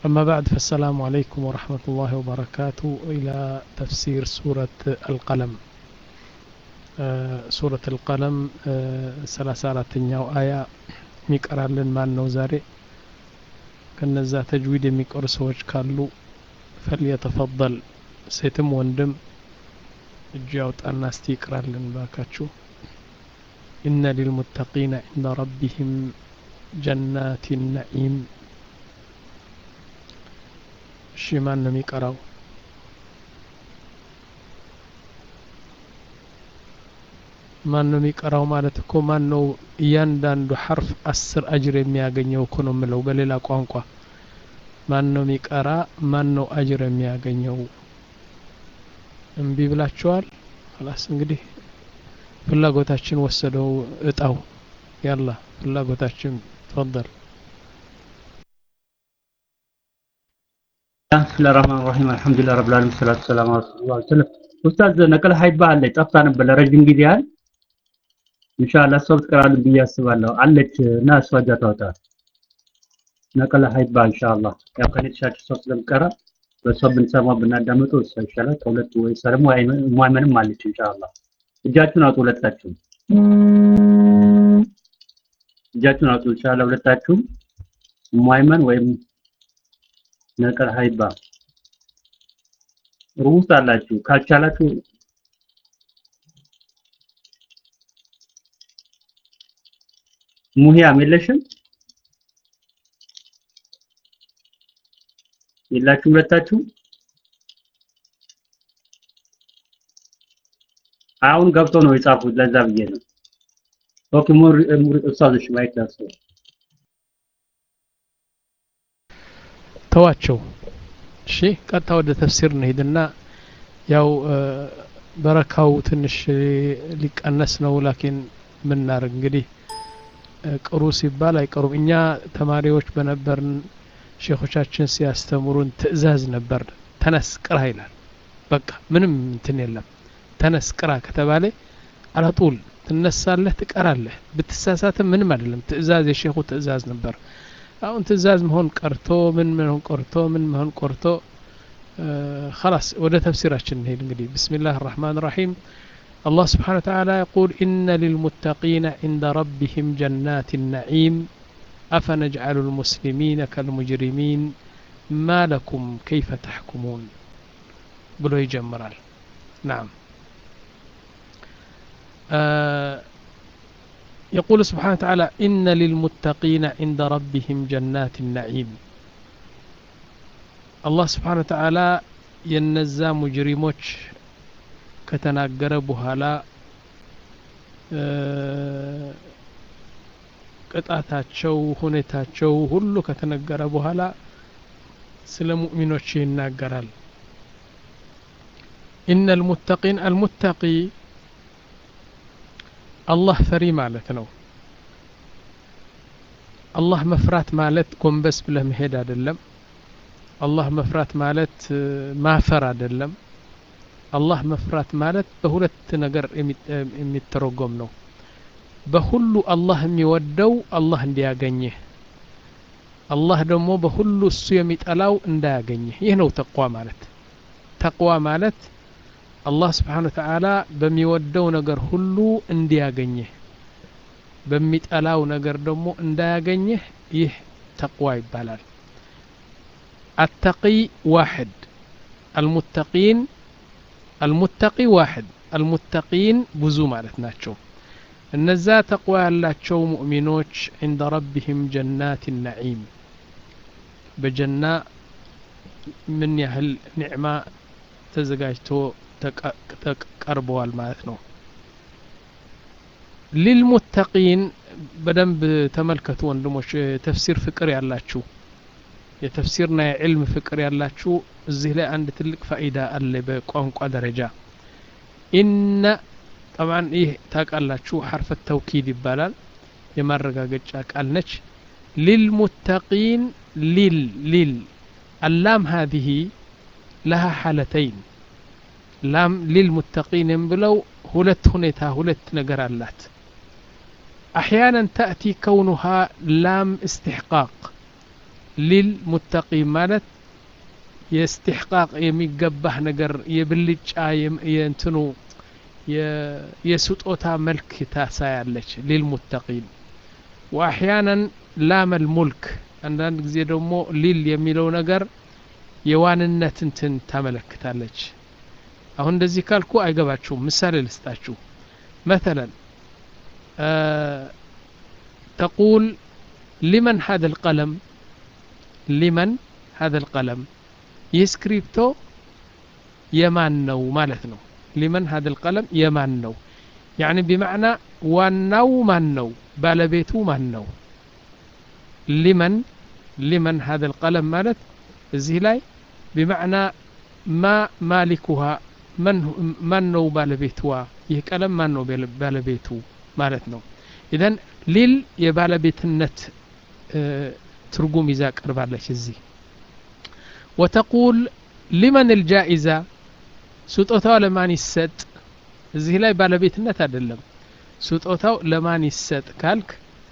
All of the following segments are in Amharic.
أما بعد فالسلام عليكم ورحمة الله وبركاته إلى تفسير سورة القلم آه، سورة القلم ሰላሳ አራተኛው አያ የሚቀራልን ማን ነው ዛሬ ከነዛ ተጅዊድ የሚቀሩ ሰዎች ካሉ ፈልየተፈضል ሴትም ወንድም እጁ ያውጣና እስቲ ይቅራልን ባካችሁ ኢነ ሊልሙተቂነ ዒንደ ረቢህም ጀናት ነዒም እሺ ማን ነው የሚቀራው ማን ነው የሚቀራው ማለት እኮ ማን ነው እያንዳንዱ ሐርፍ አስር አጅር የሚያገኘው እኮ ነው የምለው በሌላ ቋንቋ ማን ነው የሚቀራ ማን ነው አጅር የሚያገኘው እምቢ ብላችኋል ላስ እንግዲህ ፍላጎታችን ወሰደው እጣው ያላ ፍላጎታችን ተፈضل بسم الله الرحمن الرحيم الحمد لله رب العالمين والصلاة والسلام على رسول الله وسلم ኡስታዝ ነቀል ሀይባ አለች ጠፍታ ነበር ለረጅም ጊዜ ያህል ኢንሻአላህ እሷ ብትቀራልን ብዬ አስባለሁ አለች እና እሷ እጃ ታወጣ ነቀል ሀይባ ኢንሻአላህ ያው ከኔ ተሻለ እሷ ስለምቀራ በእሷ ብንሰማ ብናዳምጠው እሷ ይሻላል ከሁለቱ ወይ እሷ ደግሞ ሙአመንም አለች ኢንሻአላህ እጃችሁን አውጡ ሁለታችሁም እጃችሁን አውጡ ኢንሻአላህ ሁለታችሁም ሙአመን ወይም ነቀል ሀይባ ሩስ አላችሁ ካልቻላችሁ ሙሂያም የለሽም የላችሁ ሁለታችሁ አሁን ገብቶ ነው የጻፉት ለዛ ብዬ ነው ኦኬ ሙር ሙር ኡስታዞች ማይክ ዳርሶ ተዋቸው እሺ ቀጥታ ወደ ተፍሲር እንሄድና ያው በረካው ትንሽ ሊቀነስ ነው ላኪን ምናርግ እንግዲህ ቅሩ ሲባል አይቀሩም እኛ ተማሪዎች በነበርን ሼኾቻችን ሲያስተምሩን ትእዛዝ ነበር ተነስ ቅራ ይላል በቃ ምንም እንትን የለም ተነስ ቅራ ከተባለ አላጡል ትነሳለህ ትቀራለህ ብትሳሳትም ምንም አይደለም ትእዛዝ የሼኹ ትእዛዝ ነበር አሁን ትእዛዝ መሆን ቀርቶ ምን መሆን ቀርቶ ምን መሆን ቀርቶ خلاص ወደ ተፍሲራችን እንሄድ እንግዲህ بسم الله الرحمن الرحيم الله سبحانه وتعالى يقول إن للمتقين عند ربهم جنات النعيم أفنجعل المسلمين كالمجرمين ما لكم كيف تحكمون بلو يجمرال نعم آه يقول سبحانه وتعالى إن للمتقين عند ربهم جنات النعيم الله سبحانه وتعالى ينزى مجرموش ከተናገረ በኋላ ቅጣታቸው ሁኔታቸው ሁሉ ከተነገረ በኋላ ስለ ሙእሚኖች ይናገራል ኢነ ልሙተቂን አልሙተቂ አላህ ፈሪ ማለት ነው አላህ መፍራት ማለት ጎንበስ ብለህ መሄድ አይደለም አላህ መፍራት ማለት ማፈር አይደለም አላህ መፍራት ማለት በሁለት ነገር የሚተረጎም ነው በሁሉ አላህ የሚወደው አላህ እንዲያገኝህ አላህ ደግሞ በሁሉ እሱ የሚጠላው እንዳያገኝህ ይህ ነው ተቅዋ ማለት ተቅዋ ማለት አላህ ስብሓን ወተዓላ በሚወደው ነገር ሁሉ እንዲያገኝህ በሚጠላው ነገር ደግሞ እንዳያገኝህ ይህ ተቅዋ ይባላል አተቂ ዋሕድ አልሙተቂን አልሙተቂ ዋሕድ አልሙተቂን ብዙ ማለት ናቸው እነዛ ተቅዋ ያላቸው ሙእሚኖች ዕንደ ረቢህም ጀናት ነዒም በጀና ምን ያህል ኒዕማ ተዘጋጅቶ ተቀርበዋል ማለት ነው ሊልሙተቂን በደንብ ተመልከቱ ወንድሞች ተፍሲር ፍቅር ያላችሁ የተፍሲርና የዕልም ፍቅር ያላችሁ እዚህ ላይ አንድ ትልቅ ፋኢዳ አለ በቋንቋ ደረጃ ኢነ ጠብዓን ይህ ታውቃላችሁ ሐርፈ ተውኪድ ይባላል የማረጋገጫ ቃል ነች ሊልሙተቂን ሊል ሊል አላም ሀዚህ ለሃ ሐለተይን ላም ሊልሙተቂን ብለው ሁለት ሁኔታ ሁለት ነገር አላት أحيانا تأتي كونها لام استحقاق ሊልሙተቂን ማለት የእስትሕቃቅ የሚገባህ ነገር የብልጫ የእንትኑ የስጦታ መልክ ታሳያለች ሊልሙተቂን ወአሕያናን ላመል ሙልክ አንዳንድ ጊዜ ደግሞ ሊል የሚለው ነገር የዋንነት እንትን ታመለክታለች አሁን እንደዚህ ካልኩ አይገባችሁም ምሳሌ ልስጣችሁ مثلا تقول لمن هذا القلم لمن هذا القلم يسكريبتو يمان نو مالتنا لمن هذا القلم يمان نو يعني بمعنى وانو من نو بالبيتو من نو لمن لمن هذا القلم مالت زي لاي بمعنى ما مالكها من من نو بالبيتوا ይህ ቀለም ማን ነው ባለቤቱ ማለት ነው ኢዘን ሊል የባለቤትነት ትርጉም ይዛ ቀርባለች እዚህ ወተቁል ሊመን ልጃኢዛ ስጦታው ለማን ይሰጥ እዚህ ላይ ባለቤትነት አይደለም ስጦታው ለማን ይሰጥ ካልክ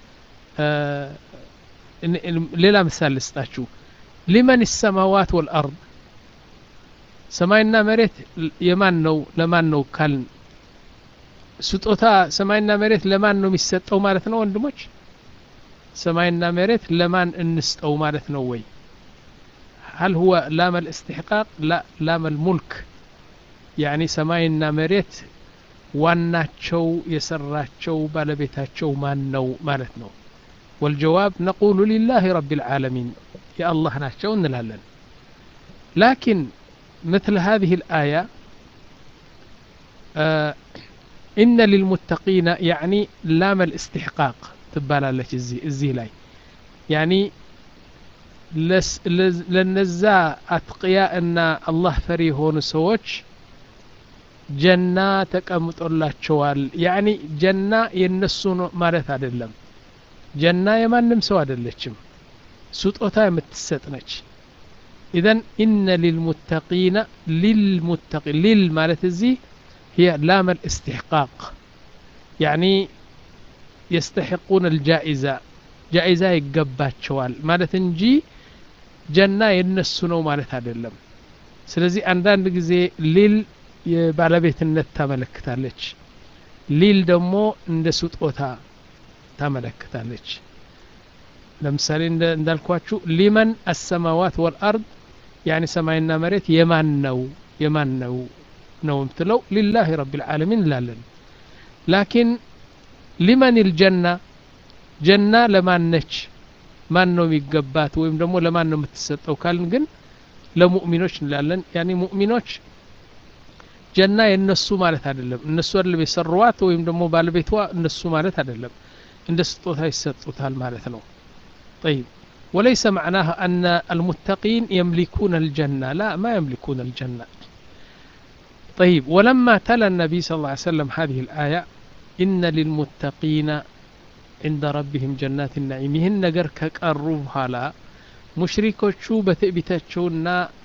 ሌላ ምሳሌ ልስጣችሁ ሊመን ሰማዋት ወልአርድ ሰማይና መሬት የማን ነው ለማን ነው ካልን ስጦታ ሰማይና መሬት ለማን ነው የሚሰጠው ማለት ነው ወንድሞች ሰማይና መሬት ለማን እንስጠው ማለት ነው ወይ هل هو لام الاستحقاق لا لام الملك يعني ሰማይና መሬት ዋናቸው የሰራቸው ባለቤታቸው ማን ነው ማለት ነው والجواب نقول لله رب العالمين يا الله ናቸው እንላለን لكن مثل هذه الآية آه إن للمتقين يعني لام الاستحقاق تبالالك الزي, الزي لاي يعني لس لز لنزا أتقياء أن الله فري هون سوتش جنة تقمط الله شوال يعني جنة ينسون مالت عدلم جنة يمان نمسو عدلتشم سطوتا يمتستنش إذن إن للمتقين للمتقين لل مالت الزي هي لام الاستحقاق يعني يستحقون الجائزة جائزة يقبات شوال مالت انجي جنة ينسونو مالت هذا اللم ስለዚህ አንዳንድ ጊዜ ሊል የባለቤትነት ታመለክታለች ሊል ደግሞ እንደ ስጦታ ታመለክታለች ለምሳሌ እንዳልኳችሁ ሊመን አሰማዋት ወልአርድ ያኒ ሰማይና መሬት የማን ነው የማን ነው ነው የምትለው ሊላህ ረብ ልዓለሚን እንላለን ላኪን ሊመን ልጀና ጀና ለማን ነች ማን ነው የሚገባት ወይም ደግሞ ለማን ነው የምትሰጠው ካልን ግን ለሙእሚኖች እንላለን ያኒ ሙእሚኖች ጀና የነሱ ማለት አይደለም እነሱ አይደለም የሰሩዋት ወይም ደግሞ ባለቤቷ እነሱ ማለት አይደለም እንደ ስጦታ ይሰጡታል ማለት ነው طيب وليس معناها أن المتقين يملكون الجنة لا ما يملكون الجنة طيب ولما تلا النبي صلى الله عليه وسلم هذه الآية إن للمتقين عند ربهم جنات النعيم ይህን ነገር ከቀሩ በኋላ ሙሽሪኮቹ በትዕቢታቸውና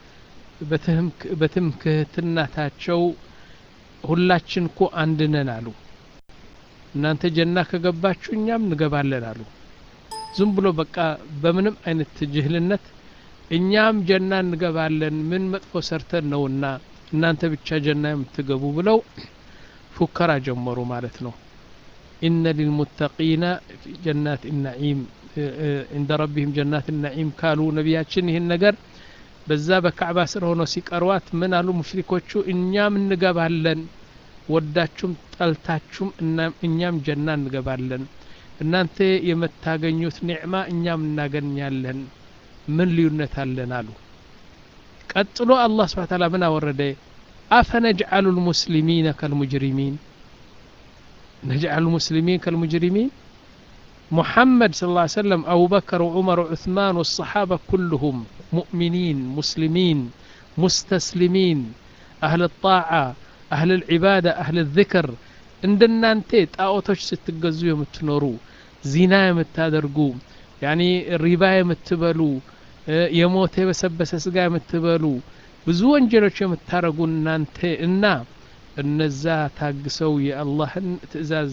በትምክህትናታቸው ሁላችን እኮ አንድ ነን አሉ እናንተ ጀና ከገባችሁ እኛም እንገባለን አሉ ዝም ብሎ በቃ በምንም አይነት ጅህልነት እኛም ጀና እንገባለን ምን መጥፎ ሰርተን ነውና እናንተ ብቻ ጀና የምትገቡ ብለው ፉከራ ጀመሩ ማለት ነው ኢነ ሊልሙተቂነ ጀናት ናዒም እንደ ረቢህም ጀናት ናዒም ካሉ ነቢያችን ይህን ነገር በዛ በካዕባ ስር ሆኖ ሲቀርዋት ምን አሉ ሙሽሪኮቹ እኛም እንገባለን ወዳችሁም ጠልታችሁም እኛም ጀና እንገባለን እናንተ የምታገኙት ኒዕማ እኛም እናገኛለን ምን ልዩነት አለን አሉ ቀጥሎ አላህ ስብሓ ታላ ምን አወረደ አፈነጅዓሉ ልሙስሊሚነ ከልሙጅሪሚን ነጅዓሉ ልሙስሊሚን ከልሙጅሪሚን محمد صلى الله عليه وسلم أبو بكر وعمر وعثمان والصحابة كلهم مؤمنين مسلمين مستسلمين أهل الطاعة أهل العبادة أهل الذكر عندنا أنت ጣዖቶች ስትገዙ የምትኖሩ ዚና የምታደርጉ ያኒ ሪባ የምትበሉ የሞተ የበሰበሰ ስጋ የምትበሉ ብዙ ወንጀሎች የምታረጉ እናንተ እና እነዛ ታግሰው የአላህን ትእዛዝ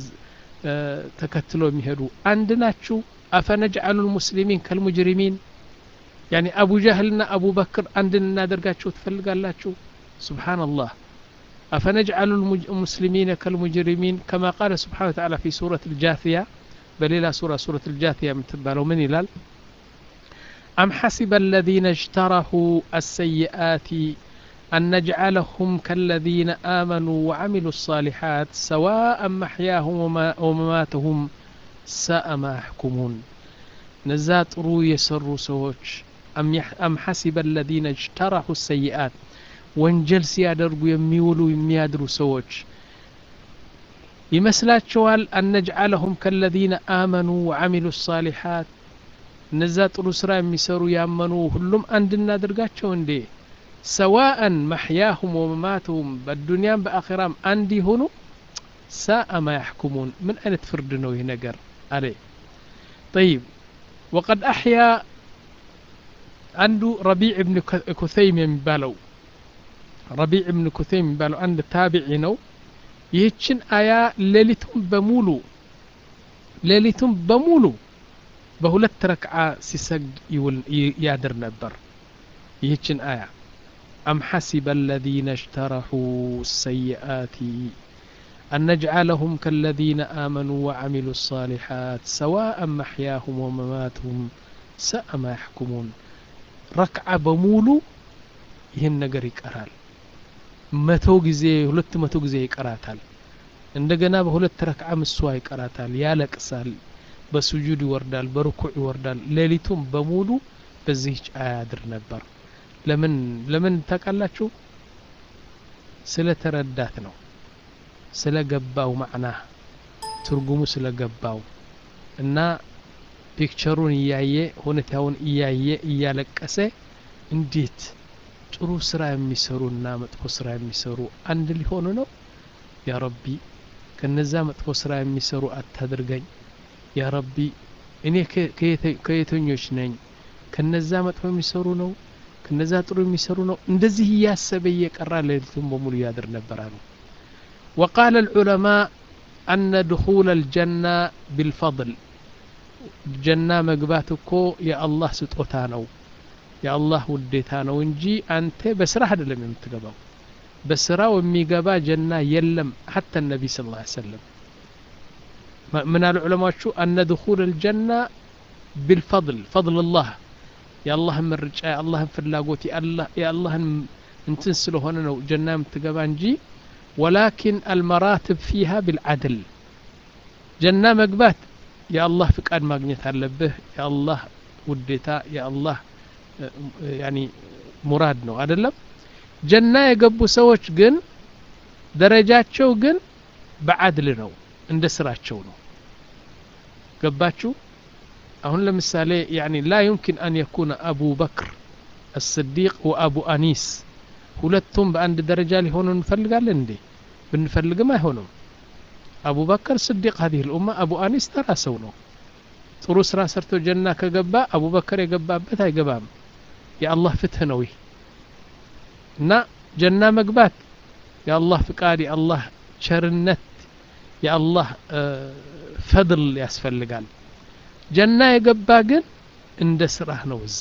ተከትሎ የሚሄዱ አንድ ናችሁ አፈነጅዓሉ ልሙስሊሚን ከልሙጅሪሚን ያኒ አቡ ጃህልና አቡ በክር አንድ እናደርጋቸው ትፈልጋላችሁ ሱብሓነላህ أفنجعل المسلمين كالمجرمين كما قال سبحانه وتعالى في سورة الجاثية بليلة سورة سورة الجاثية متبالو من إلال أم حسب الذين اجترحوا السيئات أن نجعلهم كالذين آمنوا وعملوا الصالحات سواء محياهم ومماتهم ساء ما يحكمون نزات رو يسروا سوش أم, يح أم حسب الذين اجترحوا السيئات ወንጀል ሲያደርጉ የሚውሉ የሚያድሩ ሰዎች ይመስላቸዋል አነጅዓለሁም ከለዚነ አመኑ ወዓሚሉ ሳሊሓት እነዛ ጥሩ ስራ የሚሰሩ ያመኑ ሁሉም አንድ እናድርጋቸው እንዴ ሰዋአን መሕያሁም ወመማትሁም በዱንያም በአኼራም አንድ ይሆኑ ሳአ ማ ያሕኩሙን ምን አይነት ፍርድ ነው ይህ ነገር አለ ጠይብ ወቀድ አሕያ አንዱ ረቢዕ ብን ኩተይም የሚባለው ረቢዕ ብን ኩተይም የሚባለው አንድ ታቢዒ ነው ይህችን አያ ሌሊቱን በሙሉ ሌሊቱን በሙሉ በሁለት ረክዓ ሲሰግድ ይውል ያድር ነበር ይህችን አያ أم حسب الذين اجترحوا السيئات أن نجعلهم كالذين آمنوا وعملوا الصالحات سواء محياهم ومماتهم ساء ما يحكمون ركعة بمولو ይህን ነገር ይቀራል መቶ ጊዜ ሁለት መቶ ጊዜ ይቀራታል እንደገና በሁለት ረክዓ ምስዋ ይቀራታል ያለቅሳል በሱጁድ ይወርዳል በርኩዕ ይወርዳል ሌሊቱም በሙሉ በዚህች አያድር ነበር ለምን ለምን ታውቃላችሁ ስለ ተረዳት ነው ስለ ገባው ማዕና ትርጉሙ ስለ ገባው እና ፒክቸሩን እያየ ሁኔታውን እያየ እያለቀሰ እንዴት ጥሩ ስራ የሚሰሩና መጥፎ ስራ የሚሰሩ አንድ ሊሆኑ ነው ያ ረቢ ከነዛ መጥፎ ስራ የሚሰሩ አታድርገኝ ያ ረቢ እኔ ከየተኞች ነኝ ከነዛ መጥፎ የሚሰሩ ነው ከነዛ ጥሩ የሚሰሩ ነው እንደዚህ እያሰበ እየቀራ ሌሊቱን በሙሉ ያድር ነበር አሉ وقال العلماء أن دخول الجنة بالفضل جنة مقباتكو يا الله ستوتانو የአላህ ውዴታ ነው እንጂ አንተ በስራ አይደለም የምትገባው በስራው የሚገባ ጀና የለም ሐታ ነቢ ስ ላ ሰለም ምን አሉ ዑለማዎቹ አነ ድኹል ልጀና ቢልፈضል ፈضል ላህ የአላህን ምርጫ የአላህን ፍላጎት የአላህን እንትን ስለሆነ ነው ጀና የምትገባ እንጂ ወላኪን አልመራትብ ፊሃ ቢልዓድል ጀና መግባት የአላህ ፍቃድ ማግኘት አለብህ የአላህ ውዴታ የአላህ ያኒ ሙራድ ነው አይደለም ጀና የገቡ ሰዎች ግን ደረጃቸው ግን በአድል ነው እንደ ስራቸው ነው ገባችሁ አሁን ለምሳሌ ያኒ ላ ዩምኪን አን የኩነ አቡ በክር الصديق وأبو أنيس ሁለቱም በአንድ ደረጃ ሊሆኑ እንፈልጋለን እንዴ ብንፈልግም አይሆንም አቡ በከር ስዲቅ هذه الأمة አቡ አኒስ ተራ ሰው ነው ጥሩ ስራ ሰርቶ ጀና ከገባ አቡበከር የገባበት አይገባም የአላህ ፍትህ ነው ይህ እና ጀና መግባት የአላህ ፍቃድ የአላህ ቸርነት የአላህ ፈድል ያስፈልጋል ጀና የገባ ግን እንደ ስራህ ነው እዛ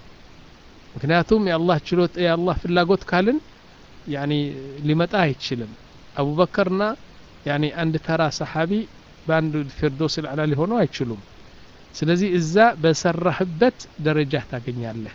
ምክንያቱም የአላህ ችሎት የአላህ ፍላጎት ካልን ያኒ ሊመጣ አይችልም አቡበከርና ያኒ አንድ ተራ ሰሓቢ በአንድ ፊርዶስ ልዕላ ሊሆኑ አይችሉም ስለዚህ እዛ በሰራህበት ደረጃ ታገኛለህ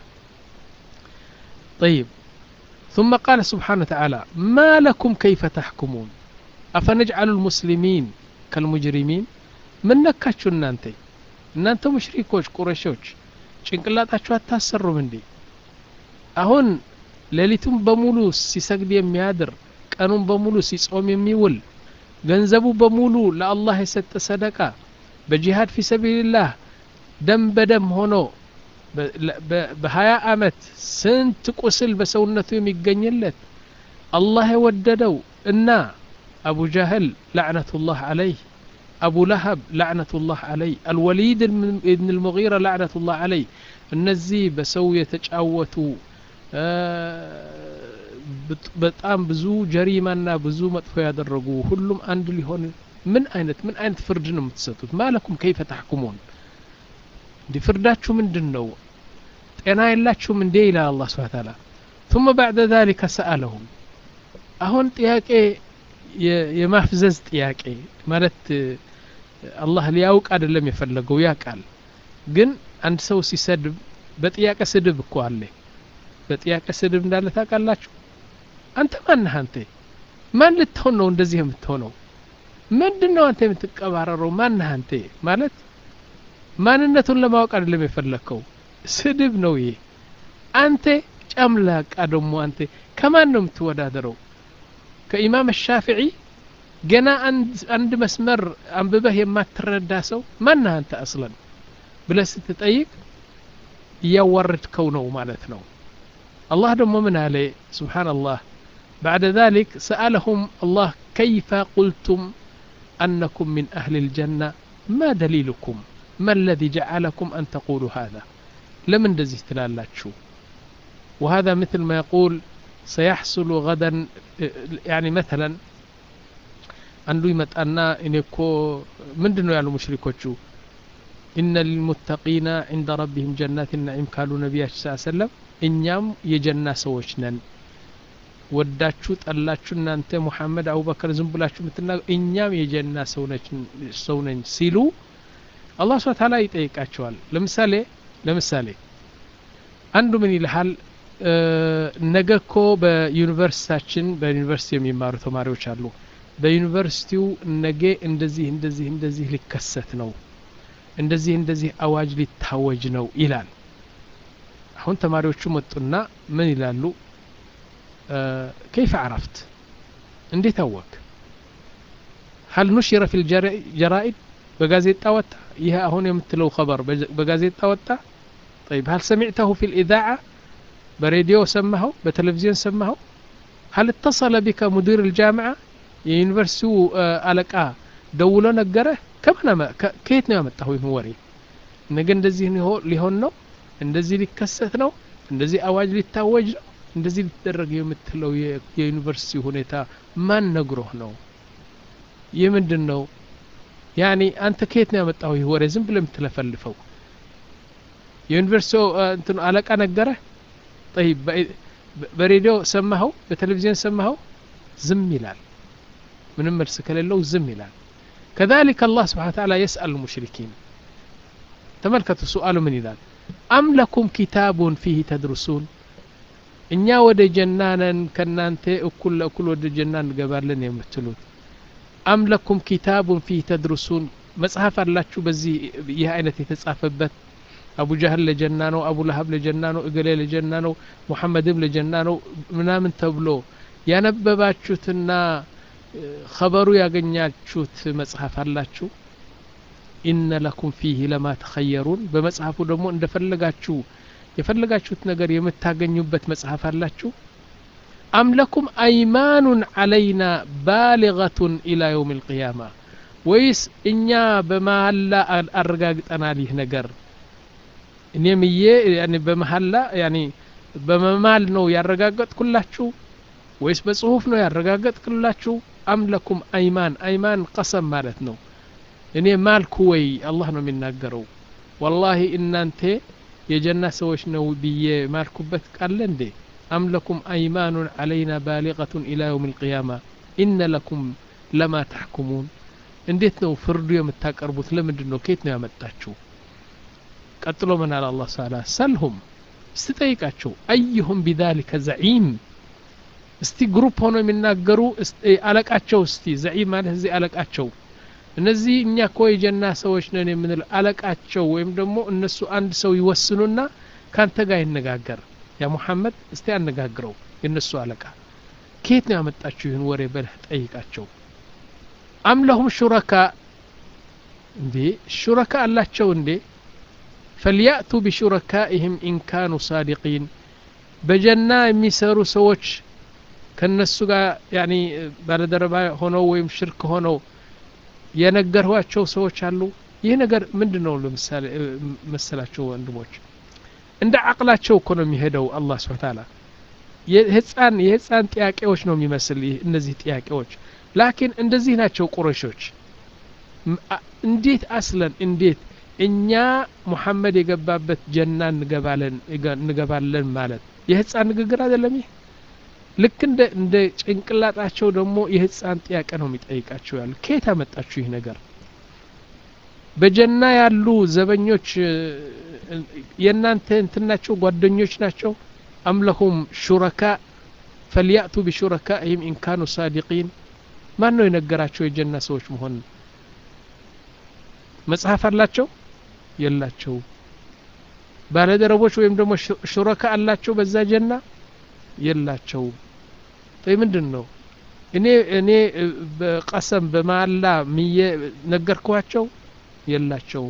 طيب ثم قال سبحانه وتعالى ما لكم كيف تحكمون أفنجعل المسلمين كالمجرمين من ነካችሁ እናንተ እናንተ ሙሽሪኮች ቁረሾች ጭንቅላታችሁ አታሰሩም እንዴ አሁን ሌሊቱን በሙሉ ሲሰግድ የሚያድር ቀኑን በሙሉ ሲጾም የሚውል ገንዘቡ በሙሉ ለአላህ የሰጠ ሰደቃ በጂሃድ ፊ ሰቢልላህ ደም በደም ሆኖ በሀያ አመት ስንት ቁስል በሰውነቱ የሚገኝለት አላህ የወደደው እና አቡ ጃህል ላዕነቱላህ አለይህ አቡ ለሀብ ላዕነቱላህ አለይ አልወሊድ ብን ልሙጊራ ላዕነቱላህ አለይ እነዚህ በሰው የተጫወቱ በጣም ብዙ ጀሪማና ብዙ መጥፎ ያደረጉ ሁሉም አንድ ሊሆን ምን አይነት ምን አይነት ፍርድ ነው የምትሰጡት ማለኩም ከይፈ ታሕኩሙን እንዲህ ፍርዳችሁ ምንድን ነው ጤና የላችሁም እንዴ ይላል አላህ ስብሐ ተዓላ ثم بعد ذلك سألهم አሁን ጥያቄ የማፍዘዝ ጥያቄ ማለት አላህ ሊያውቅ አይደለም የፈለገው ያውቃል ግን አንድ ሰው ሲሰድብ በጥያቄ ስድብ እኮ አለ በጥያቄ ስድብ እንዳለ ታውቃላችሁ አንተ ማነህ አንተ ማን ልትሆን ነው እንደዚህ የምትሆነው ምንድን ነው አንተ የምትቀባረረው ማነህ አንተ ማለት ማንነቱን ለማወቅ አይደለም የፈለግከው ስድብ ነው ይሄ አንተ ጨምላቃ ደግሞ አንተ ከማን ነው የምትወዳደረው ከኢማም ሻፊዒ ገና አንድ መስመር አንብበህ የማትረዳ ሰው ማነህ አንተ አስለን ብለህ ስትጠይቅ እያዋረድከው ነው ማለት ነው الله دم من عليه سبحان الله بعد ذلك سألهم الله كيف قلتم أنكم من أهل الجنة ما دليلكم ما الذي جعلكم أن تقولوا هذا لمن دزي تلالاتشو وهذا مثل ما يقول سيحصل غدا يعني مثلا አንዱ ይመጣና እኔ እኮ ምንድን ነው ያሉ ሙሽሪኮቹ ኢነ ሊልሙተቂና ዕንደ ረቢህም ጀናት ናዒም ካሉ ነቢያችን ስ ሰለም እኛም የጀና ሰዎች ነን ወዳችሁ ጠላችሁ እናንተ ሙሐመድ አቡበከር ዝም ብላችሁ የምትናገ እኛም የጀና ሰው ነኝ ሲሉ አላህ ስብሐ ተዓላ ይጠይቃቸዋል ለምሳሌ ለምሳሌ አንዱ ምን ይልሃል ነገ እኮ በዩኒቨርሲታችን በዩኒቨርሲቲ የሚማሩ ተማሪዎች አሉ በዩኒቨርሲቲው ነገ እንደዚህ እንደዚህ እንደዚህ ሊከሰት ነው እንደዚህ እንደዚህ አዋጅ ሊታወጅ ነው ይላል አሁን ተማሪዎቹ መጡና ምን ይላሉ ከይፈ አረፍት እንዴት አወቅ ሀል ኑሽረ ፊ ልጀራኢድ በጋዜጣ ወጣ ይህ አሁን የምትለው ኸበር በጋዜጣ ወጣ طيب هل سمعته في الإذاعة براديو سمعه بتلفزيون سمعه هل اتصل بك مدير الجامعة የዩኒቨርሲቲው አለቃ ደውሎ ነገረ ከምን ከየት ነው ያመጣው ይህን ወሬ ነገ እንደዚህ ሊሆን ነው እንደዚህ ሊከሰት ነው እንደዚህ አዋጅ ሊታወጅ ነው እንደዚህ ሊደረግ የምትለው የዩኒቨርሲቲ ሁኔታ ማን ነግሮህ ነው ይህ ምንድን ነው ያኒ አንተ ከየት ነው ያመጣው ይህ ወሬ ዝም ብለ የምትለፈልፈው የዩኒቨርሲቲው እንትኑ አለቃ ነገረ ጠይብ በሬዲዮ ሰማኸው በቴሌቪዥን ሰማኸው ዝም ይላል ምንም መልስ ከሌለው ዝም ይላል ከذلك الله سبحانه وتعالى يسأل المشركين ተመልከቱ ሱአሉ ምን ይላል አም ለኩም ኪታቡን ፊህ ተድርሱን እኛ ወደ ጀና ነን ከእናንተ እኩል ለእኩል ወደ ጀና እንገባለን የምትሉት አም ለኩም ኪታቡን ፊህ ተድርሱን መጽሐፍ አላችሁ በዚህ ይህ አይነት የተጻፈበት አቡ ጃህል ለጀና ነው አቡ ለሀብ ለጀና ነው እገሌ ለጀና ነው ሙሐመድም ለጀና ነው ምናምን ተብሎ ያነበባችሁትና ኸበሩ ያገኛችሁት መጽሐፍ አላችሁ ኢነ ለኩም ፊህ ለማ ተኸየሩን በመጽሐፉ ደግሞ እንደፈለጋችሁ የፈለጋችሁት ነገር የምታገኙበት መጽሐፍ አላችሁ አም ለኩም አይማኑን አለይና ባሊገቱን ኢላ የውም ልቅያማ ወይስ እኛ በመሀላ አረጋግጠናል ይህ ነገር እኔ ምዬ በመሀላ በመማል ነው ያረጋገጥኩላችሁ ወይስ በጽሁፍ ነው ያረጋገጥኩላችሁ አም ለኩም አይማን አይማን ቀሰም ማለት ነው እኔ ማልኩ ወይ አላህ ነው የሚናገረው ወላሂ እናንተ የጀና ሰዎች ነው ብዬ ማልኩበት ቃለ እንዴ አም ለኩም አይማኑን አለይና ባሊቀቱን ኢላ የውም ልቅያማ ኢነ ለኩም ለማ ተሕኩሙን እንዴት ነው ፍርዱ የምታቀርቡት ለምንድን ነው ከየት ነው ያመጣችሁ ቀጥሎ ምን አለ አላህ ተዓላ ሰልሁም እስቲ ጠይቃቸው አዩሁም ቢዛሊከ ዘዒም እስቲ ግሩፕ ሆኖ የሚናገሩ አለቃቸው እስቲ ዘዒም ማለት እዚህ አለቃቸው እነዚህ እኛ እኮ የጀና ሰዎች ነን የምንል አለቃቸው ወይም ደግሞ እነሱ አንድ ሰው ይወስኑና ካንተ ጋር ይነጋገር ያ ሙሐመድ እስቲ አነጋግረው የእነሱ አለቃ ከየት ነው ያመጣችሁ ይህን ወሬ በለህ ጠይቃቸው አም ለሁም ሹረካ እንዴ ሹረካ አላቸው እንዴ ፈልያእቱ ቢሹረካኢህም ኢንካኑ ሳዲቂን በጀና የሚሰሩ ሰዎች ከነሱ ጋር ያኒ ባለደረባ ሆነው ወይም ሽርክ ሆነው የነገርኋቸው ሰዎች አሉ ይህ ነገር ምንድን ነው ለምሳሌ መሰላቸው ወንድሞች እንደ አቅላቸው እኮ ነው የሚሄደው አላህ ስብን ታላ የህፃን የህፃን ጥያቄዎች ነው የሚመስል እነዚህ ጥያቄዎች ላኪን እንደዚህ ናቸው ቁረሾች እንዴት አስለን እንዴት እኛ ሙሐመድ የገባበት ጀና እንገባለን እንገባለን ማለት የህፃን ንግግር አይደለም ይህ ልክ እንደ እንደ ጭንቅላጣቸው ደግሞ የህፃን ጥያቄ ነው የሚጠይቃቸው ያሉ ከየት አመጣችሁ ይህ ነገር በጀና ያሉ ዘበኞች የእናንተ እንትናቸው ጓደኞች ናቸው አምለሁም ሹረካ ፈልያእቱ ቢሹረካኢህም ኢንካኑ ሳዲቂን ማን ነው የነገራቸው የጀና ሰዎች መሆን መጽሐፍ አላቸው የላቸው ባለደረቦች ወይም ደግሞ ሹረካ አላቸው በዛ ጀና የላቸው ይ ምንድን ነው እኔ እኔ በቀሰም በማላ ምዬ ነገርኳቸው የላቸውም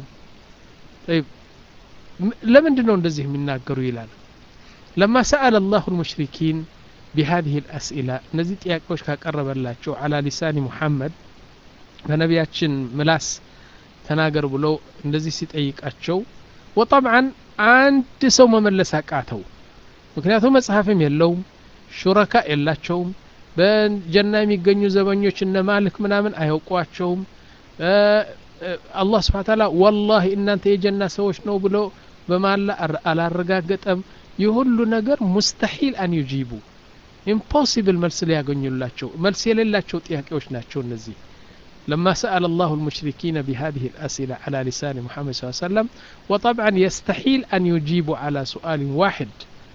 ለምንድን ነው እንደዚህ የሚናገሩ ይላል ለማ ሰአለ አላሁ ልሙሽሪኪን بهذه الأسئلة እነዚህ ጥያቄዎች ካቀረበላቸው على لسان محمد በነቢያችን ምላስ ተናገር ብለው እንደዚህ ሲጠይቃቸው ወጠብዓን አንድ ሰው መመለስ አቃተው ምክንያቱም መጽሐፍም የለውም ሹረካ የላቸውም በጀና የሚገኙ ዘበኞች እነ ማልክ ምናምን አያውቋቸውም አላህ ስብሓ ታላ ወላሂ እናንተ የጀና ሰዎች ነው ብሎ በማላ አላረጋገጠም ይህ ሁሉ ነገር ሙስተሒል አን ዩጂቡ ኢምፖሲብል መልስ ሊያገኙላቸው መልስ የሌላቸው ጥያቄዎች ናቸው እነዚህ لما سأل الله المشركين بهذه الأسئلة على لسان محمد صلى الله عليه وسلم وطبعا يستحيل أن يجيبوا على سؤال واحد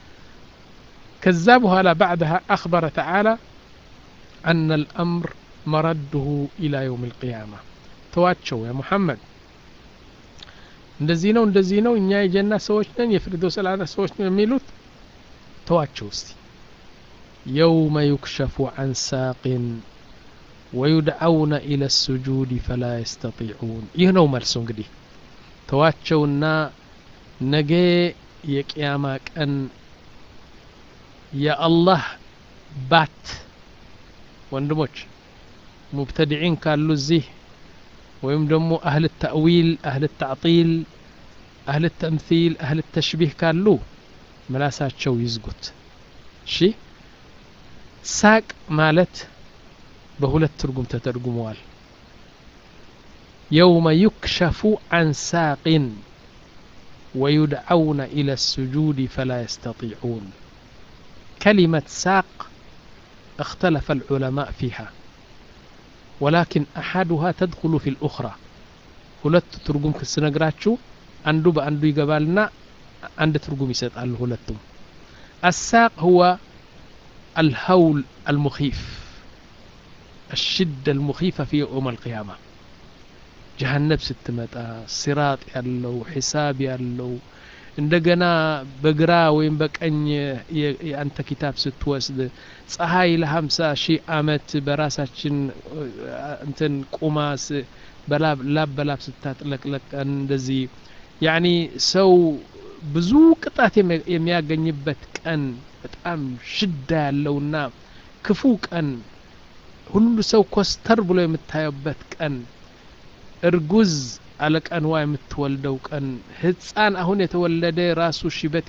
كذبها لا بعدها أخبر تعالى أن الأمر مرده إلى يوم القيامة ተዋቸው ያ ሙሐመድ እንደዚህ ነው እንደዚህ ነው እኛ የጀና ሰዎች ነን የፍርዶስ አልዓላ ሰዎች ነን የሚሉት ተዋቸው እስቲ የውመ ዩክሸፉ አን ሳቅን ወዩድዓውነ ኢለ ስጁድ ፈላ የስተጢዑን ይህ ነው መልሱ እንግዲህ ተዋቸውና ነገ የቅያማ ቀን የአላህ ባት ወንድሞች ሙብተድዒን ካሉ እዚህ ወይም ደግሞ አህል ተእዊል አህል ተዕጢል አህል ተምሲል አህል ተሽቢህ ካሉ ምላሳቸው ይዝጉት እሺ ሳቅ ማለት በሁለት ትርጉም ተተርጉመዋል የውመ ዩክሸፉ አን ሳቅን ويدعون إلى السجود فلا يستطيعون كلمة ساق اختلف العلماء فيها ولكن أحدها تدخل في الأخرى ሁለት ትርጉም ስነግራችሁ አንዱ በአንዱ ይገባልና አንድ ትርጉም ይሰጣል ሁለቱም الساق هو الهول المخيف الشدة المخيفة في يوم القيامة جهنم ስትመጣ ሲራጥ ያለው ሒሳብ ያለው እንደገና በግራ ወይም በቀኝ የአንተ ኪታብ ስትወስድ ፀሐይ ለሀምሳ ሺህ አመት በራሳችን እንትን ቁማስ በላብ ላብ በላብ ስታጥለቅለቀን እንደዚህ ያኒ ሰው ብዙ ቅጣት የሚያገኝበት ቀን በጣም ሽዳ ያለውና ክፉ ቀን ሁሉ ሰው ኮስተር ብሎ የምታየበት ቀን እርጉዝ አለቀንዋ የምትወልደው ቀን ህፃን አሁን የተወለደ ራሱ ሽበት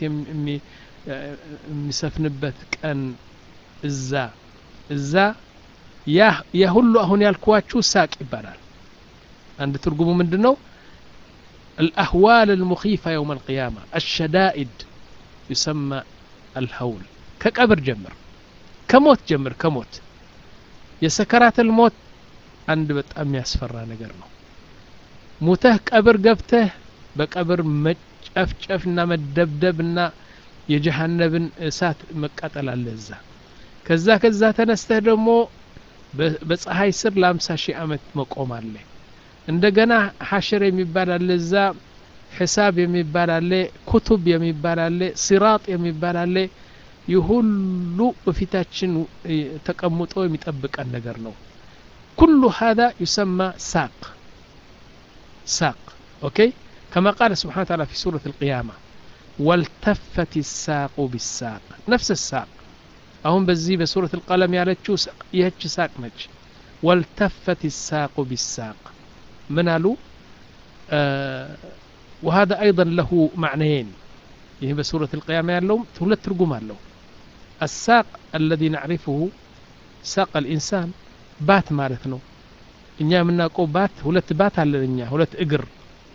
የሚሰፍንበት ቀን እዛ እዛ ያ ሁሉ አሁን ያልኳችሁ ሳቅ ይባላል አንድ ትርጉሙ ምንድን ነው الأهوال المخيفة يوم القيامة الشدائد يسمى الهول كقبر جمر كموت جمر كموت የሰከራት ልሞት አንድ በጣም ያስፈራ ነገር ነው ሙተህ ቀብር ገብተህ በቀብር መጨፍጨፍና መደብደብና የጀሃነብን እሳት መቃጠል አለ እዛ ከዛ ከዛ ተነስተህ ደግሞ በፀሐይ ስር ለአምሳ ሺህ ዓመት መቆም አለ እንደገና ሐሽር የሚባል አለ እዛ ሒሳብ የሚባል አለ ኩቱብ የሚባል አለ ሲራጥ የሚባል አለ ይህ ሁሉ በፊታችን ተቀምጦ የሚጠብቀን ነገር ነው ኩሉ ሀذا يسمى ሳቅ ሳቅ ኦኬ كما قال سبحانه وتعالى في سورة القيامة والتفت الساق بالساق نفس الساق أهم بزي بسورة القلم يالتشو يهج ساق نج والتفت الساق بالساق من قالوا آه وهذا أيضا له معنيين ይህ በሱረት القيامة ያለውም ሁለት ትርጉም አለው الساق الذي نعرفه ساق الإنسان ባት ማለት ነው እኛ የምናውቀው ባት ሁለት ባት አለን እኛ ሁለት እግር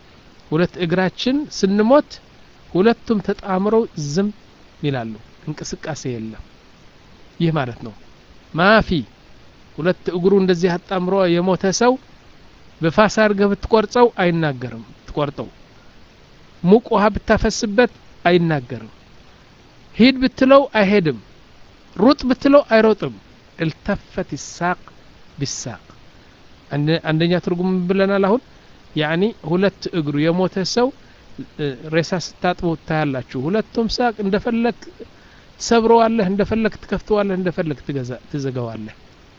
ሁለት እግራችን ስንሞት ሁለቱም ተጣምረው ዝም ይላሉ እንቅስቃሴ የለም ይህ ማለት ነው ማፊ ሁለት እግሩ እንደዚህ አጣምሮ የሞተ ሰው በፋስ አድርገህ ብትቆርጸው አይናገርም ትቆርጠው ሙቅ ውሃ ብታፈስበት አይናገርም ሂድ ብትለው አይሄድም ሩጥ ብትለው አይሮጥም التفت الساق بالساق አንደኛ ትርጉም ብለናል አሁን ያኒ ሁለት እግሩ የሞተ ሰው ሬሳ ስታጥቡ ታያላችሁ ሁለቱም ሳቅ እንደፈለግ ትሰብረዋለህ እንደፈለግ ትከፍተዋለህ እንደፈለግ ትዘጋዋለህ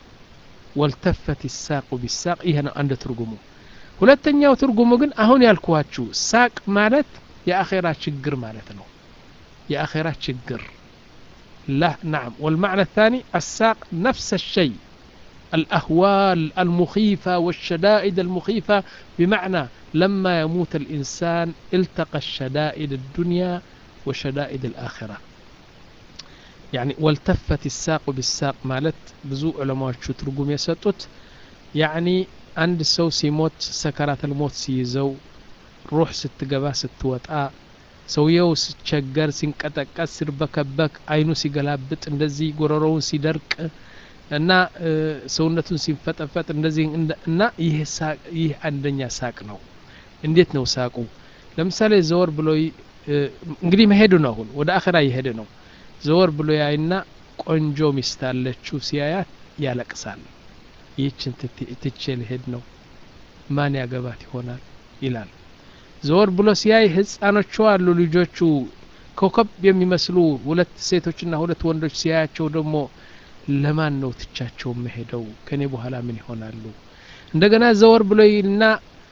ወልተፈት ሳቁ ቢሳቅ ይሄ ነው አንድ ትርጉሙ ሁለተኛው ትርጉሙ ግን አሁን ያልኩዋችሁ ሳቅ ማለት የአኼራ ችግር ማለት ነው የአኼራ ችግር لا نعم والمعنى الثاني الساق نفس الشيء الأهوال المخيفة والشدائد المخيفة بمعنى لما يموت الإنسان التقى الشدائد الدنيا وشدائد الآخرة يعني والتفت الساق بالساق مالت بزو علماء شو ترقم يسطت يعني عند سو سيموت سكرات الموت سيزو روح ستقبا ستوطأ ሰውየው ሲቸገር ሲንቀጠቀስ ሲርበከበክ አይኑ ሲገላብጥ እንደዚህ ጎረሮውን ሲደርቅ እና ሰውነቱን ሲንፈጠፈጥ እንደዚህ እና ይህ አንደኛ ሳቅ ነው እንዴት ነው ሳቁ ለምሳሌ ዘወር ብሎ እንግዲህ መሄዱ ነው አሁን ወደ አኸራ እየሄደ ነው ዘወር ብሎ ያይና ቆንጆ ሚስት አለችው ሲያያት ያለቅሳል ይህችን ትቼ ልሄድ ነው ማን ያገባት ይሆናል ይላል ዘወር ብሎ ሲያይ ህፃኖቹ አሉ ልጆቹ ኮከብ የሚመስሉ ሁለት ሴቶችና ሁለት ወንዶች ሲያያቸው ደግሞ ለማን ነው ትቻቸው መሄደው ከኔ በኋላ ምን ይሆናሉ እንደገና ዘወር ብሎ ይልና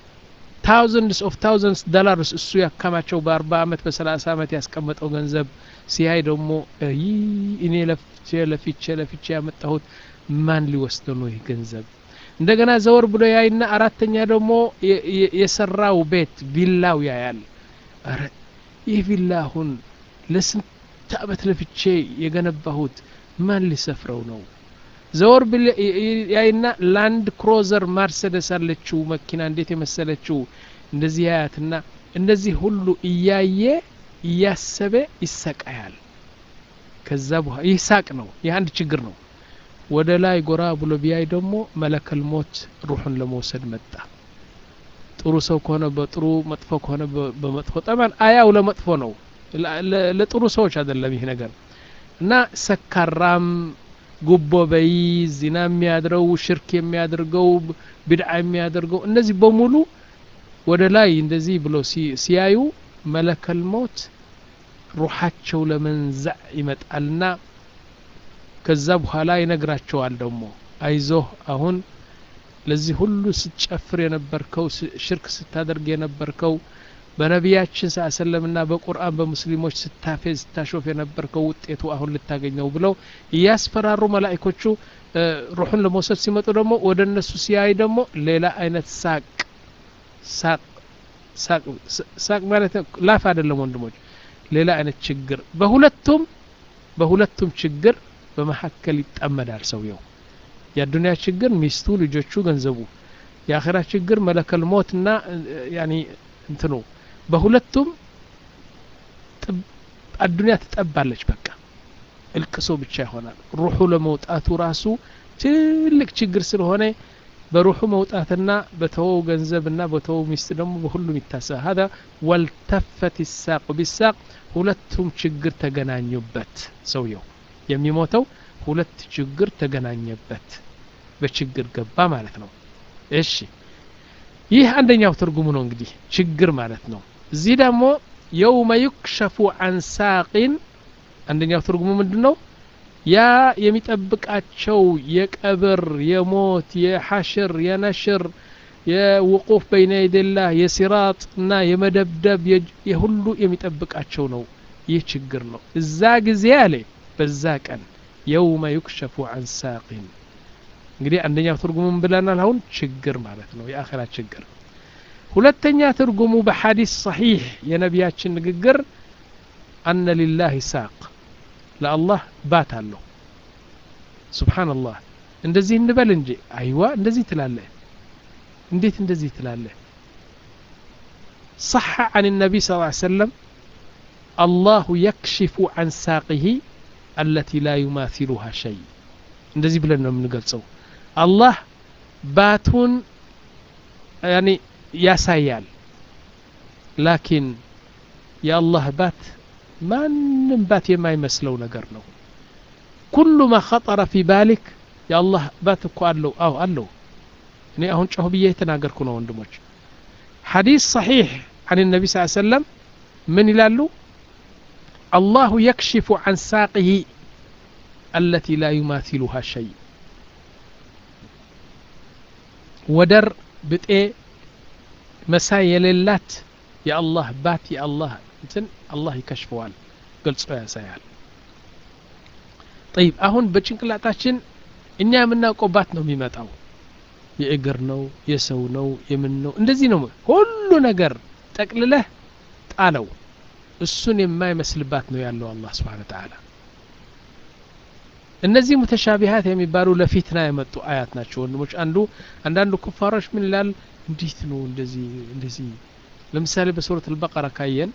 ታውዘንድስ ኦፍ ታውዘንድስ ዶላርስ እሱ ያካማቸው በአርባ አመት በሰላሳ አመት ያስቀመጠው ገንዘብ ሲያይ ደግሞ እኔ ለፍቼ ለፍቼ ለፍቼ ያመጣሁት ማን ሊወስደ ነው ይህ ገንዘብ እንደገና ዘወር ብሎ ያይና አራተኛ ደግሞ የሰራው ቤት ቪላው ያያል አረ ይህ ቪላ አሁን ለስንት አመት ለፍቼ የገነባሁት ማን ሊሰፍረው ነው ዘወር ብል ያይና ላንድ ክሮዘር ማርሰደስ አለችው መኪና እንዴት የመሰለችው እንደዚህ ያያትና እንደዚህ ሁሉ እያየ እያሰበ ይሰቃያል ከዛ በኋላ ይህ ሳቅ ነው ይህ አንድ ችግር ነው ወደ ላይ ጎራ ብሎ ቢያይ ደግሞ መለከል ሞት ሩሑን ለመውሰድ መጣ ጥሩ ሰው ከሆነ በጥሩ መጥፎ ከሆነ በመጥፎ ጠማን አያው ለመጥፎ ነው ለጥሩ ሰዎች አይደለም ይህ ነገር እና ሰካራም ጉቦ በይ ዚና የሚያድረው ሽርክ የሚያደርገው ብድዓ የሚያደርገው እነዚህ በሙሉ ወደ ላይ እንደዚህ ብሎ ሲያዩ መለከል ሞት ሩሓቸው ለመንዛዕ ይመጣልና ከዛ በኋላ ይነግራቸዋል ደግሞ አይዞህ አሁን ለዚህ ሁሉ ስትጨፍር የነበርከው ሽርክ ስታደርግ የነበርከው በነቢያችን ስ ሰለምና በቁርአን በሙስሊሞች ስታፌዝ ስታሾፍ የነበርከው ውጤቱ አሁን ልታገኘው ብለው እያስፈራሩ መላይኮቹ ሩሑን ለመውሰድ ሲመጡ ደግሞ ወደ እነሱ ሲያይ ደግሞ ሌላ አይነት ሳቅ ሳቅ ሳቅ ማለት ላፍ አይደለም ወንድሞች ሌላ አይነት ችግር በሁለቱም በሁለቱም ችግር በመካከል ይጠመዳል ሰውየው የአዱንያ ችግር ሚስቱ ልጆቹ ገንዘቡ የአኼራ ችግር መለከል ሞት እና ያኒ እንትኑ በሁለቱም አዱንያ ትጠባለች በቃ እልቅሶ ብቻ ይሆናል ሩሑ ለመውጣቱ ራሱ ትልቅ ችግር ስለሆነ በሩሑ መውጣትና በተወው ገንዘብና በተወው ሚስት ደግሞ በሁሉም ይታሰብ ሀዛ ወልተፈት ይሳቅ ቢሳቅ ሁለቱም ችግር ተገናኙበት ሰውየው የሚሞተው ሁለት ችግር ተገናኘበት በችግር ገባ ማለት ነው እሺ ይህ አንደኛው ትርጉሙ ነው እንግዲህ ችግር ማለት ነው እዚህ ደግሞ የውመ ዩክሸፉ አን ሳቂን አንደኛው ትርጉሙ ምንድን ነው ያ የሚጠብቃቸው የቀብር የሞት የሐሽር የነሽር የውቁፍ በይነ የደላህ የሲራጥ እና የመደብደብ የሁሉ የሚጠብቃቸው ነው ይህ ችግር ነው እዛ ጊዜ አለ በዛ ቀን የውመ ዩክሸፉ አን ሳቂን እንግዲህ አንደኛው ትርጉሙን ብለናል አሁን ችግር ማለት ነው የአኸራ ችግር ሁለተኛ ትርጉሙ በሐዲስ ሰሒሕ የነቢያችን ንግግር አነ ሊላህ ሳቅ ለአላህ ባት አለው ስብሓንላህ እንደዚህ እንበል እንጂ አይዋ እንደዚህ ትላለህ እንዴት እንደዚህ ትላለህ صح عن النبي صلى الله عليه وسلم الله يكشف عن ساقه التي لا يماثلها شيء እንደዚህ ብለን ነው የምንገልጸው አላህ ባቱን ያኒ ያሳያል ላኪን የአላህ ባት ማንም ባት የማይመስለው ነገር ነው ኩሉ ማ ኸጠረ ፊ ባሊክ የአላህ ባት እኮ አለው አው አለው እኔ አሁን ጮህ ብዬ የተናገርኩ ነው ወንድሞች ሐዲስ ሰሒሕ عن النبي صلى الله عليه وسلم من ይላሉ الله يكشف عن ساقه التي لا يماثلها شيء ወደር ብጤ መሳይ የሌላት የአላህ ባት የአላህ እንትን አላህ ይከሽፈዋል ገልጾ ያሳያል ጠይብ አሁን በጭንቅላታችን እኛ የምናውቀው ባት ነው የሚመጣው የእግር ነው የሰው ነው የምን ነው እንደዚህ ነው ሁሉ ነገር ጠቅልለህ ጣለው እሱን የማይመስልባት ነው ያለው አላህ ስብሓን ተዓላ እነዚህ ሙተሻቢሃት የሚባሉ ለፊትና የመጡ አያት ናቸው ወንድሞች አንዱ አንዳንዱ ኩፋሮች ምን ይላል እንዴት ነው እንደዚህ እንደዚህ ለምሳሌ በሱረት አልበቀራ ካየን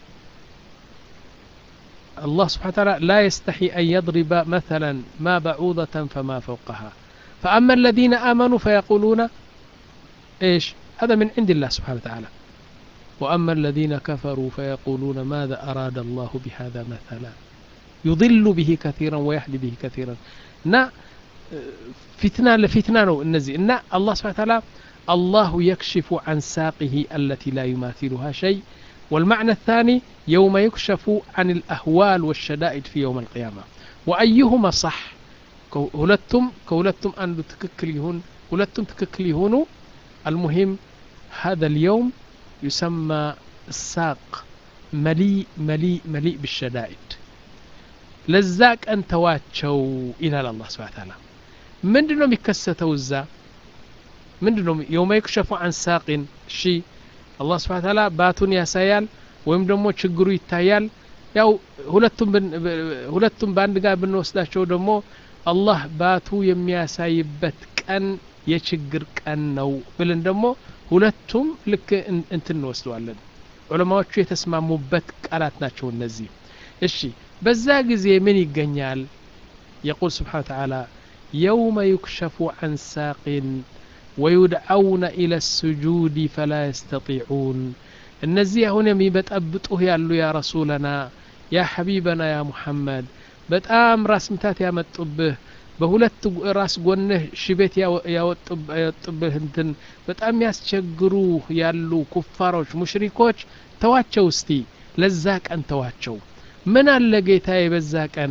الله سبحانه وتعالى لا يستحي أن يضرب مثلا ما بعوضة فما فوقها فأما الذين آمنوا فيقولون إيش هذا من عند الله سبحانه وتعالى وأما الذين كفروا فيقولون ماذا أراد الله بهذا مثلا يضل به كثيرا ويهدي به كثيرا نا فتنة لفتنة نو النزي إن الله سبحانه وتعالى الله يكشف عن ساقه التي لا يماثلها شيء والمعنى الثاني يوم يكشف عن الأهوال والشدائد في يوم القيامة وأيهما صح ሁለቱም ከሁለቱም አንዱ ትክክል ይሁን ሁለቱም ትክክል ይሁኑ المهم هذا اليوم يسمى الساق مليء مليء مليء بالشدائد لزاك أن تواتشو إلى الله سبحانه وتعالى من دنو مكستو الزا من دنو يوم يكشف عن ساق شي الله سبحانه وتعالى باتون يا سيال ወይም ደግሞ ችግሩ ይታያል ያው ሁለቱም ሁለቱም በአንድ ጋር ብንወስዳቸው ደግሞ አላህ ባቱ የሚያሳይበት ቀን የችግር ቀን ነው ብለን ደግሞ ሁለቱም ልክ እንትን እንወስደዋለን ዑለማዎቹ የተስማሙበት ቃላት ናቸው እነዚህ እሺ በዛ ጊዜ ምን ይገኛል የቁል ስብሓን ተዓላ የውመ ዩክሸፉ عن ሳቅ ويدعون إلى السجود فلا يستطيعون እነዚህ አሁን የሚበጠብጡህ ያሉ ያ ረሱለና ያ ሐቢበና ያ ሙሐመድ በጣም ራስ ምታት ያመጡብህ በሁለት ራስ ጎንህ ሽቤት ያወጡብህ እንትን በጣም ያስቸግሩ ያሉ ኩፋሮች ሙሽሪኮች ተዋቸው እስቲ ለዛ ቀን ተዋቸው ምን አለ ጌታዬ በዛ ቀን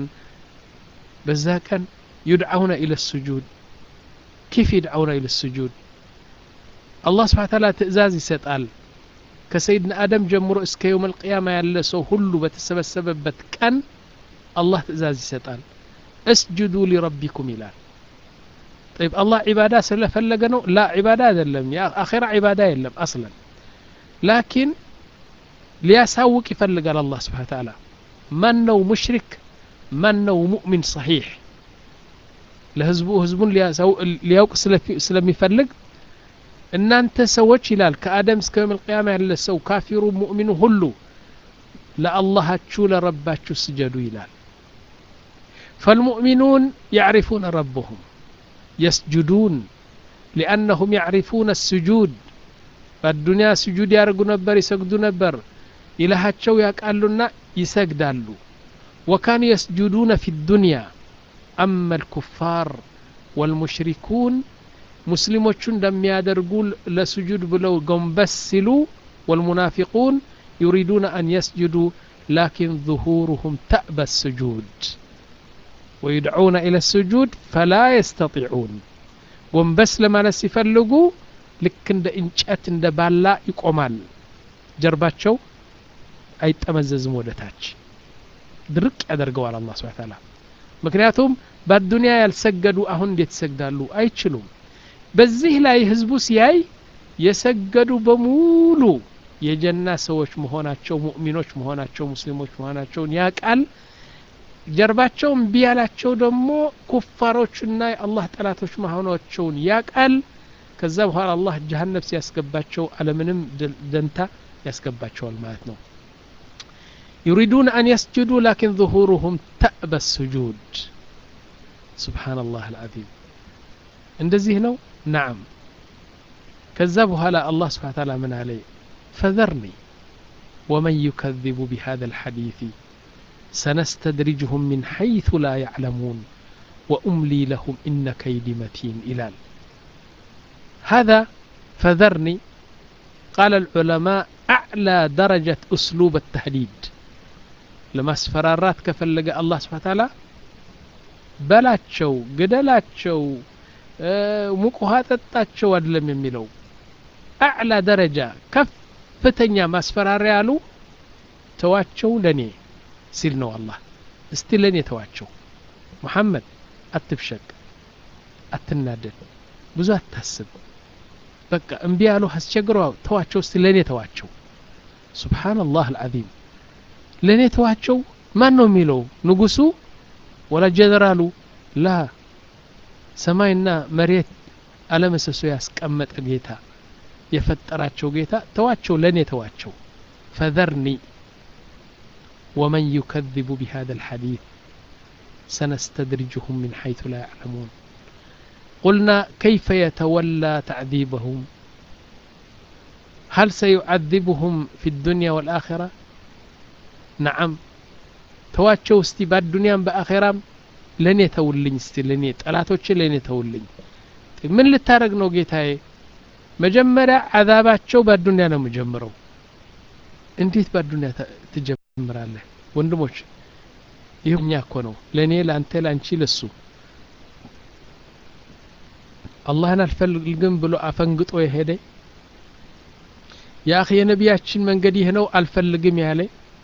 በዛ ቀን ዩድዓውነ ኢለ ስጁድ ኪፍ ይድዓውነ ኢለ ስጁድ አላህ ስብሓን ታላ ትእዛዝ ይሰጣል ከሰይድና አደም ጀምሮ እስከ የውም አልቅያማ ያለ ሰው ሁሉ በተሰበሰበበት ቀን አላህ ትእዛዝ ይሰጣል እስጁዱ ሊረቢኩም ይላል طيب الله عبادة ስለፈለገ ነው ላ ዒባዳ አይደለም የአኼራ ዒባዳ የለም አስለን ላኪን ሊያሳውቅ ይፈልጋል አላህ ስብሓን ተዓላ ማን ነው ሙሽሪክ ማን ነው ሙእሚን ሰሒሕ ለህዝቡ ህዝቡን ሊያውቅ ስለሚፈልግ እናንተ ሰዎች ይላል ከአደም እስከ መልቅያማ ያለ ሰው ካፊሩ ሙእሚኑ ሁሉ ለአላሃችሁ ለረባችሁ ስጀዱ ይላል فالمؤمنون يعرفون ربهم يسجدون لأنهم يعرفون السجود فالدنيا سجود يارقوا نبر يسجدوا نبر إلهاتشو يقالوا يسجدالوا وكانوا يسجدون في الدنيا أما الكفار والمشركون ሙስሊሞቹ እንደሚያደርጉ ለስጁድ ብለው ጎንበስ ሲሉ ወልሙናፊቁን ዩሪዱነ አን የስጁዱ ላኪን ظሁሩሁም ተእበ ስጁድ ወዩድዑነ ኢለ ስጁድ ፈላ የስተጢዑን ጎንበስ ለማለት ሲፈልጉ ልክ እንደ እንጨት እንደ ባላ ይቆማል ጀርባቸው አይጠመዘዝም ወደ ታች ድርቅ ያደርገዋል አላህ ስብሐ ተዓላ ምክንያቱም በአዱንያ ያልሰገዱ አሁን እንዴት ይሰግዳሉ አይችሉም በዚህ ላይ ህዝቡ ሲያይ የሰገዱ በሙሉ የጀና ሰዎች መሆናቸው ሙእሚኖች መሆናቸው ሙስሊሞች መሆናቸውን ያቃል ጀርባቸው እምቢ ያላቸው ደግሞ ኩፋሮችና የአላህ ጠላቶች መሆናቸውን ያቃል ከዛ በኋላ አላህ ጀሀነብ ሲያስገባቸው አለምንም ደንታ ያስገባቸዋል ማለት ነው ዩሪዱን አን የስጁዱ ላኪን ظሁሩሁም ተእበ ስጁድ ስብሓንላህ አልዓዚም እንደዚህ ነው ናዓም ከዛ በኋላ አላህ ስብሓን ታላ ምን አለ ፈዘርኒ ወመን ዩከذቡ ቢሃذا الحديث سنستدرجهم من حيث لا يعلمون وأملي لهم إن كيدي متين إلال هذا فذرني قال العلماء أعلى درجة أسلوب التهديد لما اسفرارات كفلق الله سبحانه وتعالى በላቸው ግደላቸው ሙቅ ውሃ ጠጣቸው አይደለም የሚለው አዕላ ደረጃ ከፍተኛ ማስፈራሪያ ያሉ ተዋቸው ለኔ ሲል ነው አላህ እስቲ ለኔ ተዋቸው ሙሐመድ አትብሸቅ አትናደድ ብዙ አታስብ በቃ እምቢ ያሉ አስቸግረ ተዋቸው እስቲ ለእኔ ተዋቸው ሱብሓነላህ አልዓዚም ለእኔ ተዋቸው ማን ነው የሚለው ንጉሱ ወላ ጀነራሉ ላ ሰማይና መሬት አለመሰሶ ያስቀመጠ ጌታ የፈጠራቸው ጌታ ተዋቸው ለእኔ ተዋቸው ፈዘርኒ ወመን ዩከذቡ ቢሃذا الحديث سنستدرجهم من حيث لا يعلمون قلنا كيف يتولى تعذيبهم هل سيعذبهم في الدنيا والآخرة نعم ተዋቸው እስቲ በአዱንያም በአኼራም ለእኔ ተውልኝ እስቲ ለእኔ ጠላቶች ለእኔ ተውልኝ ምን ልታደረግ ነው ጌታዬ መጀመሪያ አዛባቸው በአዱንያ ነው የምጀምረው እንዴት በአዱንያ ትጀምራለህ ወንድሞች ይህ እኛ እኮ ነው ለእኔ ለአንተ ለአንቺ ለሱ አላህን አልፈልግም ብሎ አፈንግጦ የሄደ የአኺ የነቢያችን መንገድ ይህ ነው አልፈልግም ያለ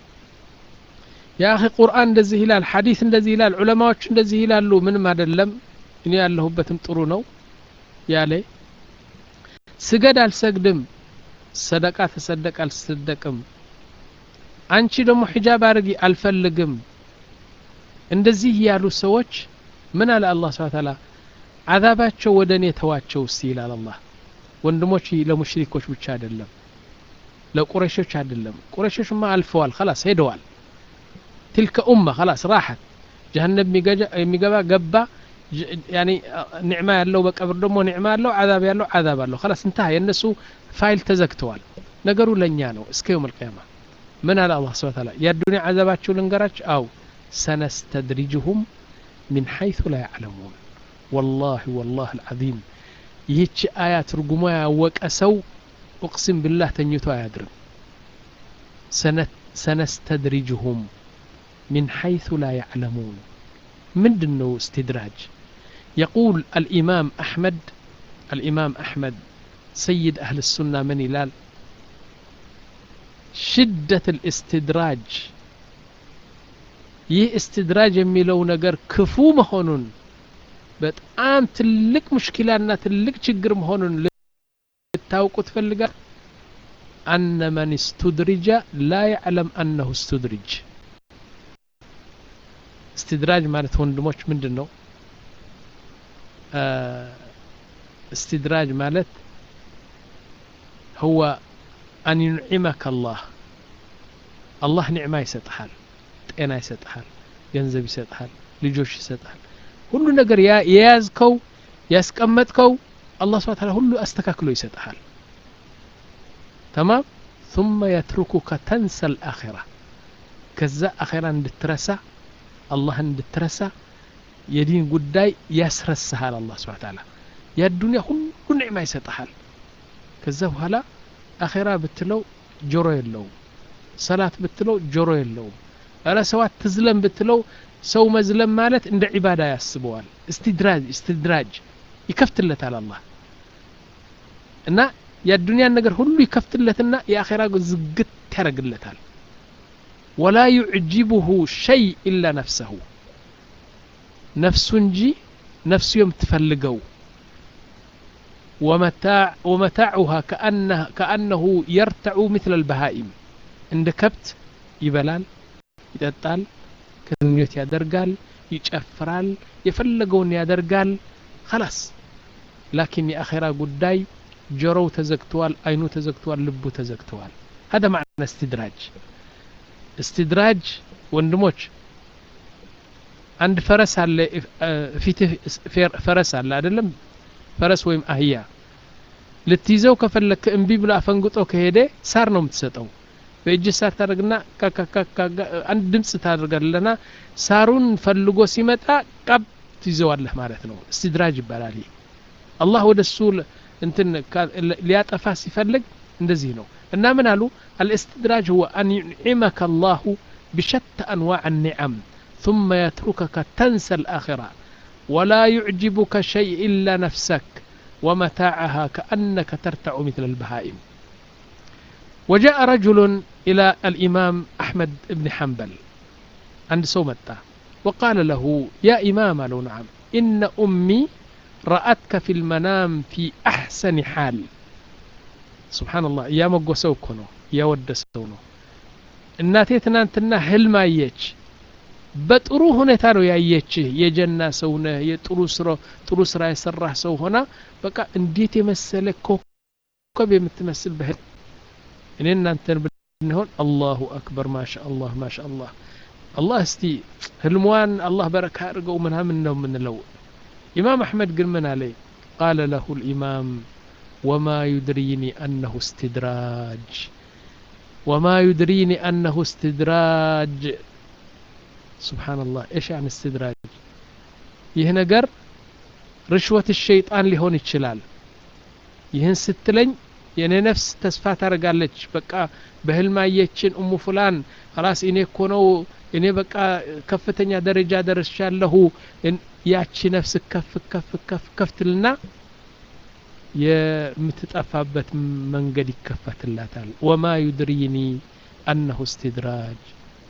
የአኺ ቁርአን እንደዚህ ይላል ሐዲስ እንደዚህ ይላል ዑለማዎች እንደዚህ ይላሉ ምንም አይደለም እኔ ያለሁበትም ጥሩ ነው ያለ ስገድ አልሰግድም ሰደቃ ተሰደቅ አልሰደቅም አንቺ ደግሞ ሒጃብ አድርጊ አልፈልግም እንደዚህ ያሉ ሰዎች ምን አለ አላህ ስብሐ ተዓላ አዛባቸው ወደ እኔ ተዋቸው እስቲ ይላል አላህ ወንድሞች ለሙሽሪኮች ብቻ አይደለም ለቁረሾች አይደለም ቁረሾችማ አልፈዋል خلاص ሄደዋል تلك أمة خلاص راحت جهنم የሚገባ ገባ ያኒ ኒዕማ ያለው በቀብር ደግሞ ኒዕማ ያለው አዛብ ያለው አዛብ አለው خلاص እንተሃ የእነሱ ፋይል ተዘግተዋል ነገሩ ለእኛ ነው እስከ የውም القيامة ምን አለ አላህ ስብሐ ተዓላ የአዱንያ አዛባቸው ልንገራቸው አው ሰነስተድሪጅሁም ሚን ሐይث ላ ያዕለሙን ወላሂ ወላሂ አልዓዚም ይህች አያ ትርጉሟ ያወቀ ሰው እቅስም ብላህ ተኝቶ አያድርም ሰነስተድሪጅሁም من حيث لا يعلمون من دنو استدراج يقول الإمام أحمد الإمام أحمد سيد أهل السنة من إلال شدة الاستدراج ይህ እስትድራጅ የሚለው ነገር ክፉ መሆኑን በጣም ትልቅ ሙሽኪላና ትልቅ ችግር መሆኑን ልታውቁ ትፈልጋል አነ መን ስቱድሪጀ ላ ያዕለም አነሁ ስቱድሪጅ استدراج ማለት ወንድሞች ምንድን ነው استدراج ማለት هو أن ينعمك الله الله نعمة ይሰጥሃል ጤና ይሰጥሃል ገንዘብ ይሰጥሃል ልጆች ይሰጥሃል ሁሉ ነገር የያዝከው ያስቀመጥከው አላህ ስብሐ ተዓላ ሁሉ አስተካክሎ ይሰጥሃል ተማም ثم يتركك تنسى الآخرة ከዛ አኼራ እንድትረሳ አላህን እንድትረሳ የዲን ጉዳይ ያስረሳሃል አላህ ስብሐ ተዓላ የዱንያ ሁሉ ኒዕማ ይሰጥሃል ከዛ በኋላ አኼራ ብትለው ጆሮ የለውም ሰላት ብትለው ጆሮ የለውም እረ ሰው አትዝለም ብትለው ሰው መዝለም ማለት እንደ ዒባዳ ያስበዋል እስትድራጅ እስትድራጅ ይከፍትለታል አላህ እና የዱንያን ነገር ሁሉ ይከፍትለትና የአኼራ ዝግት ያደርግለታል ወላ ዩዕጅቡሁ ሸይ ኢላ ነፍሰሁ ነፍሱ እንጂ ነፍሱ የምትፈልገው ወመታዑሃ ከአነሁ የርተዑ ምትለ ልበሃኢም እንደ ከብት ይበላል ይጠጣል ግንኙነት ያደርጋል ይጨፍራል የፈለገውን ያደርጋል خلاص ላኪን የአኼራ ጉዳይ ጆሮው ተዘግተዋል አይኑ ተዘግተዋል ልቡ ተዘግተዋል هذا معنى استدراج استدراج ወንድሞች አንድ ፈረስ አለ ፊትህ ፈረስ አለ አይደለም ፈረስ ወይም አህያ ልትይዘው ከፈለክ እምቢ ብሎ አፈንግጦ ከሄደ ሳር ነው የምትሰጠው በእጅ ሳር ታደርግና አንድ ድምፅ ታደርጋለና ሳሩን ፈልጎ ሲመጣ ቀብ ትይዘዋለህ ማለት ነው እስትድራጅ ይባላል ይህ አላህ ወደ እሱ እንትን ሊያጠፋ ሲፈልግ እንደዚህ ነው እና ምን አሉ الاستدراج هو أن ينعمك الله بشتى أنواع النعم ثم يتركك تنسى الآخرة ولا يعجبك شيء إلا نفسك ومتاعها كأنك ترتع مثل البهائم وجاء رجل إلى الإمام أحمد بن حنبل عند سومته وقال له يا إمام له نعم إن أمي رأتك في المنام في أحسن حال سبحان الله يا مقوسو كنو يا ودسو نو እናቴ ትናንትና ህልም አየች በጥሩ ሁኔታ ነው ያየችህ የጀና ሰው ነህ የጥሩ ስራ ጥሩ ስራ የሰራህ ሰው ሆና በቃ እንዴት የመሰለ ኮከብ የምትመስል በህል እኔ እናንተን ብንሆን አላሁ አክበር ማሻ አላህ ማሻ አላህ አላህ እስቲ ህልሟን አላህ በረካ አድርገው ምናምን ነው የምንለው ኢማም አሕመድ ግን ምን አለ ቃለ ለሁ ልኢማም ወማ ዩድሪኒ አነሁ እስትድራጅ ወማ ዩድሪኒ አነሁ እስትድራጅ ስብሓንላህ እሽ ያን እስትድራጅ ይህ ነገር ርሽወት ሸይጣን ሊሆን ይችላል ይህን ስትለኝ የእኔ ነፍስ ተስፋ ታደርጋለች በቃ በህልም አየችን እሙ ፉላን ራስ እኔ እኮ ነው እኔ በቃ ከፍተኛ ደረጃ ደርሻለሁ ያቺ ነፍስ ከፍ ከፍ ከፍ ከፍትልና የምትጠፋበት መንገድ ይከፈትላታል ወማ ዩድሪኒ አነሁ እስትድራጅ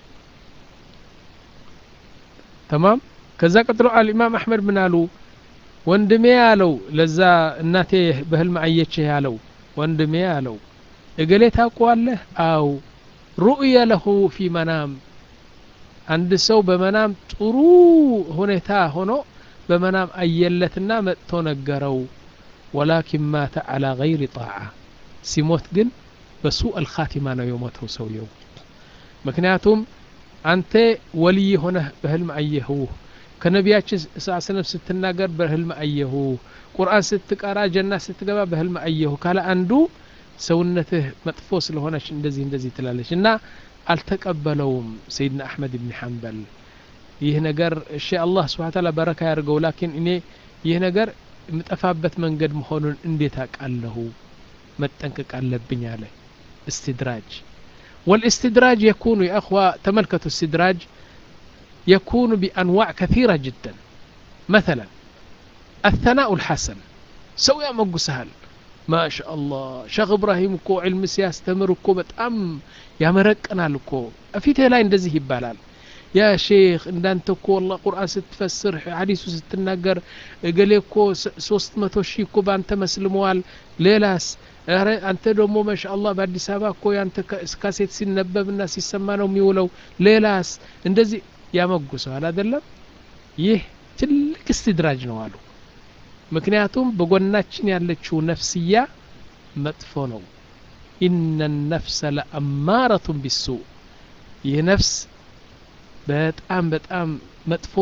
ተማም ከዛ ቀጥሎ አልኢማም አሕመድ ምን አሉ ወንድሜ አለው ለዛ እናቴ በህልም አየችህ ያለው ወንድሜ አለው እገሌ ታውቀዋለህ አው ሩእየ ለሁ ፊ መናም አንድ ሰው በመናም ጥሩ ሁኔታ ሆኖ በመናም አየለትና መጥቶ ነገረው ወላኪን ማተ አላ ገይሪ ጣዓ ሲሞት ግን በሱእ አልኻቲማ ነው የሞተው ሰውየው ምክንያቱም አንተ ወልይ ሆነህ በህልም አየሁ ከነቢያችን ስ ስለም ስትናገር በህልም አየሁ ቁርአን ስትቀራ ጀና ስትገባ በህልም አየሁ ካለ አንዱ ሰውነትህ መጥፎ ስለሆነች እንደዚህ እንደዚህ ትላለች እና አልተቀበለውም ሰይድና አሕመድ ብን ሐንበል ይህ ነገር እሺ አላህ ስብሓን ታላ በረካ ያድርገው ላኪን እኔ ይህ ነገር የምጠፋበት መንገድ መሆኑን እንዴት አውቃለሁ መጠንቀቅ አለብኝ አለ استدراج والاستدراج يكون يا أخوة تملكة استدراج يكون بأنواع كثيرة جدا مثلا الثناء الحسن سوي أمقو سهل ما شاء الله شيخ إبراهيم كو علم سياس تمر كو بتأم يا مرقنا لكو أفيته لا اندزيه يبالال يا شيخ እንዳንተ እኮ والله ቁርአን ስትፈስር ሐዲሱ ስትናገር እገሌ እኮ ሶስት መቶ ሺህ እኮ በአንተ መስልመዋል ሌላስ ኧረ አንተ ደግሞ ማሻአላህ በአዲስ አበባ እኮ ያንተ ካሴት ሲነበብና ሲሰማ ነው የሚውለው ሌላስ እንደዚህ ያመጉሰዋል አይደለም ይህ ትልቅ እስትድራጅ ነው አሉ ምክንያቱም በጎናችን ያለችው ነፍስያ መጥፎ ነው ኢነ ነፍሰ ለአማረቱን ቢሱ ይህ ነፍስ በጣም በጣም መጥፎ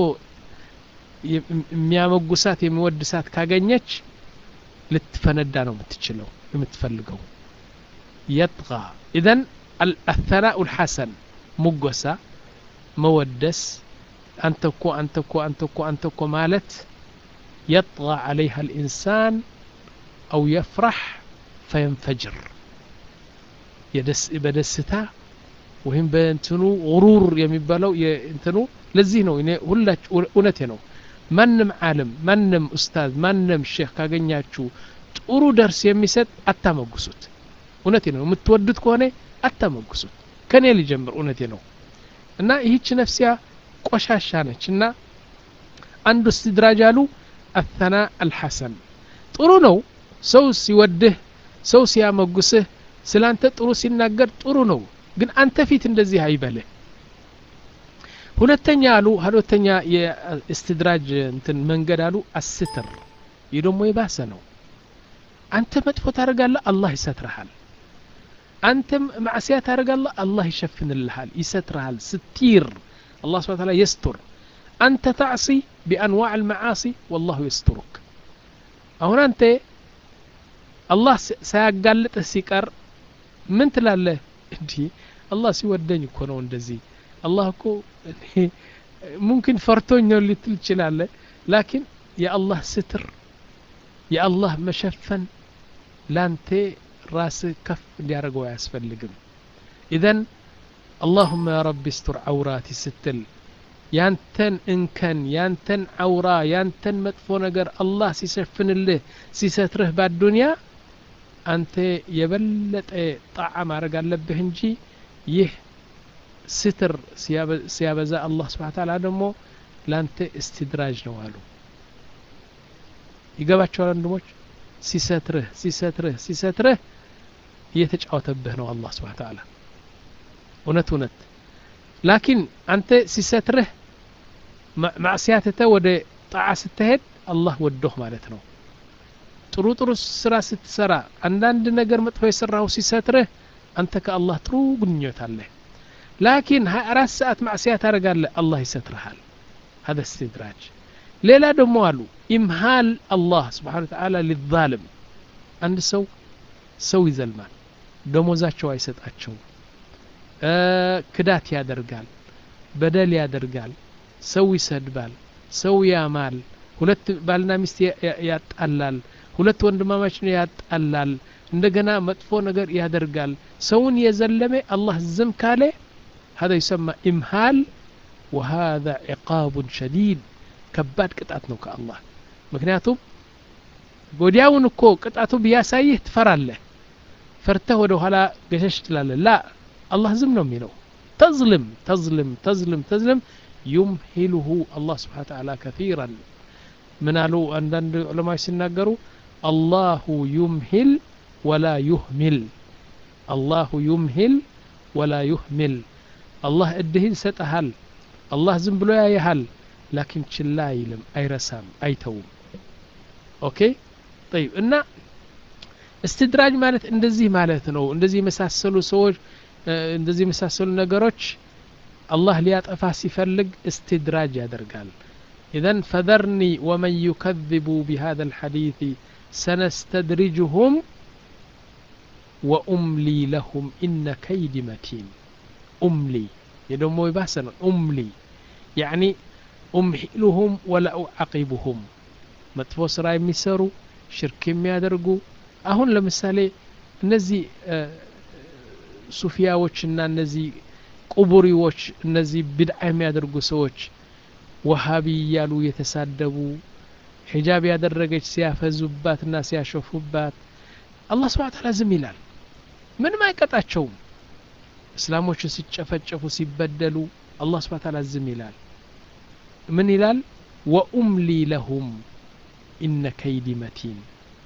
የሚያመጉሳት የሚወድሳት ካገኘች ልትፈነዳ ነው የምትችለው የምትፈልገው የጥቃ ኢዘን አልተናኡ ልሐሰን ሙጎሳ መወደስ አንተ እኮ አንተ እኮ አንተ እኮ አንተ እኮ ማለት يطغى عليها الإنسان أو يفرح فينفجر يدس بدستا ወይም በእንትኑ غሩር የሚባለው እንትኑ ለዚህ ነው እኔ ሁላች እውነቴ ነው ማንም ዓለም ማንም ኡስታዝ ማንም ሼክ ካገኛችሁ ጥሩ ደርስ የሚሰጥ አታመጉሱት እውነቴ ነው የምትወዱት ከሆነ አታመጉሱት ከኔ ሊጀምር እውነቴ ነው እና ይህች ነፍሲያ ቆሻሻ ነች እና አንዱ እስትድራጅ አሉ አተና አልሐሰን ጥሩ ነው ሰው ሲወድህ ሰው ሲያመጉስህ ስላንተ ጥሩ ሲናገር ጥሩ ነው ግን አንተ ፊት እንደዚህ አይበልህ ሁለተኛ አሉ ሁለተኛ የእስትድራጅ እንትን መንገድ አሉ አስትር ይህ ደግሞ የባሰ ነው አንተ መጥፎ ታደርጋለህ አላህ ይሰትርሃል አንተም ማዕስያ ታደርጋለህ አላህ ይሸፍንልሃል ይሰትርሃል ስትር አላህ ስብሐ ተዓላ የስቱር አንተ ታዕሲ ቢአንዋዕ ልመዓሲ ወላሁ የስቱሩክ አሁን አንተ አላህ ሳያጋልጥህ ሲቀር ምን ትላለህ እንዲህ አላህ ሲወደኝ እኮ ነው እንደዚህ አላህ እኮ ሙምኪን ፈርቶኝ ነው ልትል ትችላለህ ላኪን የአላህ ስትር የአላህ መሸፈን ላንተ ራስህ ከፍ እንዲያደርገው አያስፈልግም ኢዘን አላሁመ ያ ረቢ ስቱር አውራቲ ስትል ያንተን እንከን ያንተን አውራ ያንተን መጥፎ ነገር አላህ ሲሸፍንልህ ሲሰትርህ ባዱንያ አንተ የበለጠ ጣዓ ማድረግ አለብህ እንጂ ይህ ስትር ሲያበዛ አላህ ስብሓ ታላ ደግሞ ለአንተ እስትድራጅ ነው አሉ ይገባቸዋል ወንድሞች ሲሰትርህ ሲሰትርህ ሲሰትርህ እየተጫወተብህ ነው አላህ ስብሓ ታላ እውነት እውነት ላኪን አንተ ሲሰትርህ ማዕስያትተ ወደ ጣዓ ስትሄድ አላህ ወዶህ ማለት ነው ጥሩ ጥሩ ስራ ስትሰራ አንዳንድ ነገር መጥፎ የሰራው ሲሰትርህ አንተ ከአላህ ጥሩ ግንኙነት አለህ ላኪን ሀያ አራት ሰዓት ማዕስያ ታደርጋለህ አላህ ይሰትርሃል هذا استدراج ሌላ ደግሞ አሉ ኢምሃል አላህ ስብሓን ተዓላ ሊዛልም አንድ ሰው ሰው ይዘልማል ደሞዛቸው አይሰጣቸውም ክዳት ያደርጋል በደል ያደርጋል ሰው ይሰድባል ሰው ያማል ሁለት ባልና ሚስት ያጣላል ሁለት ወንድማማች ነው ያጣላል እንደገና መጥፎ ነገር ያደርጋል ሰውን የዘለመ አላህ ዝም ካለ هذا يسمى إمهال وهذا عقاب شديد ከባድ ቅጣት ነው ከአላህ ምክንያቱም ወዲያውን እኮ ቅጣቱ ቢያሳይህ ትፈራለህ ፈርተህ ወደ ኋላ ገሸሽ ትላለህ ላ አላህ ዝም ነው የሚለው ተዝልም ተዝልም ተዝልም ተዝልም ዩምሂሉሁ አላህ ስብሓን ተዓላ ከፊራን ምን አሉ አንዳንድ ዑለማዎች ሲናገሩ አላሁ ዩምሂል ወላ ዩህሚል አላሁ ዩምሂል ወላ ዩህሚል አላህ እድህን ይሰጠሃል አላህ ዝም ብሎ ያይሃል ላኪን ችላ አይልም አይረሳም አይተውም ኦኬ ጠይብ እና እስትድራጅ ማለት እንደዚህ ማለት ነው እንደዚህ የመሳሰሉ ሰዎች እንደዚህ የመሳሰሉ ነገሮች አላህ ሊያጠፋ ሲፈልግ እስትድራጅ ያደርጋል ኢዘን ፈዘርኒ ወመን ዩከذቡ ቢሃذا الحديث ሰነስተድሪጅሁም ወኡምሊ ለሁም ኢነ ከይድ መቲን ኡምሊ የደሞ የባሰ ነው ኡምሊ ያኒ ኡምሂሉሁም ወላ ኡዓቂቡሁም መጥፎ ስራ የሚሰሩ ሽርክ የሚያደርጉ አሁን ለምሳሌ እነዚህ ሱፊያዎችና እነዚህ ቁቡሪዎች እነዚህ ብድዓ የሚያደርጉ ሰዎች ወሃቢ እያሉ የተሳደቡ ሒጃብ ያደረገች ሲያፈዙባትና ሲያሾፉባት አላህ ስብሓን ታላ ዝም ይላል ምንም አይቀጣቸውም እስላሞች ሲጨፈጨፉ ሲበደሉ አላህ ስብሓን ታላ ዝም ይላል ምን ይላል ወኡምሊ ለሁም ኢነ ከይዲ መቲን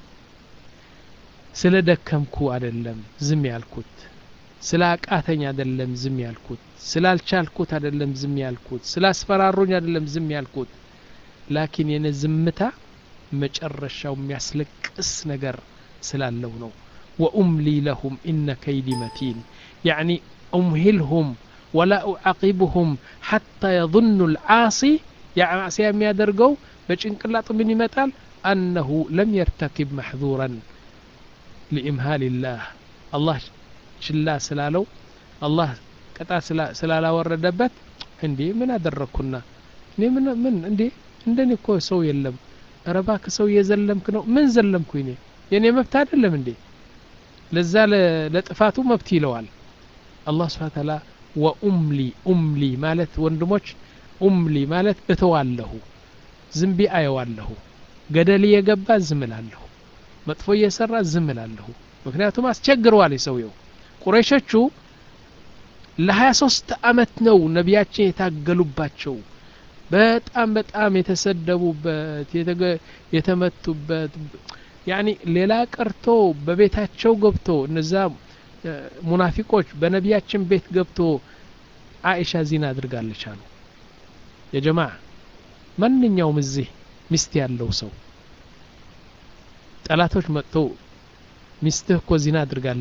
ስለ ደከምኩ አደለም ዝም ያልኩት ስለ አቃተኝ አደለም ዝም ያልኩት ስላልቻልኩት አደለም ዝም ያልኩት ስላስፈራሩኝ አደለም ዝም ያልኩት ላኪን የነ ዝምታ መጨረሻው የሚያስለቅስ ነገር ስላለው ነው ወኡምሊ ለሁም ኢነ ከይዲ መቲን ያዕኒ ኡምሂልሁም ወላ ኡዓቂብሁም ሐታ የظኑ ልዓሲ ማዕስያ የሚያደርገው በጭንቅላጡ ምን ይመጣል አነሁ ለም የርተኪብ ማሕዙረን ሊኢምሃል ላህ አላህ ችላ ስላለው አላህ ቅጣት ስላላወረደበት እንዴ ምን አደረግኩና እኔ ምን ምን እንዴ እንደኔ እኮ ሰው የለም ረባክ ሰው እየዘለምክ ነው ምን ዘለምኩ እኔ የእኔ መብት አይደለም እንዴ ለዛ ለጥፋቱ መብት ይለዋል አላህ ስብሓን ታላ ወኡምሊ ኡምሊ ማለት ወንድሞች ኡምሊ ማለት እተዋለሁ ዝምቢ አየዋለሁ ገደል እየገባ ዝምላለሁ መጥፎ እየሰራ ዝምላለሁ ምክንያቱም አስቸግረዋል የሰውየው ቁረይሾቹ ለሀያ ሶስት አመት ነው ነቢያችን የታገሉባቸው በጣም በጣም የተሰደቡበት የተመቱበት ያኒ ሌላ ቀርቶ በቤታቸው ገብቶ እነዛ ሙናፊቆች በነቢያችን ቤት ገብቶ አኢሻ ዚና አድርጋለች አሉ የጀማ ማንኛውም እዚህ ሚስት ያለው ሰው ጠላቶች መጥተው ሚስትህ እኮ ዚና አድርጋለች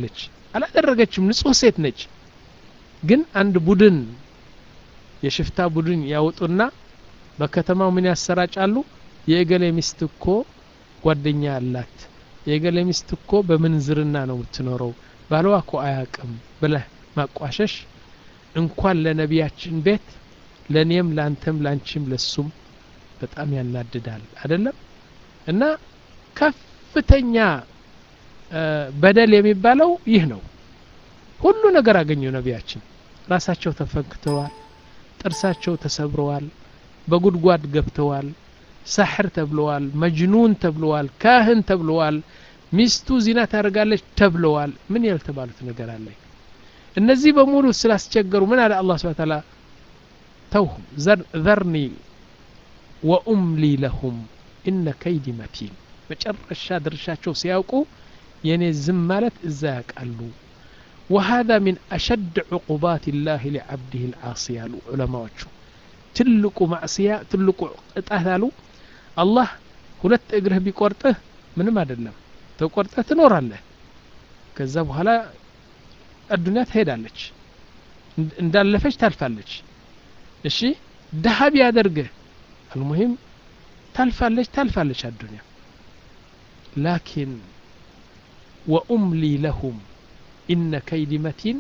አላደረገችም ንጹህ ሴት ነች ግን አንድ ቡድን የሽፍታ ቡድን ያወጡና በከተማው ምን ያሰራጫሉ የእገሌ ሚስት እኮ ጓደኛ አላት የእገሌ ሚስት እኮ በምንዝርና ነው የምትኖረው ባለዋ እኮ አያቅም ብለህ ማቋሸሽ እንኳን ለነቢያችን ቤት ለእኔም ለአንተም ለአንቺም ለሱም በጣም ያናድዳል አይደለም እና ከፍተኛ በደል የሚባለው ይህ ነው ሁሉ ነገር አገኘው ነቢያችን ራሳቸው ተፈንክተዋል ጥርሳቸው ተሰብረዋል በጉድጓድ ገብተዋል ሳሕር ተብለዋል መጅኑን ተብለዋል ካህን ተብለዋል ሚስቱ ዚና ታደርጋለች ተብለዋል ምን ያልተባሉት ነገር አለ እነዚህ በሙሉ ስላስቸገሩ ምን አለ አላህ ስብሐ ተዓላ ተውሁም ዘርኒ ወኡምሊ ለሁም ኢነ ከይዲ መቲን መጨረሻ ድርሻቸው ሲያውቁ የኔ ዝም ማለት እዛ ያውቃሉ وهذا من أشد عقوبات الله لعبده العاصي ያሉ ዑለማዎቹ ትልቁ ማዕስያ ትልቁ ቅጣት አሉ አላህ ሁለት እግርህ ቢቆርጥህ ምንም አይደለም ተቆርጠህ ትኖራለህ ከዛ በኋላ አዱኒያ ትሄዳለች እንዳለፈች ታልፋለች እሺ ድሀ ቢያደርግህ አልሙሂም ታልፋለች ታልፋለች አዱኒያ ላኪን ወኡምሊ ለሁም ኢነ ከይዲ መቲን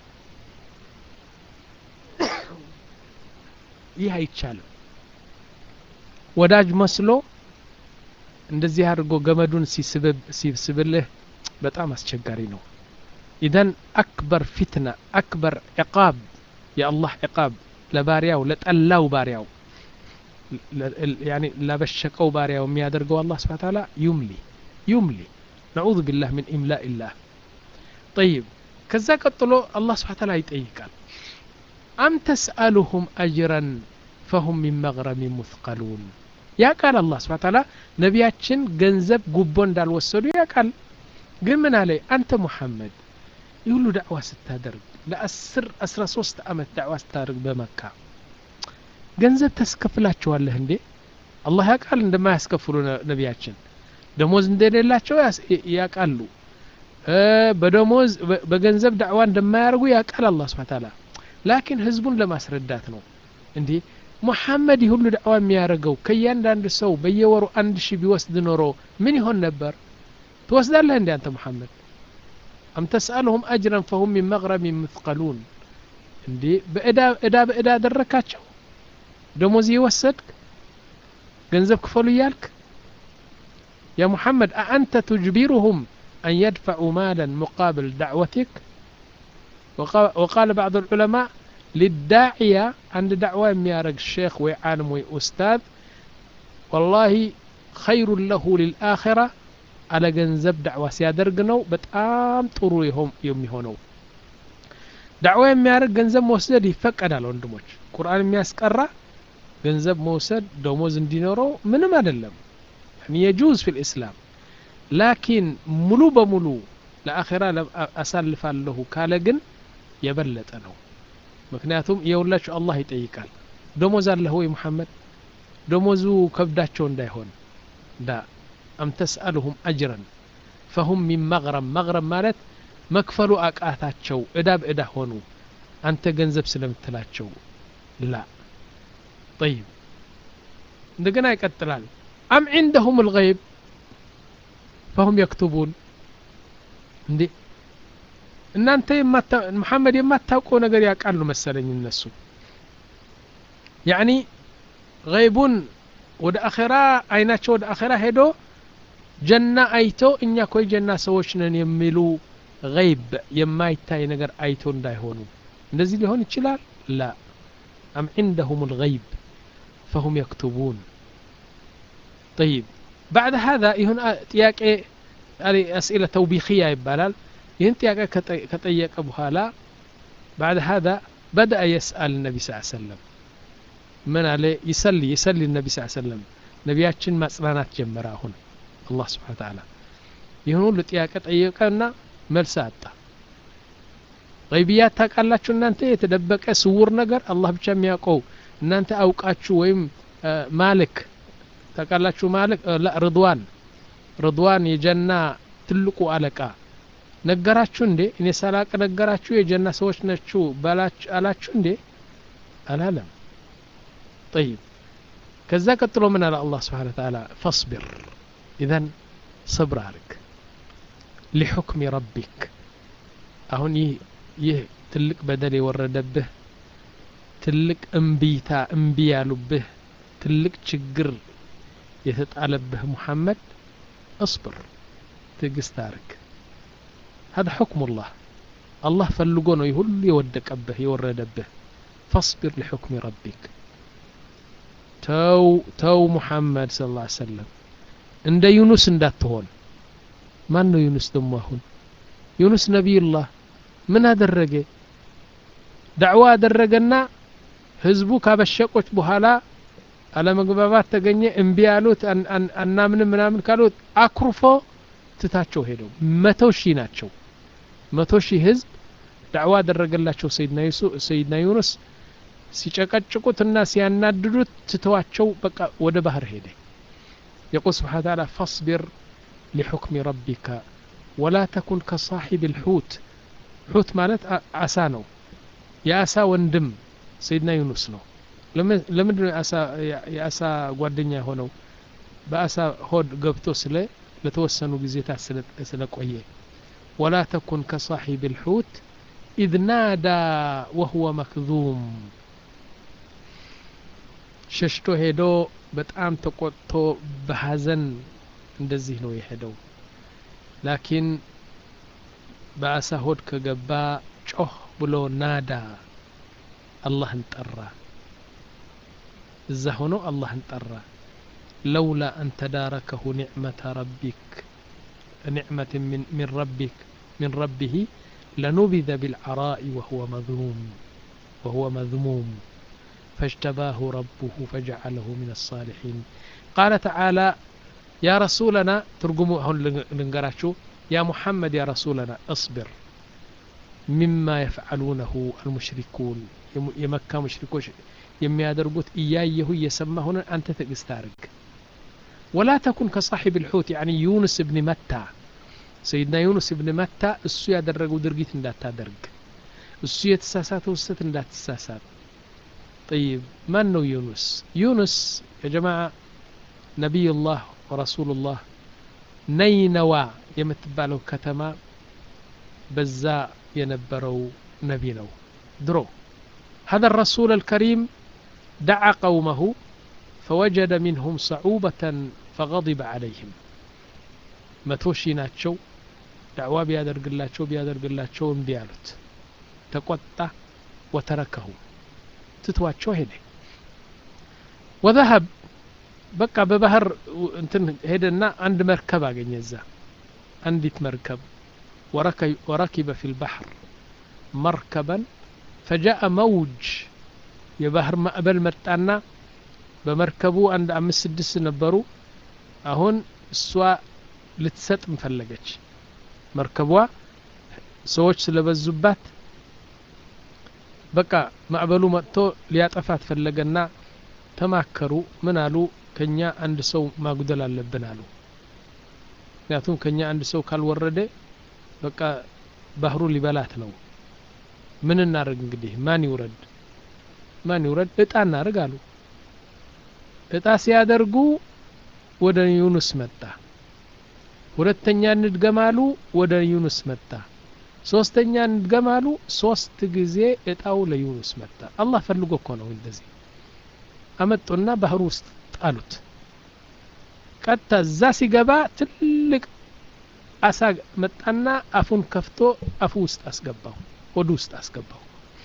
ይህ አይቻልም ወዳጅ መስሎ እንደዚህ አድርጎ ገመዱን ሲስብልህ በጣም አስቸጋሪ ነው ኢዘን አክበር ፊትና አክበር ዕቃብ የአላህ ዕቃብ ለባሪያው ለጠላው ባሪያው ላበሸቀው ባሪያው የሚያደርገው አላህ ስብሓ ታላ ዩምሊ ዩምሊ ነዑዙ ቢላህ ምን ኢምላእ ላህ ጠይብ ከዛ ቀጥሎ አላህ ስብሓ ታላ ይጠይቃል አም ተስአሉሁም አጅረን ፈሁም ሚን መግረሚ ሙثቀሉን ያቃል አላህ ስብሓ ታላ ነቢያችን ገንዘብ ጉቦ እንዳልወሰዱ ያቃል ግን ምን አለ አንተ ሙሐመድ ይህ ሁሉ ዳዕዋ ስታደርግ ለአስር አስራ ሶስት አመት ዳዕዋ ስታደርግ በመካ ገንዘብ ተስከፍላቸዋለህ እንዴ አላህ ያቃል እንደማያስከፍሉ ነቢያችን ደሞዝ እንደሌላቸው ያቃሉ በደሞዝ በገንዘብ ዳዕዋ እንደማያደርጉ ያቃል አላህ ስብሓ ታላ ላኪን ህዝቡን ለማስረዳት ነው እንዴ ሙሐመድ ይህ ሁሉ ዳዕዋ የሚያደርገው ከእያንዳንድ ሰው በየወሩ አንድ ሺህ ቢወስድ ኖሮ ምን ይሆን ነበር ትወስዳለህ እንዴ አንተ ሙሐመድ አም ተስአልሁም አጅረን ፈሁም ሚን መግረሚ ምትቀሉን እንዴ በእዳ እዳ በእዳ አደረካቸው ደሞዝ የወሰድክ ገንዘብ ክፈሉ እያልክ ያ ሙሐመድ አአንተ ትጅቢሩሁም أن يدفعوا مالا مقابل دعوتك وقال بعض العلماء للداعية عند دعوة يارق الشيخ وعالم وأستاذ والله خير له للآخرة على جنزب دعوة سيادرقنو بتقام طرو يهم يوم يهونو دعوة يارق جنزب موسد يفقد على ወንድሞች ቁርአን የሚያስቀራ ገንዘብ መውሰድ ደሞዝ እንዲኖረው ምንም አይደለም የጁዝ ፊ ልእስላም ላኪን ሙሉ በሙሉ ለአኼራ አሳልፋለሁ ካለ ግን የበለጠ ነው ምክንያቱም የሁላችሁ አላህ ይጠይቃል ደሞዝ አለህ ወይ ሙሐመድ ደሞዙ ከብዳቸው እንዳይሆን ዳ አም ተስአልሁም አጅረን ፈሁም ሚን መግረም መግረም ማለት መክፈሉ አቃታቸው እዳ በእዳ ሆኑ አንተ ገንዘብ ስለምትላቸው ላ ጠይብ እንደገና ይቀጥላል አም ዒንደሁም ልገይብ ፈሁም የክቱቡን እንዴ እናንተ መሐመድ የማታውቀው ነገር ያውቃሉ መሰለኝ እነሱ ያኒ ገይቡን ወደ አኼራ አይናቸው ወደ አኼራ ሄዶ ጀና አይቶ እኛ ኮይ ጀና ሰዎች ነን የሚሉ ገይብ የማይታይ ነገር አይቶ እንዳይሆኑ እንደዚህ ሊሆን ይችላል ላ አም ዒንደሁም ልገይብ ፈሁም የክቱቡን طيب بعد هذا ይሁን ጥያቄ أسئلة توبيخية ይባላል ይህን ጥያቄ ከጠየቀ በኋላ بعد هذا بدأ يسأل النبي صلى الله عليه وسلم من عليه يسلي يسلي النبي صلى الله عليه وسلم ነቢያችን ማጽናናት ጀመረ አሁን አላህ ስብሓን ተዓላ ይህን ሁሉ ጥያቄ ጠየቀና መልስ አጣ ገይብያት ታውቃላችሁ እናንተ የተደበቀ ስውር ነገር አላህ ብቻ የሚያውቀው እናንተ አውቃችሁ ወይም ማልክ ታውቃላችሁ ማልክ ርድዋን ርድዋን የጀና ትልቁ አለቃ ነገራችሁ እንዴ እኔ ሳላቅ ነገራችሁ የጀና ሰዎች ነችሁ አላችሁ እንዴ አላለም ጠይብ ከዛ ቀጥሎ ምን አለ አላህ ስብሓን ተዓላ ፈስቢር ኢዘን ሰብር አርግ ሊሑክሚ ረቢክ አሁን ይህ ይህ ትልቅ በደል የወረደብህ ትልቅ እምቢታ እምቢ ያሉብህ ትልቅ ችግር የተጣለብህ ሙሐመድ እصብር ትዕግስት አርግ هذا حكم الله الله ፈልጎ ነው ሁሉ የወደቀብህ የወረደብህ فاصبر لحكم ربك ተው ተው ሙሐመድ ስለ ላ ሰለም እንደ ዩኑስ እንዳትሆን ማን ነው ዩኑስ ደሞ አሁን ዩኑስ ነቢዩላህ ምን አደረገ ዳዕዋ አደረገና ህዝቡ ካበሸቆች በኋላ አለመግባባት ተገኘ እምቢ ያሉት አናምንም ምናምን ካሉት አኩርፎ ትታቸው ሄደው መቶ ሺህ ናቸው መቶ ሺህ ህዝብ ዳዕዋ አደረገላቸው ሰይድና ዩኑስ ሲጨቀጭቁትና ሲያናድዱት ትተዋቸው በቃ ወደ ባህር ሄደ يقول سبحانه وتعالى فاصبر لحكم ربك ولا تكن كصاحب الحوت حوت مالت عسى ነው የአሳ ወንድም ሰይድና ዩኑስ ነው ለምንድን ነው የአሳ ጓደኛ የሆነው በአሳ ሆድ ገብቶ ስለ ለተወሰኑ ጊዜታ ስለቆየ ወላ ተኩን ከሳሒብ ልሑት ኢዝ ናዳ ወሁወ መክዙም ሸሽቶ ሄዶ በጣም ተቆጥቶ በሐዘን እንደዚህ ነው የሄደው ላኪን በአሳ ሆድ ከገባ ጮህ ብሎ ናዳ አላህን ጠራ እዛ ሆኖ አላህን ጠራ ለውላ አን ተዳረከሁ ኒዕመተ ረቢክ ኒዕመት ምን ረቢክ من ربه لنبذ بالعراء وهو مذموم وهو مذموم فاجتباه ربه فجعله من الصالحين قال تعالى يا رسولنا ترجموا هون لنقراتشو يا محمد يا رسولنا اصبر مما يفعلونه المشركون የመካ ሙሽሪኮች የሚያደርጉት እያየሁ እየሰማ ሆነ አንተ ትዕግስት አርግ ወላ ተኩን ከሳሒብ ልሑት ያኒ ዩኑስ እብን መታ ሰይድና ዩኑስ እብን መታ እሱ ያደረገው ድርጊት እንዳታደርግ እሱ የተሳሳተው ስህተት እንዳትሳሳት طيب ማን ነው ዩኑስ ዩኑስ የጀማዓ ነቢዩላህ ወረሱሉላህ ነይነዋ የምትባለው ከተማ በዛ የነበረው ነቢ ነው ድሮ هذا الرسول الكريم دعا قومه فوجد منهم صعوبة فغضب عليهم متوشي ناتشو دعوة بيادرق اللاتشو بيادرق اللاتشو انبيالت تقطع وتركه تتواتشو هنا وذهب بقى ببهر انتن هدنا عند مركب اجنزا عندت مركب وركب, وركب في البحر مركبا فجاء موج የባህር ማዕበል መጣና በመርከቡ አንድ አምስት ስድስት ነበሩ አሁን እሷ ልትሰጥም ፈለገች መርከቧ ሰዎች ስለበዙባት በቃ ማዕበሉ መጥቶ ሊያጠፋት ፈለገና ተማከሩ ምን አሉ ከኛ አንድ ሰው ማጉደል አለብን አሉ ምክንያቱም ከኛ አንድ ሰው ካልወረደ በቃ ባህሩ ሊበላት ነው ምን እናደርግ እንግዲህ ማን ይውረድ ማን ይውረድ እጣ እናደርግ አሉ እጣ ሲያደርጉ ወደ ዩኑስ መጣ ሁለተኛ እንድገማሉ ወደ ዩኑስ መጣ ሶስተኛ እንድገማሉ ሶስት ጊዜ እጣው ለዩኑስ መጣ አላህ ፈልጎ እኮ ነው እንደዚህ አመጡና ባህር ውስጥ ጣሉት ቀጥታ እዛ ሲገባ ትልቅ አሳ መጣና አፉን ከፍቶ አፉ ውስጥ አስገባው ሆዱ ውስጥ አስገባው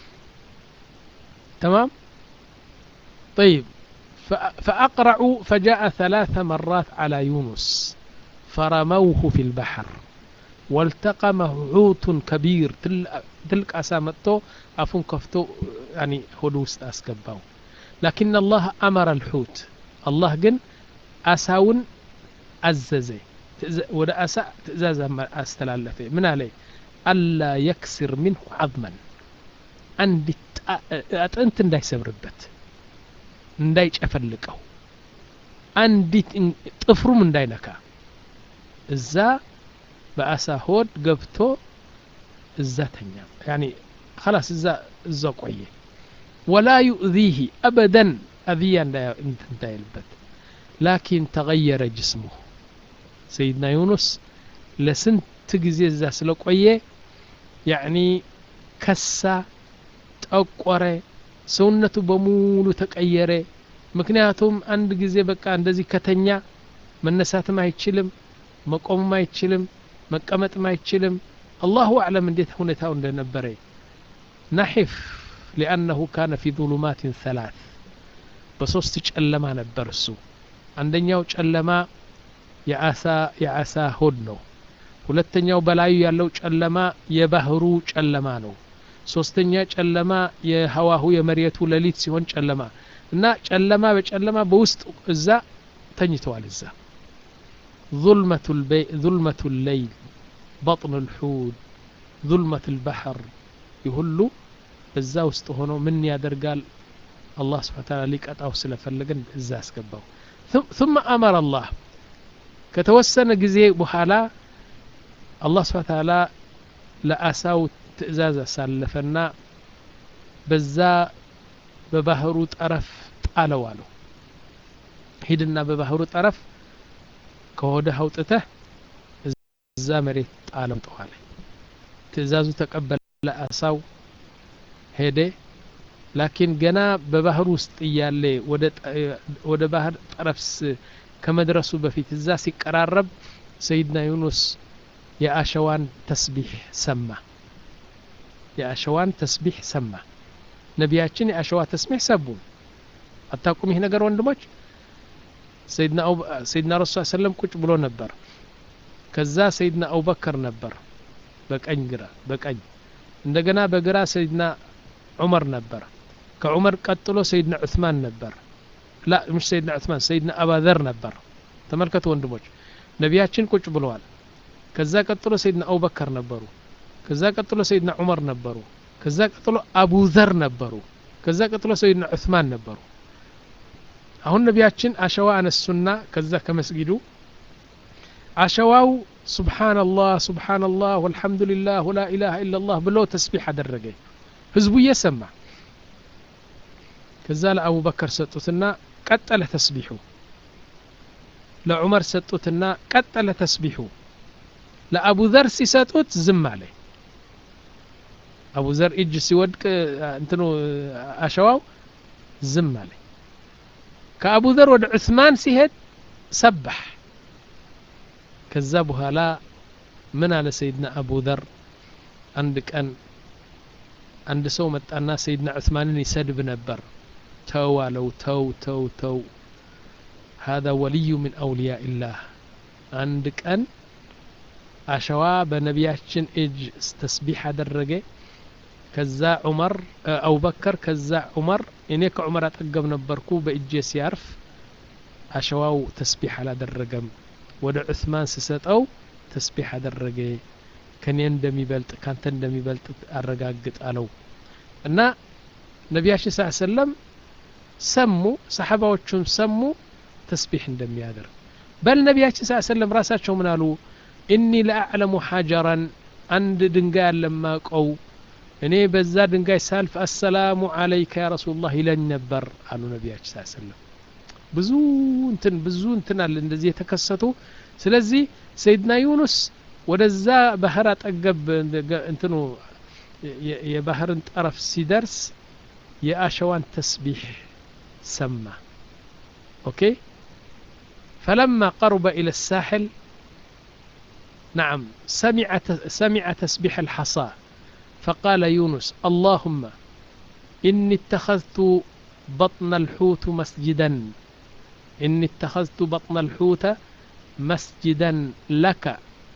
تمام طيب فأقرعوا فجاء ثلاث مرات على يونس فرموه في البحر والتقمه حوت كبير تلك أسامته أفن كفتو يعني هدوس أسكباو لكن الله أمر الحوت الله جن أساون أززي ወደ አሳ ትእዛዝ አስተላለፈ ምን አለ አላ የክስር ምንሁ አዝመን አንዲት አጥንት እንዳይሰብርበት እንዳይጨፈልቀው አንዲት ጥፍሩም እንዳይነካ እዛ በአሳ ሆድ ገብቶ እዛ ተኛ ያኒ خلاص እዛ እዛ ቆየ ወላ ዩእዚህ አበደን አዝያ እንዳይልበት ላኪን ተغየረ ጅስሙሁ ሰይድና ዩኑስ ለስንት ጊዜ እዛ ስለቆየ ያዕኒ ከሳ ጠቆረ ሰውነቱ በሙሉ ተቀየረ ምክንያቱም አንድ ጊዜ በቃ እንደዚህ ከተኛ መነሳትም አይችልም መቆምም አይችልም መቀመጥም አይችልም አላሁ አዕለም እንዴት ሁኔታው እንደነበረ ናሒፍ ሊአነሁ ካነ ፊ ظሉማትን ሰላት በሶስት ጨለማ ነበር እሱ አንደኛው ጨለማ የአሳ የአሳ ሆድ ነው ሁለተኛው በላዩ ያለው ጨለማ የባህሩ ጨለማ ነው ሶስተኛ ጨለማ የሀዋሁ የመሬቱ ሌሊት ሲሆን ጨለማ እና ጨለማ በጨለማ በውስጥ እዛ ተኝተዋል እዛ ظልመቱ الليل بطن الحوت ظلمة البحر ይሁሉ እዛ ውስጥ ሆኖ ምን ያደርጋል አላህ ስብሓን ታላ ሊቀጣው ስለፈለገን እዛ አስገባው ثم أمر الله ከተወሰነ ጊዜ በኋላ አላህ ስብሓን ታላ ለአሳው ትእዛዝ አሳለፈና በዛ በባህሩ ጠረፍ ጣለው አለው ሂድና በባህሩ ጠረፍ ከሆድህ አውጥተህ እዛ መሬት ጣለው ጠዋለ ትእዛዙ ተቀበለ አሳው ሄደ ላኪን ገና በባህር ውስጥ እያለ ወደ ባህር ጠረፍ ከመድረሱ በፊት እዛ ሲቀራረብ ሰይድና ዩኑስ የአሸዋን ተስቢሕ ሰማ የአሸዋን ተስቢሕ ሰማ ነቢያችን የአሸዋ ተስቢሕ ሰቡ አታቁም ይህ ነገር ወንድሞች ሰይድና ረሱ ሰለም ቁጭ ብሎ ነበር ከዛ ሰይድና አቡበከር ነበር በቀኝ ግራ በቀኝ እንደገና በግራ ሰይድና ዑመር ነበር ከዑመር ቀጥሎ ሰይድና ዑስማን ነበር ላ ምሽ ሰይድና ዑስማን ሰይድና አባዘር ነበር ተመልከቱ ወንድሞች ነቢያችን ቁጭ ብለዋል ከዛ ቀጥሎ ሰይድና አቡበከር ነበሩ ከዛ ቀጥሎ ሰይድና ዑመር ነበሩ ከዛ ቀጥሎ አቡዘር ነበሩ ከዛ ቀጥሎ ሰይድና ዑስማን ነበሩ አሁን ነቢያችን አሸዋ አነሱና ከዛ ከመስጊዱ አሸዋው ሱብሓነላህ ሱብሓነላህ ወልሐምዱሊላህ ወላ ኢላሃ ኢላላህ ብሎ ተስቢሕ አደረገ ህዝቡ እየሰማ ከዛ ለአቡበከር ሰጡትና ቀጠለ ተስቢሑ ለዑመር ሰጡትና ቀጠለ ተስቢሑ ለአቡ ዘር ሲሰጡት ዝም አለ አቡ ዘር እጅ ሲወድቅ እንትኑ አሸዋው ዝም አለ ከአቡ ዘር ወደ ዑስማን ሲሄድ ሰባሕ ከዛ በኋላ ምን አለ ሰይድና አቡ ዘር አንድ ቀን አንድ ሰው መጣና ሰይድና ዑስማንን ይሰድብ ነበር ተው አለው ተው ተው ተው هذا ولي من أولياء الله አንድ ቀን አሸዋ በነቢያችን እጅ ተስቢሕ አደረገ ከዛ ዑመር አቡበከር ከዛ ዑመር እኔ ከዑመር አጠገብ ነበርኩ በእጄ ሲያርፍ አሸዋው ተስቢሕ አላደረገም ወደ ዑስማን ስሰጠው ተስቢሕ አደረገ ከኔ እንደሚበልጥ ካንተ እንደሚበልጥ አረጋግጥ አለው እና ነቢያችን ስ ሰለም ሰሙ ሰሓባዎቹም ሰሙ ተስቢሕ እንደሚያደርግ በል ነቢያችን ስ ሰለም ራሳቸው ምን አሉ እኒ ለአዕለሙ ሓጀራን አንድ ድንጋይ አለማቀው እኔ በዛ ድንጋይ ሳልፍ አሰላሙ አለይከ ያ ረሱሉላህ ይለኝ ነበር አሉ ነቢያችን ስ ሰለም ብዙ እንትን ብዙ እንትን አለ እንደዚህ የተከሰቱ ስለዚህ ሰይድና ዩኑስ ወደዛ ባህር አጠገብ እንትኑ የባህርን ጠረፍ ሲደርስ የአሸዋን ተስቢሕ ሰማ ኦኬ فلما قرب إلى الساحل نعم سمع سمع تسبيح الحصى فقال يونس اللهم إني اتخذت بطن الحوت مسجدا إني اتخذت بطن الحوت مسجدا لك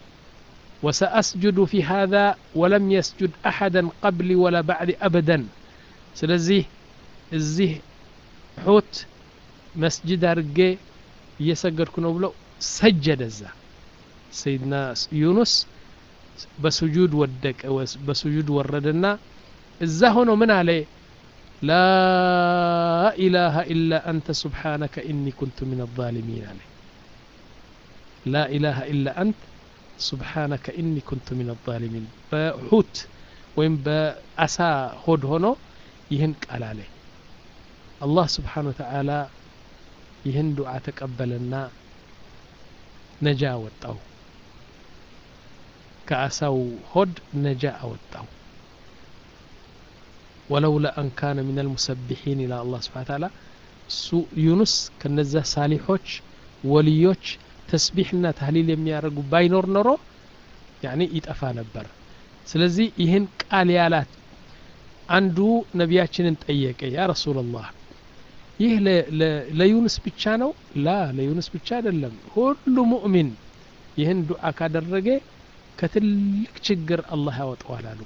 وسأسجد في هذا ولم يسجد أحدا قبلي ولا بعد أبدا سلزيه الزيه حوت مسجد أرقي እየሰገድኩ ነው ብለው ሰጀደ እዛ ሰይድና ዩኑስ በሱጁድ ወደቀ በሱጁድ ወረደና እዛ ሆኖ ምን አለ ላ ኢላሃ ኢላ አንተ ሱብሓነከ ኢኒ ኩንቱ ምን አዛሊሚን አለ ላ ኢላሃ ኢላ አንት ሱብሓነከ ኢኒ ኩንቱ ሚን አዛሊሚን በሑት ወይም በአሳ ሆድ ሆኖ ይህን ቃል አለ አላህ ስብሓን ወተዓላ ይህን ዱዓ ተቀበለና ነጃ አወጣው ከአሳው ሆድ ነጃ አወጣው ወለውላ አን ካነ ምን አልሙሰቢሒን ይላ አላህ ስብሓን ተዓላ እሱ ዩኑስ ከነዛ ሳሊሖች ወልዮች ተስቢሕና ታህሊል የሚያደርጉ ባይኖር ኖሮ ያኒ ይጠፋ ነበር ስለዚህ ይህን ቃል ያላት አንዱ ነቢያችንን ጠየቀ ያ ረሱላላህ ይህ ለዩኑስ ብቻ ነው ላ ለዩኑስ ብቻ አይደለም ሁሉ ሙእሚን ይህን ዱዓ ካደረገ ከትልቅ ችግር አላህ ያወጣዋል አሉ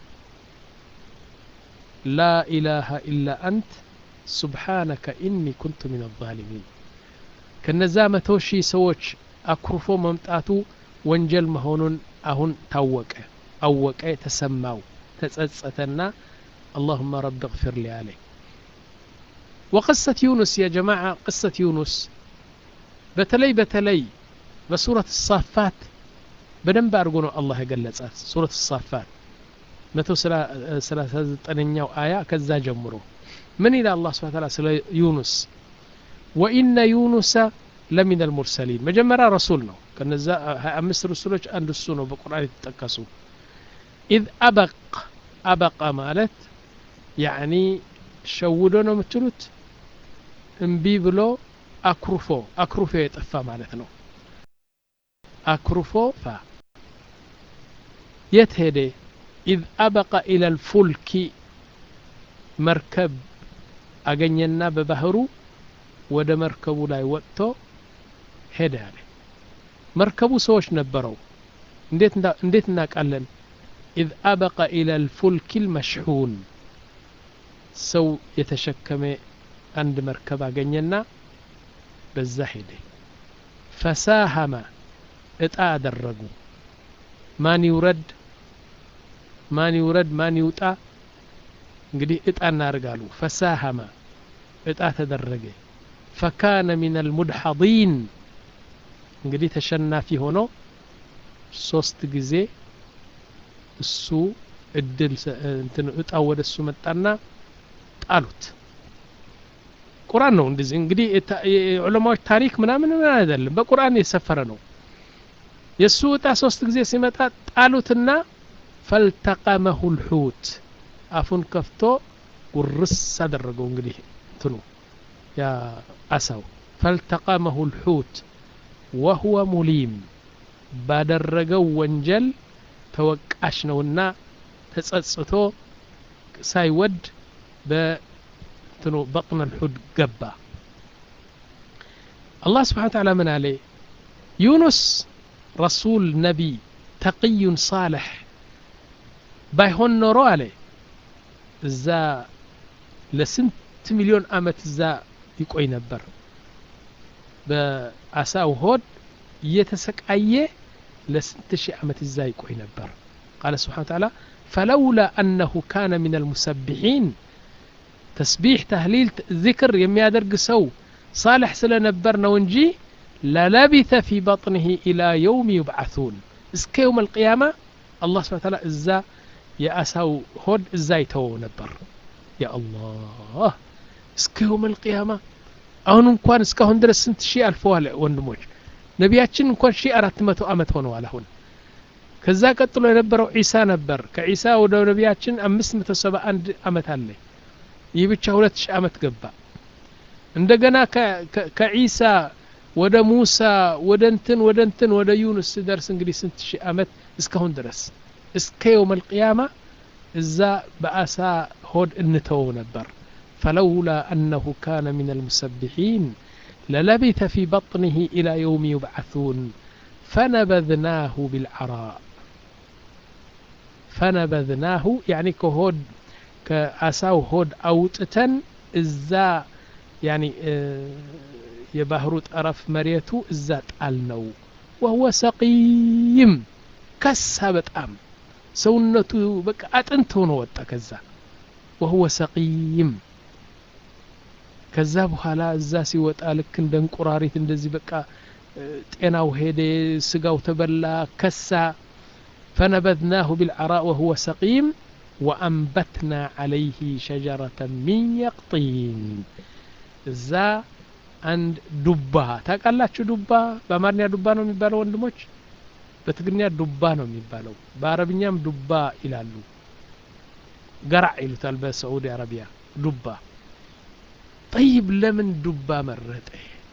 ላ ኢላሃ ኢላ አንት ሱብሓነከ ኢኒ ኩንቱ ሚን አዛሊሚን ከነዛ መቶ ሺህ ሰዎች አኩርፎ መምጣቱ ወንጀል መሆኑን አሁን ታወቀ አወቀ ተሰማው ተጸጸተና اللهم رب اغفر لي عليه وقصة يونس يا جماعة قصة يونس بتلي بتلي بسورة الصافات بدن بارقونه الله يقلصات سورة الصافات متو ثلاثة زጠነኛው آية كذا جمرو من إلى الله سبحانه وتعالى سلا يونس وإن يونس لمن المرسلين مجمرة رسولنا كنزا أمس رسولك عند السنة بقرآن يتتكسوا إذ أبق أبق مالت ያኒ ሸውዶ ነው የምትሉት እምቢ ብሎ አኩርፎ አኩርፎ የጠፋ ማለት ነው አኩርፎ ፋ የት ሄደ ኢዝ አበቀ ኢለ ልፉልኪ መርከብ አገኘና በባህሩ ወደ መርከቡ ላይ ወጥቶ ሄደ አለ መርከቡ ሰዎች ነበረው እንዴት እናውቃለን ኢዝ አበቀ ኢለ ልፉልኪ ልመሽሑን ሰው የተሸከመ አንድ መርከብ አገኘና በዛ ሄደ ፈሳሀመ እጣ አደረጉ ማን ይውረድ ማን ይውረድ ማን ይውጣ እንግዲህ እጣ እናርጋሉ ፈሳሀመ እጣ ተደረገ ፈካነ ሚን አልሙድሐዲን እንግዲህ ተሸናፊ ሆኖ ሶስት ጊዜ እሱ እድል እጣው ወደ እሱ መጣና ጣሉት ቁርአን ነው እንደዚህ እንግዲህ የዑለማዎች ታሪክ ምናምን አይደለም በቁርአን የሰፈረ ነው የእሱ እጣ ሶስት ጊዜ ሲመጣ ጣሉትና ፈልተቀመሁ ልሑት አፉን ከፍቶ ጉርስ አደረገው እንግዲህ እንትኑ ያ አሳው ፈልተቀመሁ ልሑት ወሁወ ሙሊም ባደረገው ወንጀል ተወቃሽ ነውና ተጸጽቶ ሳይወድ በትኑ በጥነ ልሑድ ገባ አላህ ስብሓን ተዓላ ምን አለ ዩኑስ ረሱል ነቢይ ተቅዩን ሳልሕ ባይሆን ኖሮ አለ እዛ ለስንት ሚሊዮን አመት እዛ ይቆይ ነበር በአሳው ሆድ እየተሰቃየ ለስንት ሺህ ዓመት እዛ ይቆይ ነበር ቃለ ስብሓን ተዓላ ፈለውላ አነሁ ካነ ምን አልሙሰቢሒን ተስቢሕ ተህሊል ዚክር የሚያደርግ ሰው ሳልሕ ስለነበር ነው እንጂ ለለቢተ ፊ በጥንህ ኢላ የውም ዩብዓثን እስከ የውም አልቅያማ አላህ ስብሓን ተዓላ እዛ የአሳው ሆድ እዛ ይተወው ነበር ያ አላህ እስከ የውም አልቅያማ አሁን እንኳን እስካሁን ድረስ ስንት ሺህ አልፈዋል ወንድሞች ነቢያችን እንኳን ሺህ አራት መቶ ዓመት ሆነዋል አሁን ከዛ ቀጥሎ የነበረው ዒሳ ነበር ከዒሳ ወደ ነቢያችን አምስት መቶ ሰባ አንድ ዓመት አለ ይህ ብቻ ሁለት ሺህ ዓመት ገባ እንደገና ከዒሳ ወደ ሙሳ ወደ እንትን ወደ እንትን ወደ ዩኑስ ሲደርስ እንግዲህ ስንት ሺህ ዓመት እስካሁን ድረስ እስከ የውም አልቅያማ እዛ በአሳ ሆድ እንተወው ነበር فلولا أنه كان من المسبحين للبث في بطنه إلى يوم يبعثون فنبذناه بالعراء فنبذناه يعني كهود كأساو هود أوتتن إزا يعني የባህሩ ጠረፍ መሬቱ እዛ ጣል ነው ወህወ ሰቂይም ከሳ በጣም ሰውነቱ በቃ አጥንት ሆኖ ወጣ ከዛ ወህወ ሰቂይም ከዛ በኋላ እዛ ሲወጣ ልክ እንደ እንቁራሪት እንደዚህ በቃ ጤናው ሄደ ስጋው ተበላ ከሳ ፈነበድናሁ ቢልዓራእ ወሁወ ሰቂም ወአንበትና ዓለይህ ሸጀረተ ሚን የቅጢን እዛ አንድ ዱባ ታውቃላችሁ ዱባ በአማርኛ ዱባ ነው የሚባለው ወንድሞች በትግርኛ ዱባ ነው የሚባለው በአረብኛም ዱባ ይላሉ ገራዕ ይሉታል በሳዑዲ አረቢያ ዱባ ጠይብ ለምን ዱባ መረጠ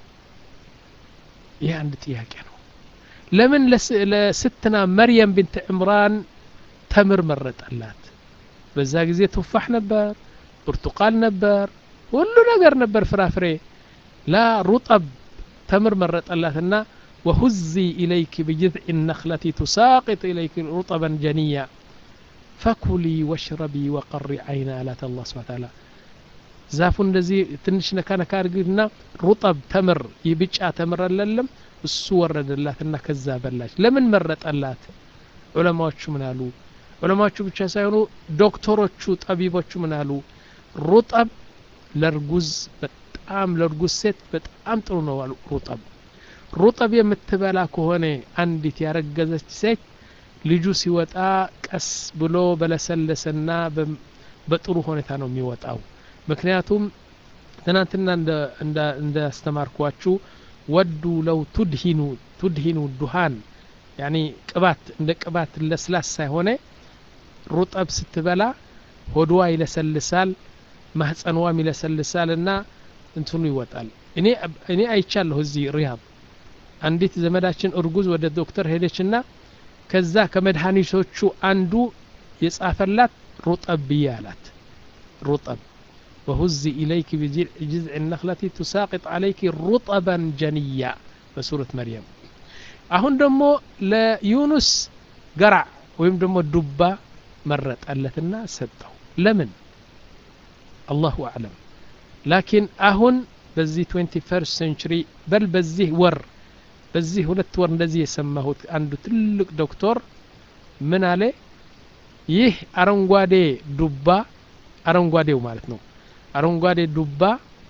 ይህ አንድ ጥያቄ ነው ለምን ለስትና መርየም ብንት ዕምራን ተምር መረጠላት በዛ ጊዜ ቱፋሕ ነበር ብርቱቃል ነበር ሁሉ ነገር ነበር ፍራፍሬ ላ ሩጠብ ተምር መረጠላትና وهزي إليك بجذع النخلة تساقط إليك رطبا جنيا فكلي واشربي وقري عين آلات الله سبحانه وتعالى ዛፉ እንደዚህ ትንሽ ነካ ነካ አድርግና ሩጠብ ተምር ይብጫ ተምር አለለም እሱ ወረደላትና ከዛ በላች ለምን መረጠላት ዑለማዎቹ ምን አሉ ዑለማዎቹ ብቻ ሳይሆኑ ዶክተሮቹ ጠቢቦቹ ምን አሉ ሩጠብ ለርጉዝ በጣም ለርጉዝ ሴት በጣም ጥሩ ነው አሉ ሩጠብ ሩጠብ የምትበላ ከሆነ አንዲት ያረገዘች ሴት ልጁ ሲወጣ ቀስ ብሎ በለሰለሰና በጥሩ ሁኔታ ነው የሚወጣው ምክንያቱም ትናንትና እንዳስተማርኳችሁ ወዱ ለው ቱድሂኑ ቱድሂኑ ዱሃን ያኒ ቅባት እንደ ቅባት ለስላሳ የሆነ ሩጠብ ስትበላ ሆድዋ ይለሰልሳል ማህፀንዋም ይለሰልሳል እና እንትኑ ይወጣል እኔ እኔ አይቻለሁ እዚህ ሪያድ አንዲት ዘመዳችን እርጉዝ ወደ ዶክተር ሄደችና ከዛ ከመድኃኒቶቹ አንዱ የጻፈላት ሩጠብ ብዬ አላት ሩጠብ وهزي إليك بجذع النخلة تساقط عليك رطبا جنيا بسورة مريم አሁን ደግሞ ለዩኑስ ገራዕ ወይም ደግሞ ዱባ መረጠለትና ሰጠው ለምን አላሁ አዕለም ላኪን አሁን በዚህ 21 ሴንቹሪ በል በዚህ ወር በዚህ ሁለት ወር እንደዚህ የሰማሁት አንዱ ትልቅ ዶክተር ምን አለ ይህ አረንጓዴ ዱባ አረንጓዴው ማለት ነው አረንጓዴ ዱባ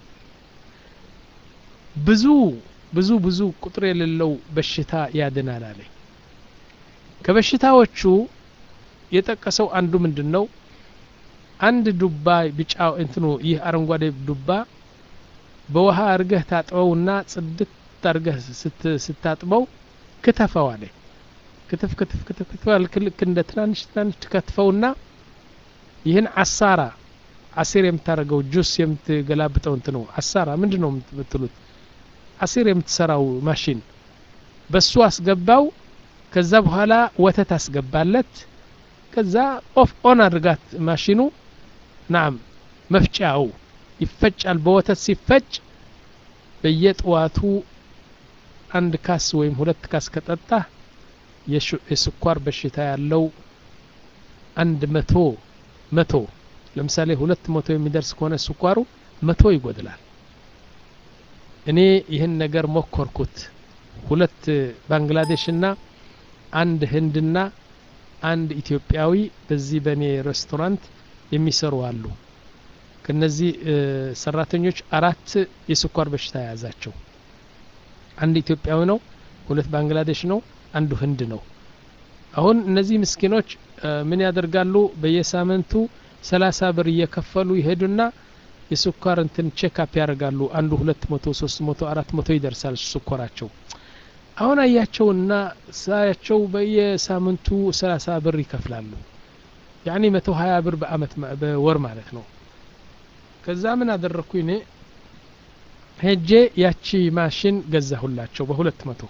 ብዙ ብዙ ብዙ ቁጥር የሌለው በሽታ ያድናል አለ ከበሽታዎቹ የጠቀሰው አንዱ ምንድን ነው አንድ ዱባ ቢጫ እንትኑ ይህ አረንጓዴ ዱባ በውሃ አርገህ ታጥበውና ጽድት አርገህ ስታጥበው ክትፈው አለ ክትፍ ክትፍ ክትፍ ክትፍ ልክ እንደ ትናንሽ ትናንሽ ትከትፈውና ይህን አሳራ አሲር የምታደርገው ጁስ የምትገላብጠው እንት ነው አሳራ ምንድን ነው የምትሉት አሲር የምትሰራው ማሽን በሱ አስገባው ከዛ በኋላ ወተት አስገባለት ከዛ ኦፍ ኦን አድርጋት ማሽኑ ናም መፍጫው ይፈጫል በወተት ሲፈጭ በየጠዋቱ አንድ ካስ ወይም ሁለት ካስ ከጠጣ የስኳር በሽታ ያለው አንድ መቶ መቶ ለምሳሌ ሁለት መቶ የሚደርስ ከሆነ ስኳሩ መቶ ይጎድላል እኔ ይህን ነገር ሞከርኩት ሁለት ባንግላዴሽና አንድ ህንድና አንድ ኢትዮጵያዊ በዚህ በእኔ ሬስቶራንት የሚሰሩ አሉ ከነዚህ ሰራተኞች አራት የስኳር በሽታ የያዛቸው አንድ ኢትዮጵያዊ ነው ሁለት ባንግላዴሽ ነው አንዱ ህንድ ነው አሁን እነዚህ ምስኪኖች ምን ያደርጋሉ በየሳምንቱ ሰላሳ ብር እየከፈሉ ይሄዱና የስኳር እንትን ቼክአፕ ያደርጋሉ አንዱ ሁለት መቶ ሶስት መቶ አራት መቶ ይደርሳል ስኳራቸው አሁን አያቸውና ሳያቸው በየሳምንቱ ሰላሳ ብር ይከፍላሉ ያኒ መቶ ሀያ ብር በአመት በወር ማለት ነው ከዛ ምን አደረግኩ እኔ ሄጄ ያቺ ማሽን ገዛሁላቸው በሁለት መቶ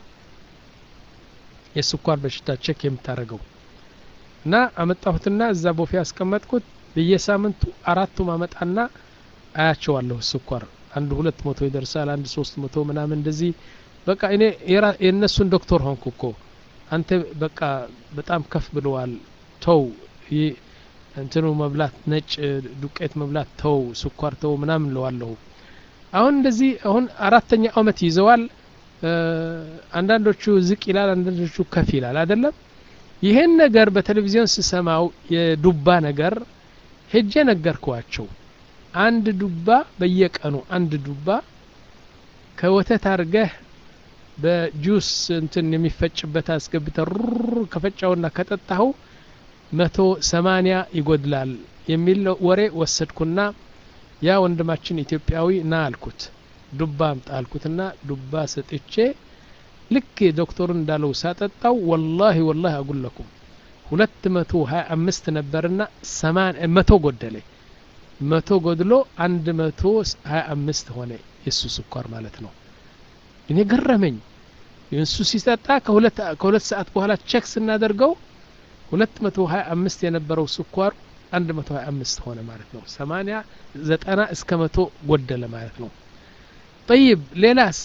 የስኳር በሽታ ቼክ የምታደርገው እና አመጣሁትና እዛ ቦፌ ያስቀመጥኩት በየሳምንቱ አራቱ ማመጣና አያቸዋለሁ ስኳር አንድ ሁለት መቶ ይደርሳል አንድ ሶስት መቶ ምናምን እንደዚህ በቃ እኔ የእነሱን ዶክተር ሆንኩ እኮ አንተ በቃ በጣም ከፍ ብለዋል ተው ይህ እንትኑ መብላት ነጭ ዱቄት መብላት ተው ስኳር ተው ምናምን ለዋለሁ አሁን እንደዚህ አሁን አራተኛ አመት ይዘዋል አንዳንዶቹ ዝቅ ይላል አንዳንዶቹ ከፍ ይላል አይደለም ይህን ነገር በቴሌቪዥን ስሰማው የዱባ ነገር ሄጄ ነገርኳቸው አንድ ዱባ በየቀኑ አንድ ዱባ ከወተት አርገህ በጁስ እንትን የሚፈጭበት አስገብተ ሩር ከፈጫውና ከጠጣኸው መቶ ሰማኒያ ይጎድላል የሚል ወሬ ወሰድኩና ያ ወንድማችን ኢትዮጵያዊ ና አልኩት ዱባ አምጣ አልኩትና ዱባ ሰጥቼ ልክ ዶክተሩ እንዳለው ሳጠጣው ወላሂ ወላሂ አጉለኩም ሁለት መቶ ሀያ አምስት ነበርና መቶ ጎደለ መቶ ጎድሎ አንድ መቶ ሀያ አምስት ሆነ የእሱ ስኳር ማለት ነው እኔ ገረመኝ እሱ ሲጠጣ ከሁለት ሰዓት በኋላ ቼክ ስናደርገው ሁለት መቶ ሀያ አምስት የነበረው ስኳሩ አንድ መቶ ሀያ አምስት ሆነ ማለት ነው ሰማኒያ ዘጠና እስከ መቶ ጎደለ ማለት ነው ጠይብ ሌላስ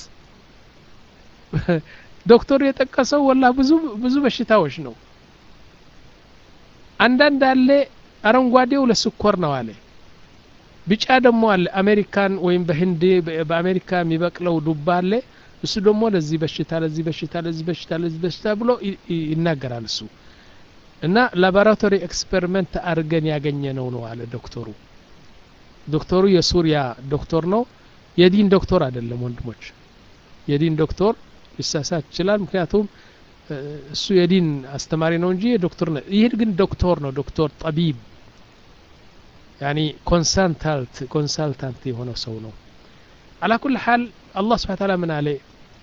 ዶክተሩ የጠቀሰው ወላ ብዙ ብዙ በሽታዎች ነው አንዳንድ አለ አረንጓዴው ለስኮር ነው አለ ቢጫ ደግሞ አለ አሜሪካን ወይም በህንድ በአሜሪካ የሚበቅለው ዱባ አለ እሱ ደግሞ ለዚህ በሽታ ለዚህ በሽታ ለዚህ በሽታ ለዚህ በሽታ ብሎ ይናገራል እሱ እና ላቦራቶሪ ኤክስፐሪመንት አድርገን ያገኘ ነው ነው አለ ዶክተሩ ዶክተሩ የሱሪያ ዶክተር ነው የዲን ዶክተር አይደለም ወንድሞች የዲን ዶክተር ሊሳሳት ይችላል ምክንያቱም እሱ የዲን አስተማሪ ነው እንጂ ዶክተር ይህ ግን ዶክተር ነው ዶክተር ጠቢብ ያኒ ኮንሳልታንት ኮንሳልታንት የሆነው ሰው ነው على كل حال الله سبحانه وتعالى من عليه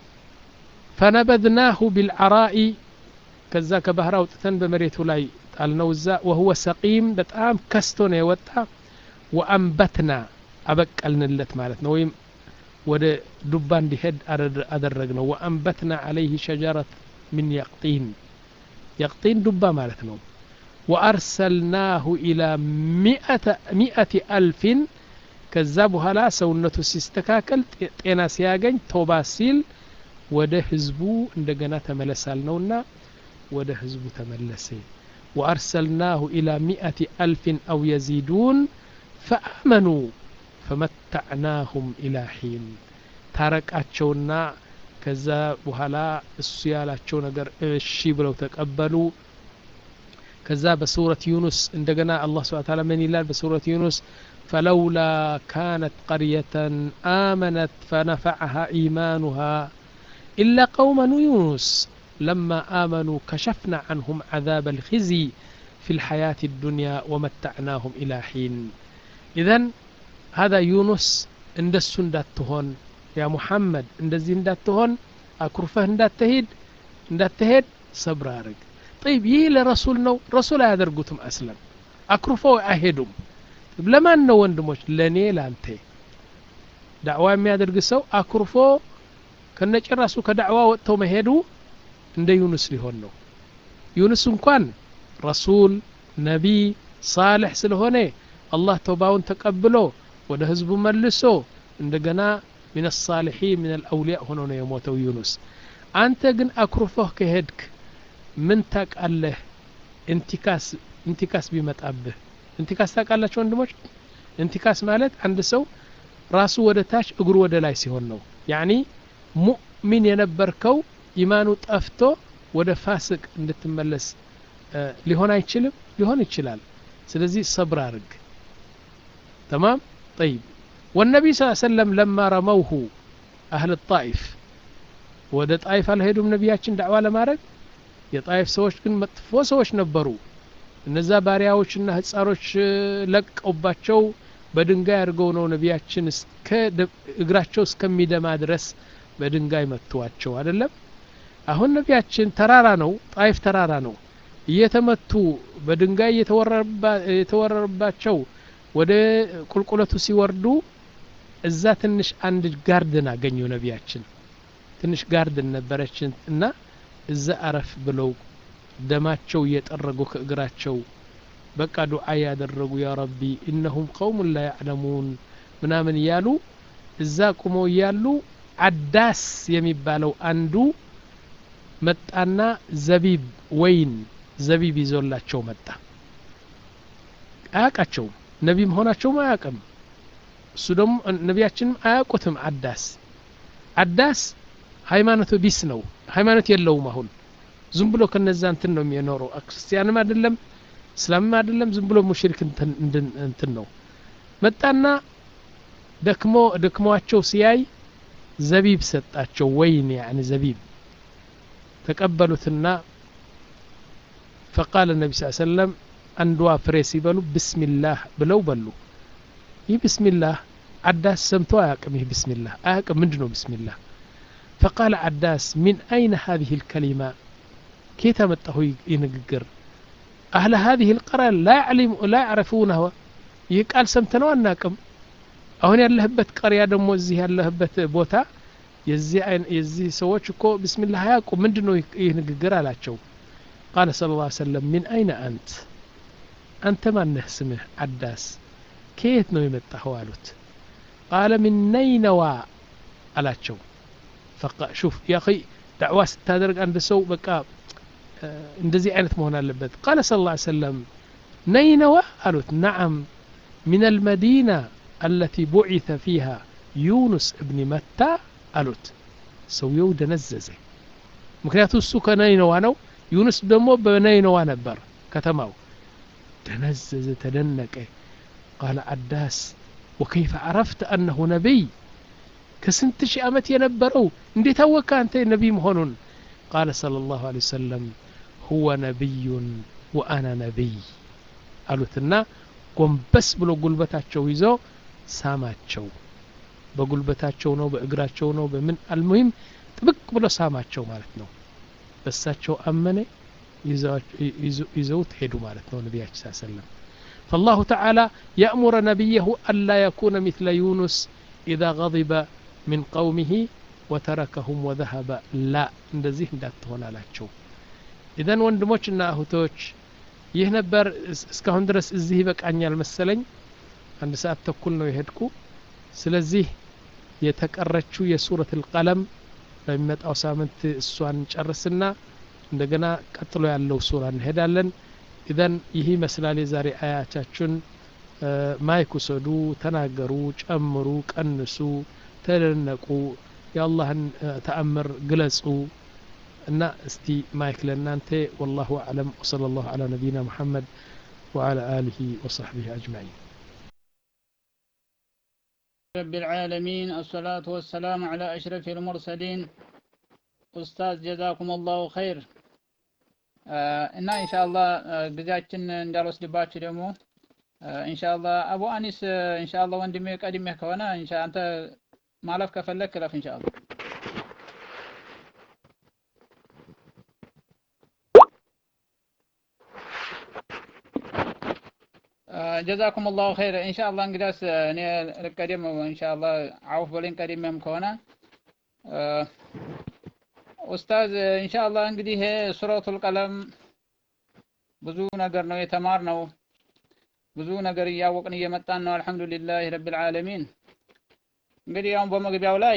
فنبذناه بالعراء ከዛ ከባህር አውጥተን በመሬቱ ላይ ጣልነው እዛ ወሁወ ሰቂም በጣም ከስቶ ነው የወጣ ወአንበትና አበቀልንለት ማለት ነው ወይም ወደ ዱባ እንዲሄድ አደረግ ነው ወአንበትና አለይህ ሸጀረት ምን የቅጢን የቅጢን ዱባ ማለት ነው ወአርሰልናሁ ኢላ ሚአት አልፊን ከዛ በኋላ ሰውነቱ ሲስተካከል ጤና ሲያገኝ ቶባ ሲል ወደ ህዝቡ እንደገና ተመለሳል ነውና ወደ ህዝቡ ተመለሰ ወአርሰልናሁ ኢላ ሚአት አልፊን አው የዚዱን ፈአመኑ ፈመታዕናሁም ኢላ ሒን ታረቃቸውና ከዛ በኋላ እሱ ያላቸው ነገር እሺ ብለው ተቀበሉ ከዛ በሱረት ዩኑስ እንደገና አላህ ስብሐ ተዓላ ምን ይላል በሱረት ዩኑስ فلولا كانت قرية آمنت فنفعها إيمانها إلا قوم يونس لما آمنوا كشفنا عنهم عذاب الخزي في الحياة الدنيا ومتعناهم إلى حين إذن هذا يونس እንደሱ እንዳትሆን ያ ሙሐመድ እንደዚህ እንዳትሆን አኩርፈህ እንዳትሄድ እንዳትሄድ ሰብር አድርግ ጠይብ ይህ ለረሱል ነው ረሱል አያደርጉትም አስለም አኩርፈው አይሄዱም ለማን ነው ወንድሞች ለእኔ ላንተ ዳዕዋ የሚያደርግ ሰው አኩርፎ ከነጭራሱ ከዳዕዋ ወጥተው መሄዱ እንደ ዩኑስ ሊሆን ነው ዩኑስ እንኳን ረሱል ነቢይ ሳልሕ ስለሆነ አላህ ተውባውን ተቀብሎ ወደ ህዝቡ መልሶ እንደገና ምን ሳሊሒን ምን አልአውሊያ ሆኖ ነው የሞተው ዩኑስ አንተ ግን አኩርፎህ ከሄድክ ምን ታቃለህ እንቲካስ እንቲካስ ቢመጣብህ እንቲካስ ታውቃላችሁ ወንድሞች እንቲካስ ማለት አንድ ሰው ራሱ ወደ ታች እግሩ ወደ ላይ ሲሆን ነው ያኒ ሙእሚን የነበርከው ኢማኑ ጠፍቶ ወደ ፋስቅ እንድትመለስ ሊሆን አይችልም ሊሆን ይችላል ስለዚህ ሰብር አርግ تمام طيب والنبي صلى الله عليه وسلم لما رموه أهل الطائف ወደ ጣይፍ አልሄዱም ነቢያችን ዳዕዋ ለማድረግ የጣይፍ ሰዎች ግን መጥፎ ሰዎች ነበሩ እነዛ ባሪያዎችና ህፃኖች ለቀውባቸው በድንጋይ አድርገው ነው ነቢያችን እስከ እግራቸው እስከሚደማ ድረስ በድንጋይ መትዋቸው አይደለም አሁን ነቢያችን ተራራ ነው ጣይፍ ተራራ ነው እየተመቱ በድንጋይ የተወረረባቸው ወደ ቁልቁለቱ ሲወርዱ እዛ ትንሽ አንድ ጋርድን አገኙ ነቢያችን ትንሽ ጋርድን ነበረችን እና እዛ አረፍ ብለው ደማቸው እየጠረጉ ከእግራቸው በቃ ዱዓ ያደረጉ ያ ረቢ እነሁም ቀውሙን ላ ያዕለሙን ምናምን እያሉ እዛ ቁመው እያሉ አዳስ የሚባለው አንዱ መጣና ዘቢብ ወይን ዘቢብ ይዞላቸው መጣ አያውቃቸውም ነቢ መሆናቸውም አያውቅም እሱ ደግሞ ነቢያችንም አያውቁትም አዳስ አዳስ ሃይማኖቱ ቢስ ነው ሃይማኖት የለውም አሁን ዝም ብሎ ከነዛ እንትን ነው የሚኖረው ክርስቲያንም አይደለም እስላምም አይደለም ዝም ብሎ ሙሽሪክ እንትን ነው መጣና ደክሞ ደክሟቸው ሲያይ ዘቢብ ሰጣቸው ወይን ያኒ ዘቢብ ተቀበሉትና ፈቃለ ነቢ ስ ሰለም አንዷ ፍሬ ሲበሉ ብስሚላህ ብለው በሉ ይህ ብስሚላህ عداس سمتو أياكم بسم الله أياكم من جنو بسم الله فقال عداس من أين هذه الكلمة كيف تمته ينقر أهل هذه القرية لا يعلم لا يعرفونه يقال سمتنا أناكم አሁን ያለህበት ቀሪያ ደግሞ እዚህ ያለህበት ቦታ የዚህ የዚህ ሰዎች እኮ ብስሚላህ አያውቁ ምንድን ነው ይህ ንግግር አላቸው ቃለ ስለ ላ ሰለም ሚን አይነ አንት አንተ ማነህ ስምህ አዳስ ከየት ነው የመጣኸው አሉት ቃለ ምን ነይነዋ አላቸው ሹፍ ያ ዳዕዋ ስታደርግ አንድ ሰው በቃ እንደዚህ አይነት መሆን አለበት ቃለ ስለ ላ ሰለም ነይነዋ አሉት ነዓም من المدينة التي بعث فيها يونس ابن متى አሉት ሰውየው ደነዘዘ ምክንያቱ እሱ ከነይነዋ ነው ዩኑስ ደግሞ በነይነዋ ነበር ከተማው ደነዘዘ ተደነቀ ቃለ አዳስ ወከይፈ አረፍተ አነሁ ነቢይ ከስንት ሺህ ዓመት የነበረው እንዴት አወካ አንተ ነቢይ መሆኑን ቃለ صለ ላሁ ለ ወሰለም ሁወ ነቢዩን ወአና ነቢይ አሉትና ጎንበስ ብሎ ጉልበታቸው ይዞ ሳማቸው በጉልበታቸው ነው በእግራቸው ነው በምን አልሙሂም ጥብቅ ብሎ ሳማቸው ማለት ነው በሳቸው አመነ ይዘውት ሄዱ ማለት ነው ነቢያችን ስ ሰለም فالله تعالى يأمر نبيه ألا يكون مثل يونس إذا غضب من قومه وتركهم وذهب لا እንደዚህ እንዳትሆን አላቸው ኢዘን ወንድሞችና እህቶች ይህ ነበር እስካሁን ድረስ እዚህ ይበቃኛል መሰለኝ አንድ ሰዓት ተኩል ነው የሄድኩ ስለዚህ የተቀረችው የሱረት ልቀለም በሚመጣው ሳምንት እሷን ጨርስና እንደገና ቀጥሎ ያለው ሱራ እንሄዳለን ኢዘን ይህ ይመስላል የዛሬ አያቻችን ማይክ ውሰዱ ተናገሩ ጨምሩ ቀንሱ ተደነቁ የአላህን ተአምር ግለጹ እና እስቲ ማይክ ለእናንተ ወላሁ አዕለም ወሰለ ላሁ አላ ነቢይና ሙሐመድ وعلى آله وصحبه أجمعين رب العالمين الصلاة والسلام على أشرف المرسلين أستاذ جزاكم الله خير እና ኢንሻአላህ ጊዜያችን እንዳልወስድባችሁ ደግሞ ኢንሻአላህ አቡ አኒስ ኢንሻአላህ ወንድሜ ቀድሜ ከሆነ ኢንሻ አንተ ማለፍ ከፈለክ ክለፍ ኢንሻአላህ ጀዛኩም ላሁ ኸይር ኢንሻአላህ እንግዲያስ እኔ ልቀደም ኢንሻአላህ አውፍ በለኝ ቀድሜም ከሆነ ኡስታዝ ኢንሻአላህ እንግዲህ ይሄ ሱረቱል ቀለም ብዙ ነገር ነው የተማር ነው ብዙ ነገር እያወቅን እየመጣን ነው አልহামዱሊላህ ረብል ዓለሚን እንግዲህ አሁን በመግቢያው ላይ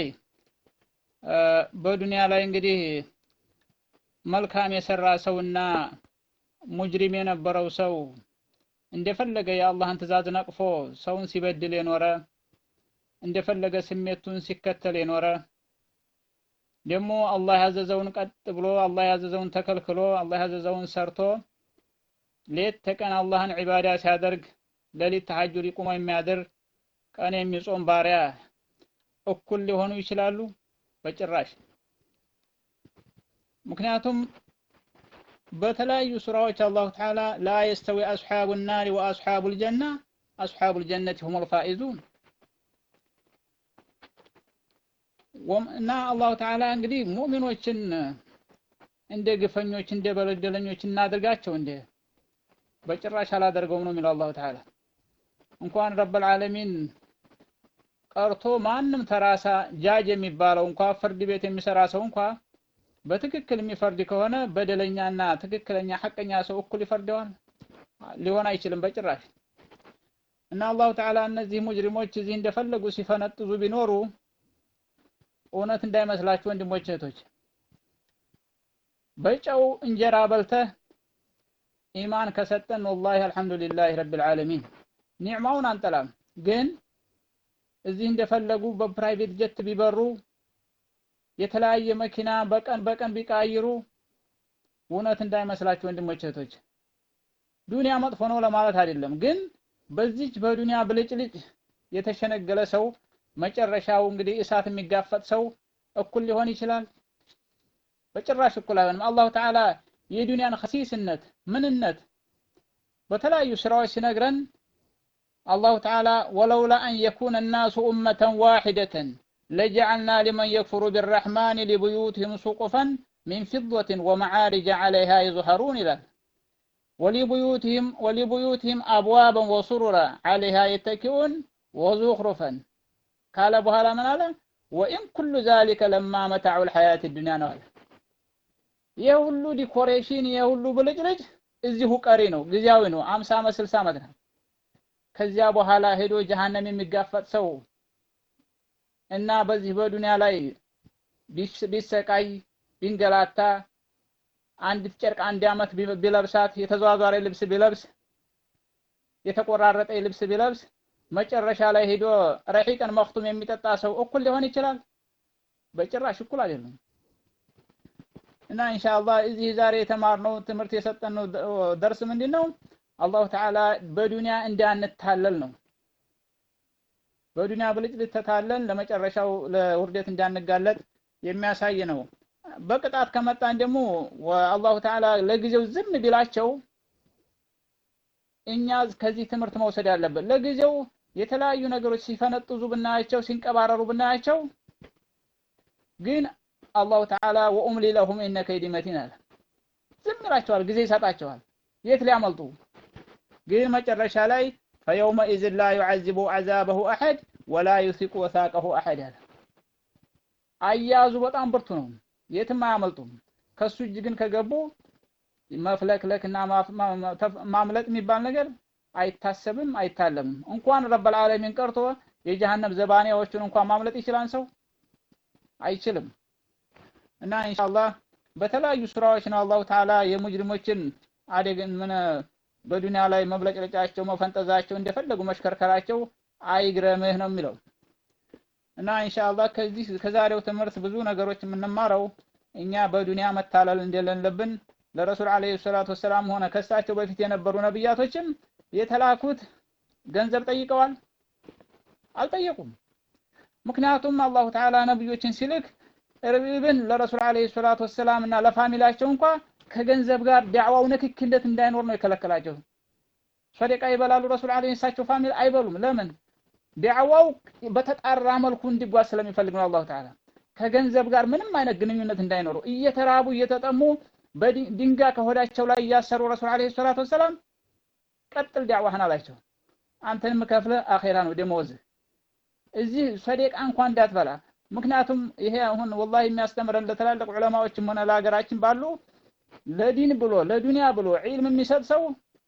በዱንያ ላይ እንግዲህ መልካም የሰራ ሰውና ሙጅሪም የነበረው ሰው እንደፈለገ የአላህን ትእዛዝ ነቅፎ ሰውን ሲበድል የኖረ እንደፈለገ ስሜቱን ሲከተል የኖረ ደግሞ አላህ ያዘዘውን ቀጥ ብሎ አላህ ያዘዘውን ተከልክሎ አላህ ያዘዘውን ሰርቶ ሌት ተቀን አላህን ዒባዳ ሲያደርግ ሌሊት ተሐጁድ ቁሞ የሚያድር ቀን የሚጾም ባሪያ እኩል ሊሆኑ ይችላሉ? በጭራሽ። ምክንያቱም በተለያዩ ሱራዎች አላሁ ተዓላ ላ የስተዊ አስሓቡ ናሪ ወአስሓቡ ልጀና አስሓቡ ልጀነት ሁም ልፋኢዙን እና አላሁ ተዓላ እንግዲህ ሙእሚኖችን እንደ ግፈኞች እንደ በለደለኞች እናድርጋቸው እንደ በጭራሽ አላደርገውም ነው የሚለው አላሁ ተዓላ እንኳን ረብል ዓለሚን ቀርቶ ማንም ተራሳ ጃጅ የሚባለው እንኳ ፍርድ ቤት የሚሰራ ሰው እንኳ በትክክል የሚፈርድ ከሆነ በደለኛና ትክክለኛ ሐቀኛ ሰው እኩል ይፈርደዋል ሊሆን አይችልም በጭራሽ እና አላሁ ተዓላ እነዚህ ሙጅሪሞች እዚህ እንደፈለጉ ሲፈነጥዙ ቢኖሩ እውነት እንዳይመስላችሁ ወንድሞች እህቶች በጨው እንጀራ በልተህ ኢማን ከሰጠን ወላሂ አልሐምዱሊላህ ረብል ዓለሚን ኒዕማውን አንጠላም ግን እዚህ እንደፈለጉ በፕራይቬት ጀት ቢበሩ የተለያየ መኪና በቀን በቀን ቢቃይሩ እውነት እንዳይመስላችሁ ወንድሞች እህቶች ዱንያ መጥፎ ነው ለማለት አይደለም ግን በዚች በዱንያ ብልጭልጭ የተሸነገለ ሰው መጨረሻው እንግዲህ እሳት የሚጋፈጥ ሰው እኩል ሊሆን ይችላል? በጭራሽ እኩል አይሆንም። አላሁ ተዓላ የዱንያን ኸሲስነት ምንነት በተለያዩ ስራዎች ሲነግረን አላሁ ተዓላ ወለውላ አን የኩነ ናሱ ኡመተን ዋሒደተን ለጀዐልና ሊመን የክፍሩ ቢረሕማን ሊቡዩትህም ሱቁፈን ሚን ፊደትን ወመዓሪጀ ዐለይሃ ይዝሀሩን ይላል። ወሊቡዩትህም ወሊቡዩትህም አብዋበን ወሱሩራ ዐለይሃ የተኪኡን ወዙኽሩፈን ካለ በኋላ ምን አለ? ወኢን ኩሉ ዛሊከ ለማ መታዑል ሐያት ዱንያ ነው አለ። ይህ ሁሉ ዲኮሬሽን ይህ ሁሉ ብልጭልጭ እዚሁ ቀሪ ነው፣ ጊዜያዊ ነው። አምሳ ዓመት ስልሳ ዓመት ነው። ከዚያ በኋላ ሄዶ ጀሃነም የሚጋፈጥ ሰው እና በዚህ በዱንያ ላይ ቢሰቃይ ቢንገላታ አንዲት ጨርቅ አንድ ዓመት ቢለብሳት የተዘዋዛሪ ልብስ ቢለብስ የተቆራረጠ ልብስ ቢለብስ መጨረሻ ላይ ሄዶ ረሒቅን መክቱም የሚጠጣ ሰው እኩል ሊሆን ይችላል? በጭራሽ እኩል አይደለም። እና ኢንሻአላህ እዚህ ዛሬ የተማርነው ትምህርት የሰጠነው ደርስ ምንድን ነው? አላሁ ተዓላ በዱንያ እንዳንታለል ነው። በዱንያ ብልጭልጭ ተታለን ለመጨረሻው ለውርደት እንዳንጋለጥ የሚያሳይ ነው። በቅጣት ከመጣን ደግሞ አላሁ ተዓላ ለጊዜው ዝም ቢላቸው እኛ ከዚህ ትምህርት መውሰድ ያለብን ለጊዜው የተለያዩ ነገሮች ሲፈነጥዙ ብናያቸው ሲንቀባረሩ ብናያቸው ግን አላሁ ተዓላ ወኡምሊ ለሁም ኢነ ከይዲ መቲን አለ። ዝም ይላቸዋል፣ ጊዜ ይሰጣቸዋል። የት ሊያመልጡ? ግን መጨረሻ ላይ ፈየውመኢዝን ላ ዩዐዚቡ ዐዛበሁ አሐድ ወላ ዩሲቁ ወሳቀሁ አሐድ አለ። አያያዙ በጣም ብርቱ ነው፣ የትም አያመልጡም። ከሱ እጅ ግን ከገቡ መፍለክለክ እና ማምለጥ የሚባል ነገር አይታሰብም፣ አይታለምም። እንኳን ረበል ዓለሚን ቀርቶ የጀሃነም ዘባኔዎቹን እንኳን ማምለጥ ይችላል ሰው አይችልም። እና ኢንሻአላህ በተለያዩ ስራዎች ነው አላሁ ተዓላ የሙጅሪሞችን አደግን ምን በዱንያ ላይ መብለጭለጫቸው፣ መፈንጠዛቸው፣ እንደፈለጉ መሽከርከራቸው አይግረምህ ነው የሚለው። እና ኢንሻአላህ ከዚህ ከዛሬው ትምህርት ብዙ ነገሮች የምንማረው እኛ በዱንያ መታለል እንደሌለብን ለረሱል አለይሂ ሰላቱ ወሰላም ሆነ ከሳቸው በፊት የነበሩ ነብያቶችም የተላኩት ገንዘብ ጠይቀዋል? አልጠየቁም። ምክንያቱም አላሁ ተዓላ ነብዮችን ሲልክ ኢብን ለረሱል አለይሂ ሰላቱ ወሰላም እና ለፋሚላቸው እንኳ ከገንዘብ ጋር ዳዕዋው ንክኪነት እንዳይኖር ነው የከለከላቸው። ሰደቃ ይበላሉ ረሱል አለይሂ እሳቸው ፋሚል አይበሉም። ለምን? ዳዕዋው በተጣራ መልኩ እንዲጓዝ ስለሚፈልግ ነው አላሁ ተዓላ ከገንዘብ ጋር ምንም አይነት ግንኙነት እንዳይኖሩ እየተራቡ እየተጠሙ በድንጋይ ከሆዳቸው ላይ እያሰሩ ረሱል አለይሂ ሰላቱ ወሰላም ቀጥል ዳዕዋህን አላቸው። አንተን የምከፍልህ አኼራ ነው ደመወዝህ። እዚህ ሰደቃ እንኳን እንዳትበላ። ምክንያቱም ይሄ አሁን ወላሂ የሚያስተምረን ለትላልቅ ዑለማዎችም ሆነ ለሀገራችን ባሉ ለዲን ብሎ ለዱንያ ብሎ ዒልም የሚሰጥ ሰው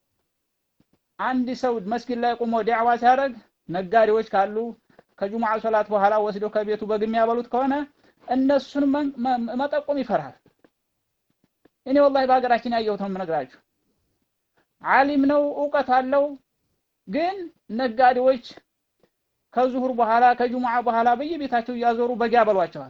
አንድ ሰው መስጊድ ላይ ቆሞ ዳዕዋ ሲያደርግ ነጋዴዎች ካሉ ከጁሙዓ ሶላት በኋላ ወስዶ ከቤቱ በግ የሚያበሉት ከሆነ እነሱን መጠቆም ይፈራል። እኔ ወላሂ በሀገራችን ያየሁት ነው የምነግራችሁ። ዓሊም ነው እውቀት አለው፣ ግን ነጋዴዎች ከዙሁር በኋላ ከጁሙዓ በኋላ በየቤታቸው እያዞሩ በግ ያበሏቸዋል።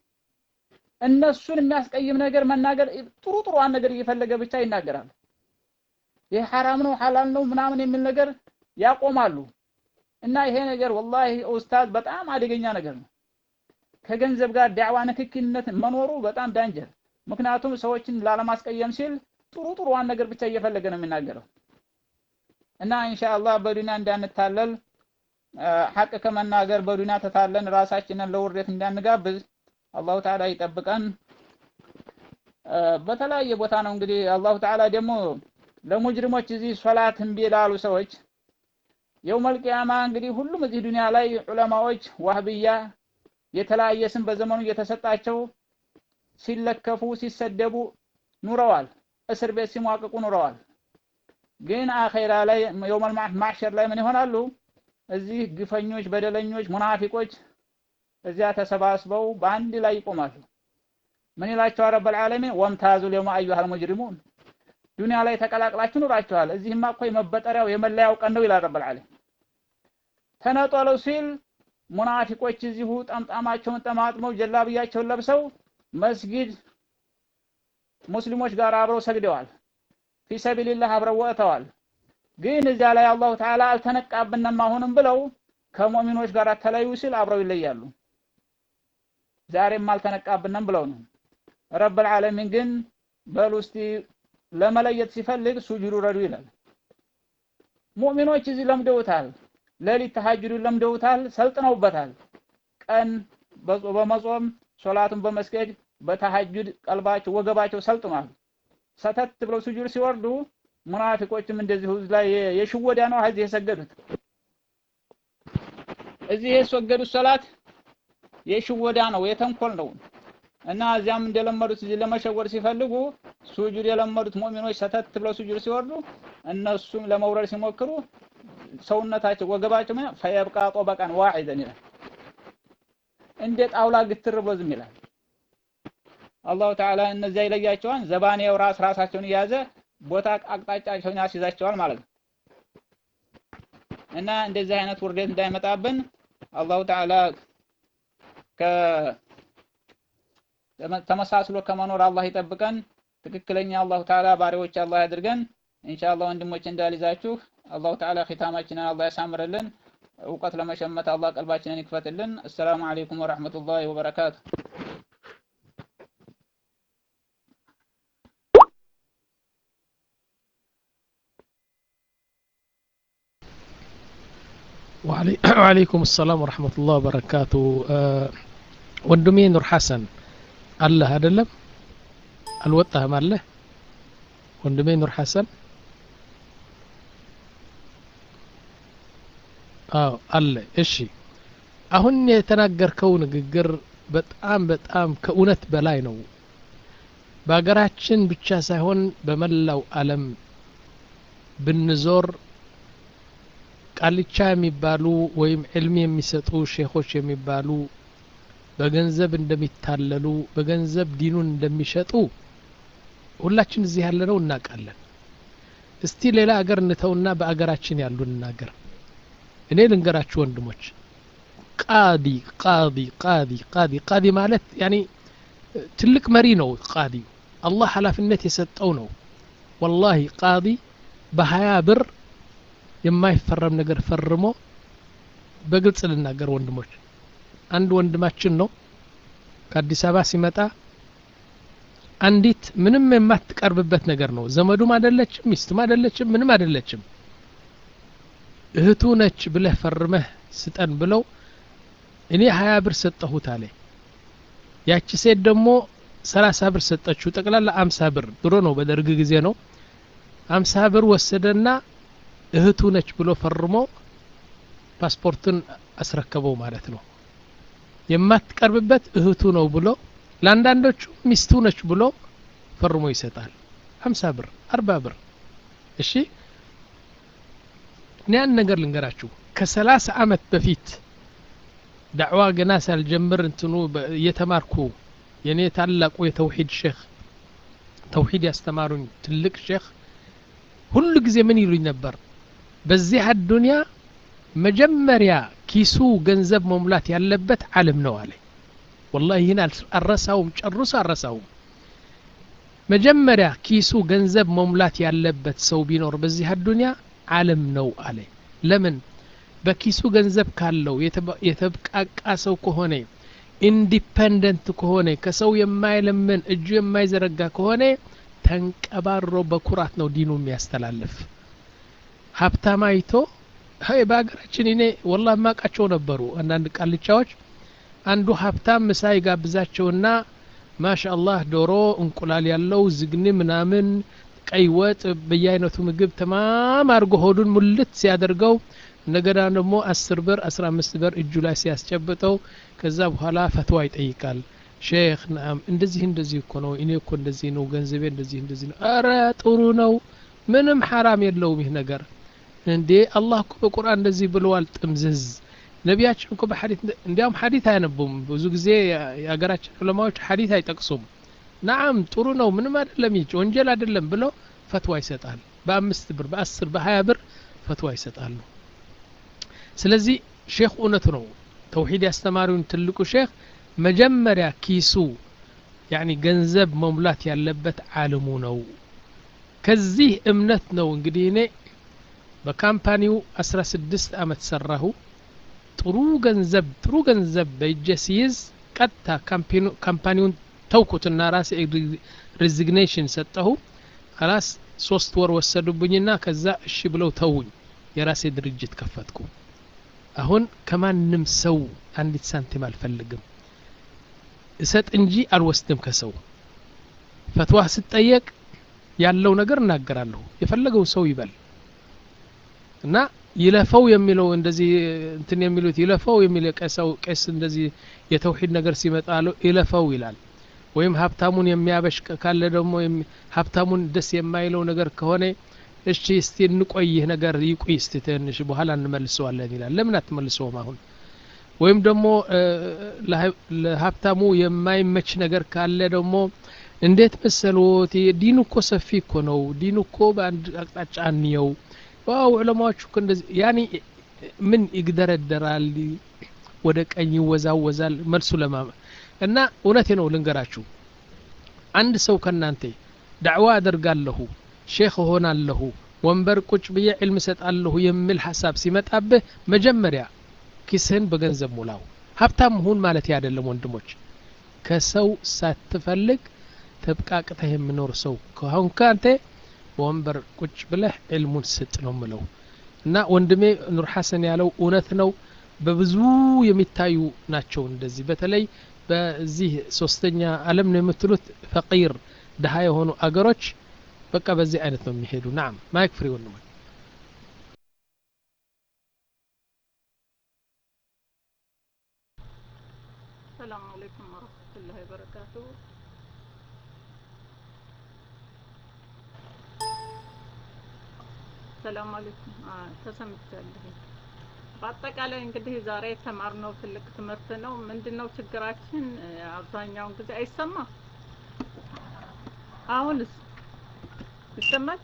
እነሱን የሚያስቀይም ነገር መናገር ጥሩ ጥሩዋን ነገር እየፈለገ ብቻ ይናገራል። ይህ ሐራም ነው ሐላል ነው ምናምን የሚል ነገር ያቆማሉ። እና ይሄ ነገር ወላሂ ኡስታዝ በጣም አደገኛ ነገር ነው። ከገንዘብ ጋር ዳዕዋ ንክኪነት መኖሩ በጣም ዳንጀር። ምክንያቱም ሰዎችን ላለማስቀየም ሲል ጥሩ ጥሩዋን ነገር ብቻ እየፈለገ ነው የሚናገረው። እና ኢንሻአላህ በዱንያ እንዳንታለል ሐቅ ከመናገር በዱንያ ተታለን ራሳችንን ለውርደት እንዳንጋብዝ አላሁ ተዓላ ይጠብቀን። በተለያየ ቦታ ነው እንግዲህ አላሁ ተዓላ ደግሞ ለሙጅሪሞች እዚህ ሶላት እምቢ ላሉ ሰዎች የውመል ቂያማ እንግዲህ ሁሉም እዚህ ዱንያ ላይ ዑለማዎች ዋህብያ የተለያየ ስም በዘመኑ እየተሰጣቸው ሲለከፉ ሲሰደቡ ኑረዋል። እስር ቤት ሲሟቅቁ ኑረዋል። ግን አኼራ ላይ የውመል ማሕሸር ላይ ምን ይሆናሉ? እዚህ ግፈኞች፣ በደለኞች፣ ሙናፊቆች እዚያ ተሰባስበው በአንድ ላይ ይቆማሉ። ምን ይላቸዋል ረበል ዓለሚን? ወምታዙ ልየውመ አዩሃል ሙጅሪሙን ዱንያ ላይ ተቀላቅላችሁ ኑራችኋል። እዚህማ እኮ የመበጠሪያው የመለያው ቀን ነው ይላል ረበል ዓለሚን። ተነጠሉ ሲል ሙናፊቆች እዚሁ ጠምጣማቸውን ጠማጥመው ጀላብያቸውን ለብሰው መስጊድ ሙስሊሞች ጋር አብረው ሰግደዋል። ፊሰቢልላህ አብረው ወጥተዋል። ግን እዚያ ላይ አላሁ ተዓላ አልተነቃብንም አሁንም ብለው ከሙእሚኖች ጋር ተለዩ ሲል አብረው ይለያሉ። ዛሬም አልተነቃብንም ብለው ነው። ረብል ዓለሚን ግን በሉ እስቲ ለመለየት ሲፈልግ ሱጁዱ ረዱ ይላል። ሙእሚኖች እዚህ ለምደውታል። ሌሊት ተሐጅዱን ለምደውታል፣ ሰልጥነውበታል። ቀን በመጾም ሶላቱን በመስገድ በተሐጁድ ቀልባቸው ወገባቸው ሰልጥኗል። ሰተት ብለው ሱጁድ ሲወርዱ ሙናፊቆችም እንደዚሁ ላይ የሽወዳ ነው እዚህ የሰገዱት እዚህ የሰገዱት ሶላት የሽወዳ ነው የተንኮል ነው እና እዚያም እንደለመዱት እዚህ ለመሸወድ ሲፈልጉ ሱጁድ የለመዱት ሙእሚኖች ሰተት ብለው ሱጁድ ሲወርዱ እነሱም ለመውረድ ሲሞክሩ ሰውነታቸው ወገባቸው ምን ፈየብቃ ጦበቃን ዋዒደን ይላል እንደ ጣውላ ግትር ብሎ ዝም ይላል አላሁ ተዓላ እነዚያ ይለያቸዋል ዘባኔው ራስ ራሳቸውን እያዘ ቦታ አቅጣጫቸውን ያስይዛቸዋል ማለት ነው እና እንደዚህ አይነት ውርደት እንዳይመጣብን አላሁ ተዓላ ከ ተመሳስሎ ከመኖር አላህ ይጠብቀን። ትክክለኛ አላሁ ተዓላ ባሪያዎች አላህ ያድርገን። ኢንሻአላህ ወንድሞች እንዳልይዛችሁ አላሁ ተዓላ ኺታማችንን አላህ ያሳምርልን። እውቀት ለመሸመት አላህ ቀልባችንን ይክፈትልን። አሰላሙ አለይኩም ወራህመቱላሂ ወበረካቱ። ወአለይኩም ሰላም ወረሕመቱላህ ወበረካቱ። ወንድሜ ኑር ሐሰን አለህ አይደለም? አልወጣህም አለህ? ወንድሜ ኑር ሐሰን አዎ አለ። እሺ አሁን የተናገርከው ንግግር በጣም በጣም ከእውነት በላይ ነው። በሀገራችን ብቻ ሳይሆን በመላው ዓለም ብንዞር ቃልቻ የሚባሉ ወይም ዕልም የሚሰጡ ሼኾች የሚባሉ በገንዘብ እንደሚታለሉ በገንዘብ ዲኑን እንደሚሸጡ ሁላችን እዚህ ያለነው እናውቃለን። እስቲ ሌላ አገር እንተውና በአገራችን ያሉ እንናገር። እኔ ልንገራችሁ ወንድሞች፣ ቃዲ ቃዲ ቃዲ ቃዲ ቃዲ ማለት ያኒ ትልቅ መሪ ነው። ቃዲ አላህ ኃላፊነት የሰጠው ነው። ወላሂ ቃዲ በሀያ ብር የማይፈረም ነገር ፈርሞ በግልጽ ልናገር ወንድሞች፣ አንድ ወንድማችን ነው ከአዲስ አበባ ሲመጣ አንዲት ምንም የማትቀርብበት ነገር ነው። ዘመዱም አይደለችም፣ ሚስትም አይደለችም፣ ምንም አይደለችም። እህቱ ነች ብለህ ፈርመህ ስጠን ብለው እኔ ሀያ ብር ሰጠሁት አለ። ያቺ ሴት ደግሞ ሰላሳ ብር ሰጠችው። ጠቅላላ አምሳ ብር ድሮ ነው በደርግ ጊዜ ነው። አምሳ ብር ወሰደና እህቱ ነች ብሎ ፈርሞ ፓስፖርትን አስረከበው ማለት ነው። የማትቀርብበት እህቱ ነው ብሎ ለአንዳንዶቹ ሚስቱ ነች ብሎ ፈርሞ ይሰጣል። ሀምሳ ብር አርባ ብር እሺ። እኔ አንድ ነገር ልንገራችሁ ከሰላሳ አመት በፊት ዳዕዋ ገና ሳልጀምር እንትኑ እየተማርኩ የእኔ ታላቁ የተውሂድ ሼክ ተውሂድ ያስተማሩኝ ትልቅ ሼክ ሁሉ ጊዜ ምን ይሉኝ ነበር በዚህ አዱንያ መጀመሪያ ኪሱ ገንዘብ መሙላት ያለበት ዓለም ነው አለ ወላሂ ይህን አልረሳውም ጨርሶ አልረሳውም መጀመሪያ ኪሱ ገንዘብ መሙላት ያለበት ሰው ቢኖር በዚህ አዱንያ ዓለም ነው አለ ለምን በኪሱ ገንዘብ ካለው የተብቃቃ ሰው ከሆነ ኢንዲፐንደንት ከሆነ ከሰው የማይለምን እጁ የማይዘረጋ ከሆነ ተንቀባሮ በኩራት ነው ዲኑ የሚያስተላልፍ ሀብታም አይቶ ሀይ በሀገራችን እኔ ወላ ማቃቸው ነበሩ አንዳንድ ቃልቻዎች አንዱ ሀብታም ምሳ ይጋብዛቸውና ማሻአላህ ዶሮ እንቁላል ያለው ዝግኒ ምናምን ቀይ ወጥ በየአይነቱ ምግብ ተማም አድርጎ ሆዱን ሙልት ሲያደርገው እንደገና ደግሞ አስር ብር አስራ አምስት ብር እጁ ላይ ሲያስጨብጠው ከዛ በኋላ ፈትዋ ይጠይቃል ሼክ ናም እንደዚህ እንደዚህ እኮ ነው እኔ እኮ እንደዚህ ነው ገንዘቤ እንደዚህ እንደዚህ ነው አረ ጥሩ ነው ምንም ሐራም የለውም ይህ ነገር እንዴ አላህ እኮ በቁርአን እንደዚህ ብለዋል ጥምዝዝ ነቢያችን እኮ በሐዲት እንዲያውም ሐዲት አያነቡም ብዙ ጊዜ የሀገራችን ዑለማዎች ሐዲት አይጠቅሱም ናም ጥሩ ነው ምንም አይደለም ይች ወንጀል አይደለም ብለው ፈትዋ ይሰጣል በአምስት ብር በአስር በሀያ ብር ፈትዋ ይሰጣሉ ስለዚህ ሼክ እውነቱ ነው ተውሂድ ያስተማሪውን ትልቁ ሼክ መጀመሪያ ኪሱ ያኒ ገንዘብ መሙላት ያለበት ዓለሙ ነው ከዚህ እምነት ነው እንግዲህ እኔ በካምፓኒው 16 አመት ሰራሁ ጥሩ ገንዘብ ጥሩ ገንዘብ በእጄ ሲይዝ ቀጥታ ካምፓኒውን ተውኩትና ራሴ ሪዚግኔሽን ሰጠሁ ከላስ ሶስት ወር ወሰዱብኝና ከዛ እሺ ብለው ተውኝ የራሴ ድርጅት ከፈትኩ አሁን ከማንም ሰው አንዲት ሳንቲም አልፈልግም እሰጥ እንጂ አልወስድም ከሰው ፈትዋ ስጠየቅ ያለው ነገር እናገራለሁ የፈለገው ሰው ይበል እና ይለፈው የሚለው እንደዚህ እንትን የሚሉት ይለፈው የሚል ቀሰው ቄስ እንደዚህ የተውሂድ ነገር ሲመጣ ይለፈው ይላል ወይም ሀብታሙን የሚያበሽቅ ካለ ደግሞ ሀብታሙን ደስ የማይለው ነገር ከሆነ እሺ እስቲ እንቆይህ ነገር ይቁይ እስቲ ትንሽ በኋላ እንመልሰዋለን ይላል ለምን አትመልሰውም አሁን ወይም ደግሞ ለሀብታሙ የማይመች ነገር ካለ ደግሞ እንዴት መሰሎት ዲን እኮ ሰፊ እኮ ነው ዲን እኮ በአንድ አቅጣጫ እንየው ዋው ዑለማዎቹ እኮ እንደዚህ ያኒ ምን ይግደረደራል ወደ ቀኝ ይወዛወዛል መልሱ ለማ እና እውነቴ ነው ልንገራችሁ አንድ ሰው ከናንተ ዳዕዋ አደርጋለሁ ሼክ እሆናለሁ ወንበር ቁጭ ብዬ ዕልም እሰጣለሁ የሚል ሀሳብ ሲመጣብህ መጀመሪያ ኪስህን በገንዘብ ሙላው ሀብታም ሁን ማለት አይደለም ወንድሞች ከሰው ሳትፈልግ ተብቃቅተህ የምኖር ሰው ከአሁን ከአንተ በወንበር ቁጭ ብለህ ዕልሙን ስጥ ነው ምለው እና ወንድሜ ኑር ሐሰን ያለው እውነት ነው በብዙ የሚታዩ ናቸው እንደዚህ በተለይ በዚህ ሶስተኛ አለም ነው የምትሉት ፈቂር ድሀ የሆኑ አገሮች በቃ በዚህ አይነት ነው የሚሄዱ ናም ማይክ ፍሪ ወንድሞች ሰላም አለይኩም ወረህመቱላሂ ወበረካቱ ሰላም አለይኩም ተሰምቻለሁ በአጠቃላይ እንግዲህ ዛሬ የተማርነው ትልቅ ትምህርት ነው ምንድነው ችግራችን አብዛኛውን ጊዜ አይሰማም አሁንስ ይሰማል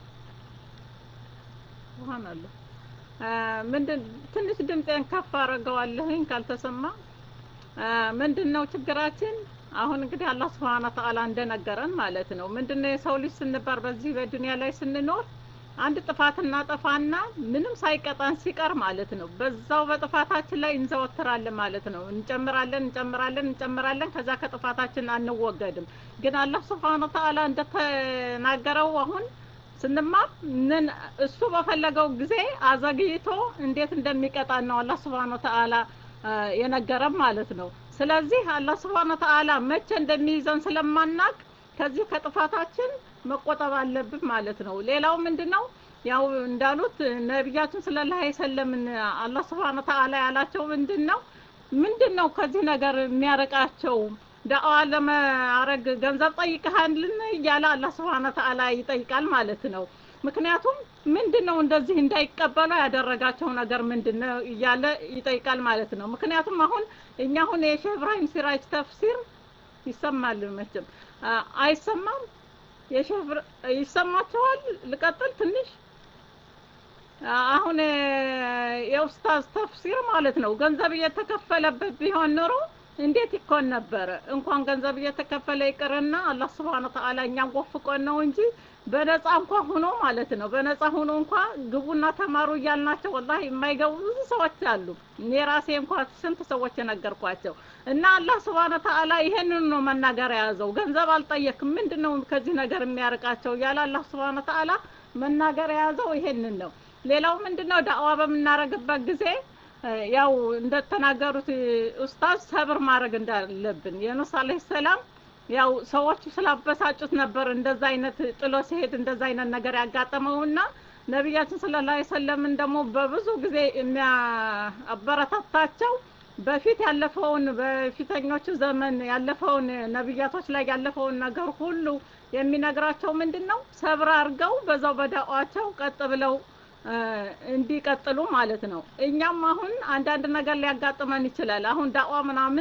ሱብሃንአላህ ምንድን ትንሽ ድምጤን ከፍ አረገዋለሁኝ ካልተሰማ ምንድነው ችግራችን አሁን እንግዲህ አላህ ስብሐነ ተዓላ እንደነገረን ማለት ነው ምንድነው የሰው ልጅ ስንባር በዚህ በዱንያ ላይ ስንኖር አንድ ጥፋት እናጠፋና ምንም ሳይቀጣን ሲቀር ማለት ነው በዛው በጥፋታችን ላይ እንዘወትራለን ማለት ነው እንጨምራለን እንጨምራለን እንጨምራለን ከዛ ከጥፋታችን አንወገድም ግን አላህ ስብሐነ ተዓላ እንደተናገረው አሁን ስንማር ምን እሱ በፈለገው ጊዜ አዘግይቶ እንዴት እንደሚቀጣን ነው አላህ ስብሐነ ተዓላ የነገረን ማለት ነው ስለዚህ አላህ ስብሐነ ተዓላ መቼ እንደሚይዘን ስለማናቅ ከዚህ ከጥፋታችን መቆጠብ አለብን ማለት ነው ሌላው ምንድነው ያው እንዳሉት ነቢያችን ሰለላሁ ዐለይሂ ወሰለም አላህ ስብሐነ ተዓላ ያላቸው ምንድነው ምንድነው ከዚህ ነገር የሚያረቃቸው ዳዋ ለማረግ ገንዘብ ጠይቀሃልን እያለ አላህ ስብሐነ ተዓላ ይጠይቃል ማለት ነው ምክንያቱም ምንድነው እንደዚህ እንዳይቀበሉ ያደረጋቸው ነገር ምንድነው እያለ ይጠይቃል ማለት ነው ምክንያቱም አሁን እኛ አሁን የሼህ ኢብራሂም ሲራጅ ተፍሲር ይሰማል መቼም አይሰማም የሼህ ይሰማቸዋል ልቀጥል ትንሽ አሁን የኡስታዝ ተፍሲር ማለት ነው ገንዘብ እየተከፈለበት ቢሆን ኖሮ እንዴት ይኮን ነበረ እንኳን ገንዘብ እየተከፈለ ይቅርና አላህ ስብሐነ ተዓላ እኛን ወፍቆን ነው እንጂ በነፃ እንኳ ሆኖ ማለት ነው በነፃ ሆኖ እንኳ ግቡና ተማሩ እያልናቸው ወላሂ የማይገቡ ብዙ ሰዎች አሉ እኔ ራሴ እንኳ ስንት ሰዎች የነገርኳቸው እና አላህ ስብሐነ ተዓላ ይሄንን ነው መናገር የያዘው ገንዘብ አልጠየክም ምንድነው ከዚህ ነገር የሚያርቃቸው እያለ አላህ ስብሐነ ተዓላ መናገር የያዘው ይሄንን ነው ሌላው ምንድነው ዳዕዋ በምናረግበት ጊዜ ያው እንደተናገሩት ኡስታዝ ሰብር ማድረግ እንዳለብን የኑስ አለይሂ ሰላም ያው ሰዎቹ ስላበሳጩት ነበር እንደዛ አይነት ጥሎ ሲሄድ እንደዛ አይነት ነገር ያጋጠመውና ነቢያችን ሰለላሁ ዐለይሂ ወሰለምን ደግሞ በብዙ ጊዜ የሚያበረታታቸው በፊት ያለፈውን በፊተኞቹ ዘመን ያለፈውን ነቢያቶች ላይ ያለፈውን ነገር ሁሉ የሚነግራቸው ምንድን ነው ሰብር አድርገው በዛው በዳዋቸው ቀጥ ብለው እንዲቀጥሉ ማለት ነው እኛም አሁን አንዳንድ ነገር ሊያጋጥመን ይችላል አሁን ዳዋ ምናምን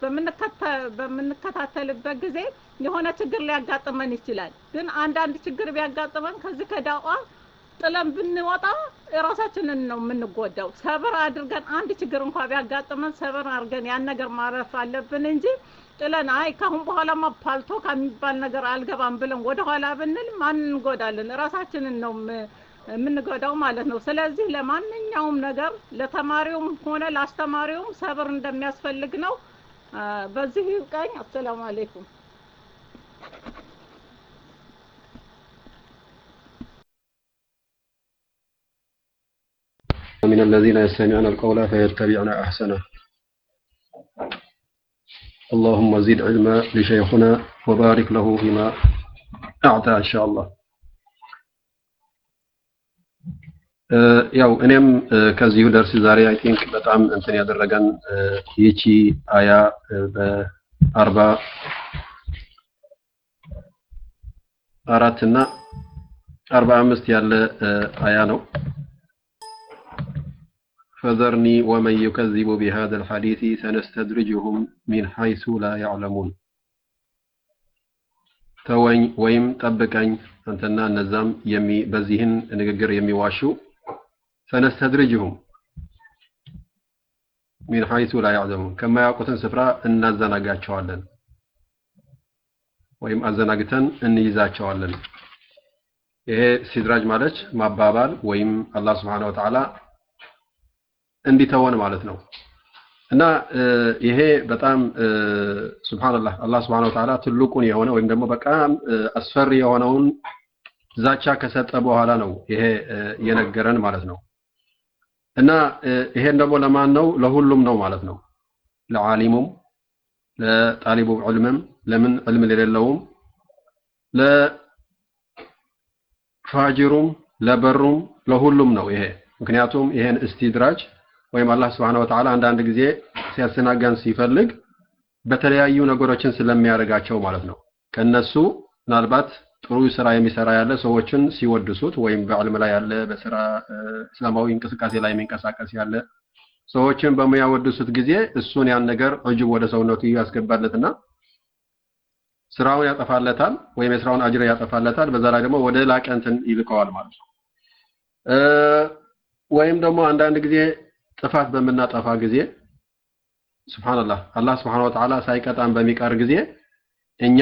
በምንከታተልበት ጊዜ የሆነ ችግር ሊያጋጥመን ይችላል ግን አንዳንድ ችግር ቢያጋጥመን ከዚህ ከዳዋ ጥለን ብንወጣ ራሳችንን ነው የምንጎዳው ሰብር አድርገን አንድ ችግር እንኳ ቢያጋጥመን ሰብር አድርገን ያን ነገር ማረፍ አለብን እንጂ ጥለን አይ ካሁን በኋላማ ፓልቶ ከሚባል ነገር አልገባም ብለን ወደ ኋላ ብንል ማን እንጎዳለን ራሳችንን ነው የምንጎዳው ማለት ነው። ስለዚህ ለማንኛውም ነገር ለተማሪውም ሆነ ለአስተማሪውም ሰብር እንደሚያስፈልግ ነው። አ፣ በዚህ ይብቃኝ። አሰላሙ አለይኩም። من الذين يستمعون القول فيتبعون أحسنه اللهم زد علما لشيخنا وبارك له فيما أعطى إن شاء الله ያው እኔም ከዚሁ ደርስ ዛሬ አይ ቲንክ በጣም እንትን ያደረገን ይቺ አያ በአርባ አራት እና አርባ አምስት ያለ አያ ነው فذرني ومن يكذب بهذا الحديث سنستدرجهم من حيث لا يعلمون ተወኝ ወይም ጠብቀኝ አንተና እነዛም የሚ በዚህን ንግግር የሚዋሹ ሰነስተድርጅሁም ሚን ሐይሱ ላ ያዕለሙን ከማያውቁትን ስፍራ እናዘናጋቸዋለን ወይም አዘናግተን እንይዛቸዋለን ይሄ ሲድራጅ ማለት ማባባል ወይም አላህ ስብሓን ወተዓላ እንዲተወን ማለት ነው እና ይሄ በጣም ሱብሃንአላህ አላህ ስብሐነ ወተዓላ ትልቁን የሆነ ወይም ደግሞ በጣም አስፈሪ የሆነውን ዛቻ ከሰጠ በኋላ ነው ይሄ የነገረን ማለት ነው እና ይሄን ደግሞ ለማን ነው ለሁሉም ነው ማለት ነው ለዓሊሙም ለጣሊቡ ዕልምም ለምን ዕልም ለሌለውም ለፋጅሩም ለበሩም ለሁሉም ነው ይሄ ምክንያቱም ይሄን እስቲድራጅ ወይም አላህ ስብሐነ ወተዓላ አንዳንድ ጊዜ ሲያስተናገን ሲፈልግ በተለያዩ ነገሮችን ስለሚያደርጋቸው ማለት ነው ከነሱ ምናልባት ጥሩ ስራ የሚሰራ ያለ ሰዎችን ሲወድሱት ወይም በዕልም ላይ ያለ በስራ እስላማዊ እንቅስቃሴ ላይ የሚንቀሳቀስ ያለ ሰዎችን በሚያወድሱት ጊዜ እሱን ያን ነገር እጅብ ወደ ሰውነቱ ያስገባለትና ስራውን ያጠፋለታል ወይም የስራውን አጅር ያጠፋለታል በዛ ላይ ደግሞ ወደ ላቀ እንትን ይልከዋል ማለት ነው ወይም ደግሞ አንዳንድ ጊዜ ጥፋት በምናጠፋ ጊዜ ሱብሃንአላህ አላህ ስብሐነሁ ወተዓላ ሳይቀጣን በሚቀር ጊዜ እኛ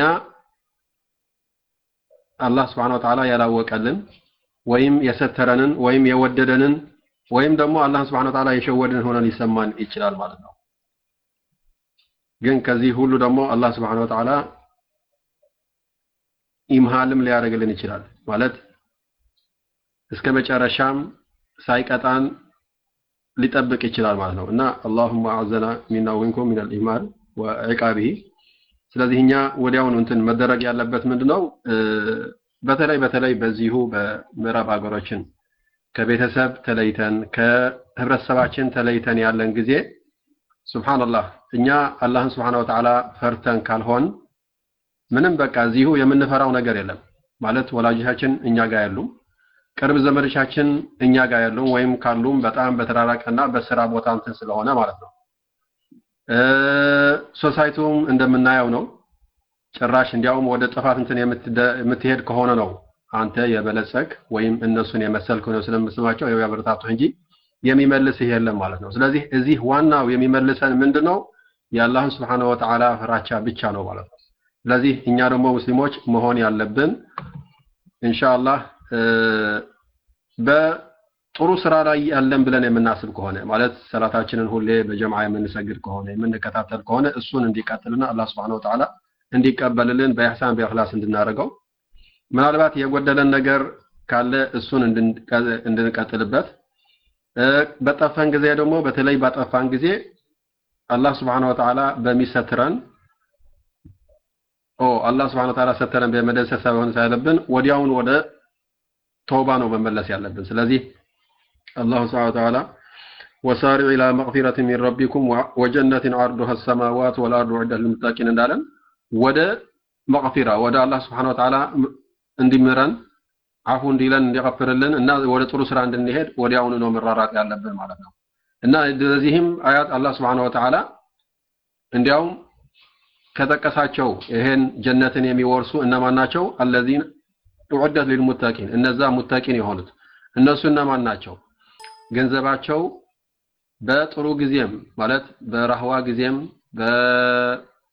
አላህ ስብሐነሁ ወተዓላ ያላወቀልን ወይም የሰተረንን ወይም የወደደንን ወይም ደግሞ አላህ ስብሐነሁ ወተዓላ የሸወደን ሆነን ይሰማን ይችላል ማለት ነው ግን ከዚህ ሁሉ ደግሞ አላህ ስብሐነሁ ወተዓላ ኢምሃልም ሊያደርግልን ይችላል ማለት እስከ መጨረሻም ሳይቀጣን ሊጠብቅ ይችላል ማለት ነው እና አላሁመ አዘና ሚና ወሚንኩም ሚን አልኢማን ወዒቃቢሂ ስለዚህ እኛ ወዲያውኑ እንትን መደረግ ያለበት ምንድነው በተለይ በተለይ በዚሁ በምዕራብ ሀገሮችን ከቤተሰብ ተለይተን ከህብረተሰባችን ተለይተን ያለን ጊዜ ሱብሃንአላህ እኛ አላህን ስብሐነ ወተዓላ ፈርተን ካልሆን ምንም በቃ እዚሁ የምንፈራው ነገር የለም ማለት ወላጆቻችን እኛ ጋር ያሉም ቅርብ ዘመዶቻችን እኛ ጋር ያሉ ወይም ካሉም በጣም በተራራቀና በስራ ቦታ እንትን ስለሆነ ማለት ነው ሶሳይቲውም እንደምናየው ነው ጭራሽ እንዲያውም ወደ ጥፋት እንትን የምትሄድ ከሆነ ነው አንተ የበለጸግ ወይም እነሱን የመሰልክ ነው ስለምስማቸው ያው ያበረታቱ እንጂ የሚመልስህ የለም ማለት ነው ስለዚህ እዚህ ዋናው የሚመልሰን ምንድነው የአላህን ስብሐነ ወተዓላ ፍራቻ ብቻ ነው ማለት ነው ስለዚህ እኛ ደግሞ ሙስሊሞች መሆን ያለብን ኢንሻአላህ በጥሩ ስራ ላይ ያለን ብለን የምናስብ ከሆነ ማለት ሰላታችንን ሁሌ በጀምዓ የምንሰግድ ከሆነ የምንከታተል ከሆነ እሱን እንዲቀጥልና አላህ Subhanahu Wa Ta'ala እንዲቀበልልን በኢህሳን በእኽላስ እንድናደርገው ምናልባት የጎደለን ነገር ካለ እሱን እንድንቀጥልበት በጠፋን ጊዜ ደግሞ በተለይ ባጠፋን ጊዜ አላህ Subhanahu Wa Ta'ala በሚሰትረን ኦ አላህ Subhanahu Wa Ta'ala ሰተረን በመደሰት ሳይሆን ሳይለብን ወዲያውን ወደ ተውባ ነው መመለስ ያለብን ስለዚህ አላህ Subhanahu Wa Ta'ala ወሳሪዑ ኢላ መግፊረት ሚን ረቢኩም ወጀነትን ዐርዱሃ ሰማዋት ወልአርዱ ዑደት ልልሙተቂን እንዳለን ወደ መግፊራ ወደ አላህ Subhanahu Wa Ta'ala እንዲምረን አፉ እንዲለን እንዲغፍርልን እና ወደ ጥሩ ስራ እንድንሄድ ወዲያውኑ ነው መራራቅ ያለብን ማለት ነው እና ለዚህም አያት አላህ Subhanahu Wa Ta'ala እንዲያውም ከጠቀሳቸው ይሄን ጀነትን የሚወርሱ እነማን ናቸው አለዚን ኡዕደት ሊልሙተቂን እነዛ ሙተቂን የሆኑት እነሱ እነማን ናቸው ገንዘባቸው በጥሩ ጊዜም ማለት በረህዋ ጊዜም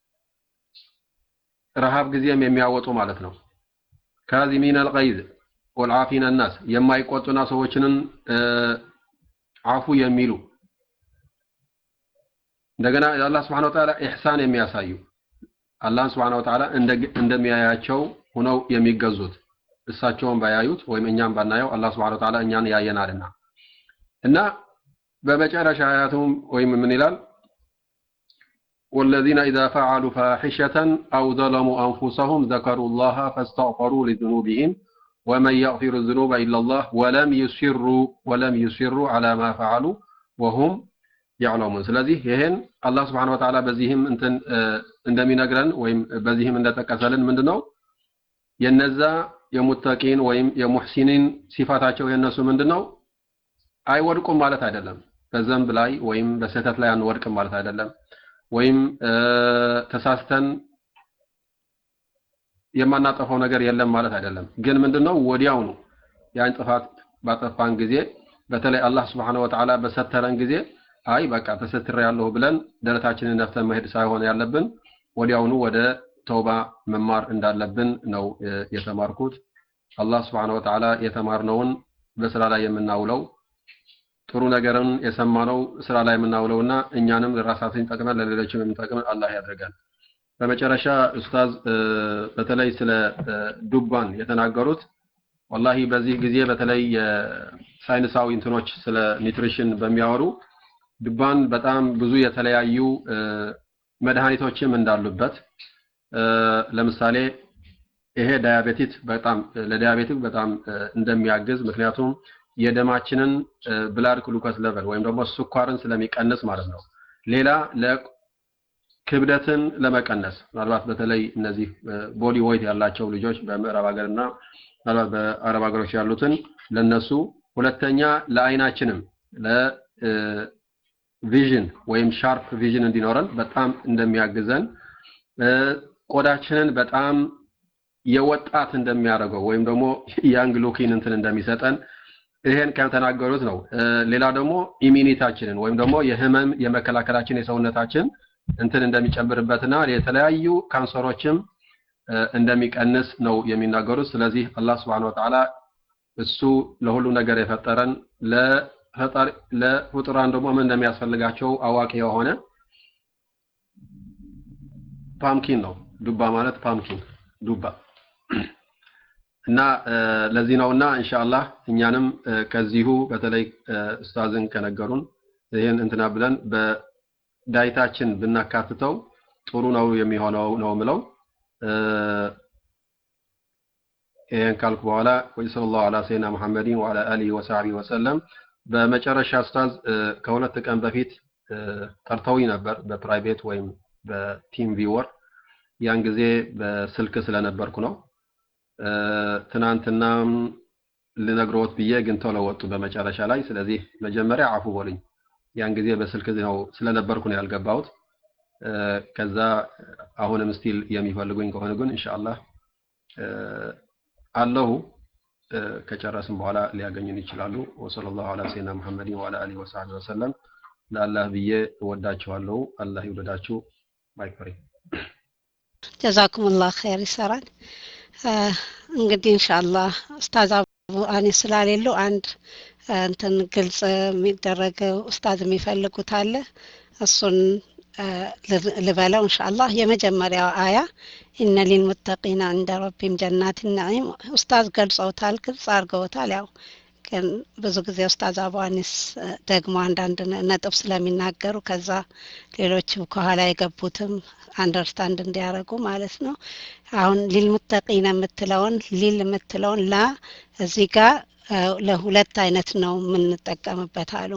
በረሃብ ጊዜም የሚያወጡ ማለት ነው ካዚሚን አልገይዝ ወልዓፊነ ናስ የማይቆጡና ሰዎችንን አፉ የሚሉ እንደገና የአላህ ስብሐነሁ ወተዓላ ኢሕሳን የሚያሳዩ አላህን ስብሐነሁ ወተዓላ እንደሚያያቸው ሆነው የሚገዙት እሳቸውን ባያዩት ወይም እኛም ባናየው አላህ ስብሐነሁ ወተዓላ እኛን ያየናልና እና በመጨረሻ አያቱም ወይም ምን ይላል والذين إذا فعلوا فاحشة أو ظلموا أنفسهم ذكروا الله فاستغفروا لذنوبهم ومن يغفر الذنوب إلا الله ولم يسروا ولم يسروا على ما فعلوا وهم يعلمون ስለዚህ ይሄን አላህ Subhanahu Wa Ta'ala በዚህም እንትን እንደሚነግረን ወይም በዚህም እንደጠቀሰልን ምንድነው የነዛ የሙተቂን ወይም የሙህሲኒን ሲፋታቸው የነሱ ምንድነው አይወድቁም ማለት አይደለም በዘንብ ላይ ወይም በስህተት ላይ አንወድቅም ማለት አይደለም ወይም ተሳስተን የማናጠፋው ነገር የለም ማለት አይደለም ግን ምንድነው ወዲያውኑ ያን ጥፋት ባጠፋን ጊዜ በተለይ አላህ Subhanahu Wa Ta'ala በሰተረን ጊዜ አይ በቃ ተሰትሬ ያለሁ ብለን ደረታችንን ነፍተን መሄድ ሳይሆን ያለብን ወዲያውኑ ወደ ተውባ መማር እንዳለብን ነው የተማርኩት አላህ Subhanahu Wa Ta'ala የተማርነውን በስራ ላይ የምናውለው ጥሩ ነገርን የሰማነው ስራ ላይ የምናውለውና እኛንም ለራሳችን ጠቅመን ለሌሎችም የምንጠቅመን አላህ ያደርጋል በመጨረሻ ኡስታዝ በተለይ ስለ ዱባን የተናገሩት ወላሂ በዚህ ጊዜ በተለይ የሳይንሳዊ እንትኖች ስለ ኒትሪሽን በሚያወሩ ዱባን በጣም ብዙ የተለያዩ መድኃኒቶችም እንዳሉበት ለምሳሌ ይሄ ዳያቤቲስ በጣም ለዳያቤቲክ በጣም እንደሚያግዝ ምክንያቱም የደማችንን ብላድ ግሉኮስ ሌቨል ወይም ደግሞ ስኳርን ስለሚቀንስ ማለት ነው ሌላ ክብደትን ለመቀነስ ምናልባት በተለይ እነዚህ ቦዲ ዌይት ያላቸው ልጆች በምዕራብ ሀገርና ምናልባት በአረብ ሀገሮች ያሉትን ለነሱ ሁለተኛ ለአይናችንም ለቪዥን ወይም ሻርፕ ቪዥን እንዲኖረን በጣም እንደሚያግዘን ቆዳችንን በጣም የወጣት እንደሚያደርገው ወይም ደግሞ ያንግ ሉኪን እንትን እንደሚሰጠን ይሄን ከተናገሩት ነው ሌላ ደግሞ ኢሚኒታችንን ወይም ደግሞ የህመም የመከላከላችን የሰውነታችን እንትን እንደሚጨምርበትና የተለያዩ ካንሰሮችም እንደሚቀንስ ነው የሚናገሩት ስለዚህ አላህ Subhanahu Wa Ta'ala እሱ ለሁሉ ነገር የፈጠረን ለፈጣሪ ለፍጡራን ደግሞ ምን እንደሚያስፈልጋቸው አዋቂ የሆነ ፓምኪን ነው ዱባ ማለት ፓምኪን ዱባ እና ለዚህ ነውና ኢንሻአላህ እኛንም ከዚሁ በተለይ ኡስታዝን ከነገሩን ይህን እንትና ብለን በዳይታችን ብናካትተው ጥሩ ነው የሚሆነው ነው ምለው ይህን ካልኩ በኋላ ወሰለላሁ ዐላ ሰይድና ሙሐመድን ወዐላ አሊሂ ወሰሐቢሂ ወሰለም በመጨረሻ ኡስታዝ ከሁለት ቀን በፊት ጠርተውኝ ነበር በፕራይቬት ወይም በቲም ቪወር ያን ጊዜ በስልክ ስለነበርኩ ነው ትናንትናም ልነግሮት ብዬ ግን ተለወጡ በመጨረሻ ላይ ስለዚህ መጀመሪያ አፉ በሉኝ ያን ጊዜ በስልክ ነው ስለነበርኩ ነው ያልገባሁት ከዛ አሁንም ስቲል የሚፈልጉኝ ከሆነ ግን ኢንሻአላህ አለሁ ከጨረስን በኋላ ሊያገኙን ይችላሉ ወሰለላሁ ዐላ ሰይድና ሙሐመድን ወዐላ አሊሂ ወሰሐቢሂ ወሰለም ለአላህ ብዬ እወዳችኋለሁ አላህ ይውደዳችሁ ማይክሪ ጀዛኩሙላህ ኸይር ይሰራል እንግዲህ ኢንሻአላህ ኡስታዝ አቡ አኒስ ስላሌሉ አንድ እንትን ግልጽ የሚደረግ ኡስታዝ የሚፈልጉት አለ እሱን ልበለው ኢንሻአላህ የመጀመሪያው አያ ኢነ ሊልሙተቂና እንደ ረቢም ጀናት ናዒም ኡስታዝ ገልጸውታል ግልጽ አድርገውታል ያው ግን ብዙ ጊዜ ኡስታዝ አቡ አኒስ ደግሞ አንዳንድ ነጥብ ስለሚናገሩ ከዛ ሌሎች ከኋላ የገቡትም አንደርስታንድ እንዲያደርጉ ማለት ነው አሁን ሊልሙተቂነ የምትለውን ሊል የምትለውን ላ እዚህ ጋር ለሁለት አይነት ነው የምንጠቀምበት አሉ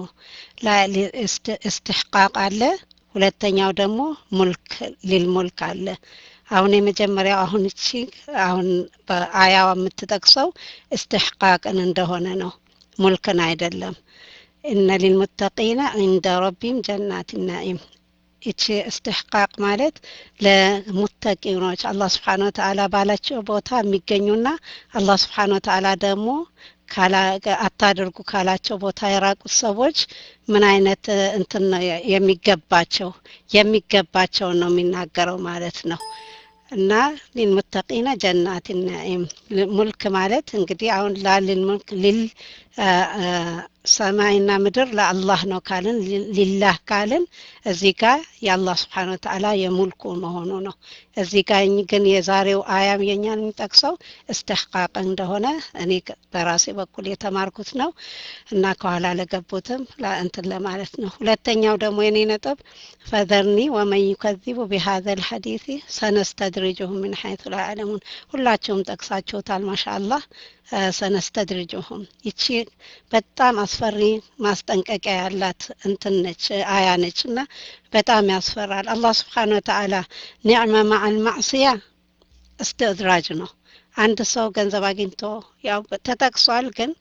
እስትሕቃቅ አለ ሁለተኛው ደግሞ ሙልክ ሊል ሙልክ አለ አሁን የመጀመሪያው አሁን እቺ አሁን በአያዋ የምትጠቅሰው እስትሕቃቅን እንደሆነ ነው ሙልክን አይደለም እነ ሊልሙተቂነ እንደ ረቢም ጀናት ናኢም ይቺ እስትሕቃቅ ማለት ለሙተቂኖች አላህ ስብሓን ወተአላ ባላቸው ቦታ የሚገኙና አላህ ስብሓን ወተአላ ደግሞ አታድርጉ ካላቸው ቦታ የራቁት ሰዎች ምን አይነት እንትን ነው የሚገባቸው የሚገባቸውን ነው የሚናገረው ማለት ነው እና ሊልሙተቂነ ጀናት ናኢም ሙልክ ማለት እንግዲህ አሁን ላልል ሙልክ ሊል ሰማይና ምድር ለአላህ ነው ካልን ሊላህ ካልን እዚህ ጋር የአላህ ስብሓን ወተዓላ የሙልኩ መሆኑ ነው እዚህ ጋር ግን የዛሬው አያም የኛን የሚጠቅሰው እስትሕቃቅ እንደሆነ እኔ በራሴ በኩል የተማርኩት ነው እና ከኋላ ለገቡትም እንትን ለማለት ነው ሁለተኛው ደግሞ የኔ ነጥብ ፈዘርኒ ወመን ዩከዚቡ ቢሃዘ ልሐዲሲ ሰነስተድሪጅሁም ምን ሐይቱ ላ ያዕለሙን ሁላችሁም ጠቅሳችሁታል ማሻ አላህ ሰነስተድርጅሁም ይቺ በጣም አስፈሪ ማስጠንቀቂያ ያላት እንትን ነች አያ ነች እና በጣም ያስፈራል አላህ ስብሓን ወተዓላ ኒዕመ ማዓል ማዕስያ እስትድራጅ ነው አንድ ሰው ገንዘብ አግኝቶ ያው ተጠቅሷል ግን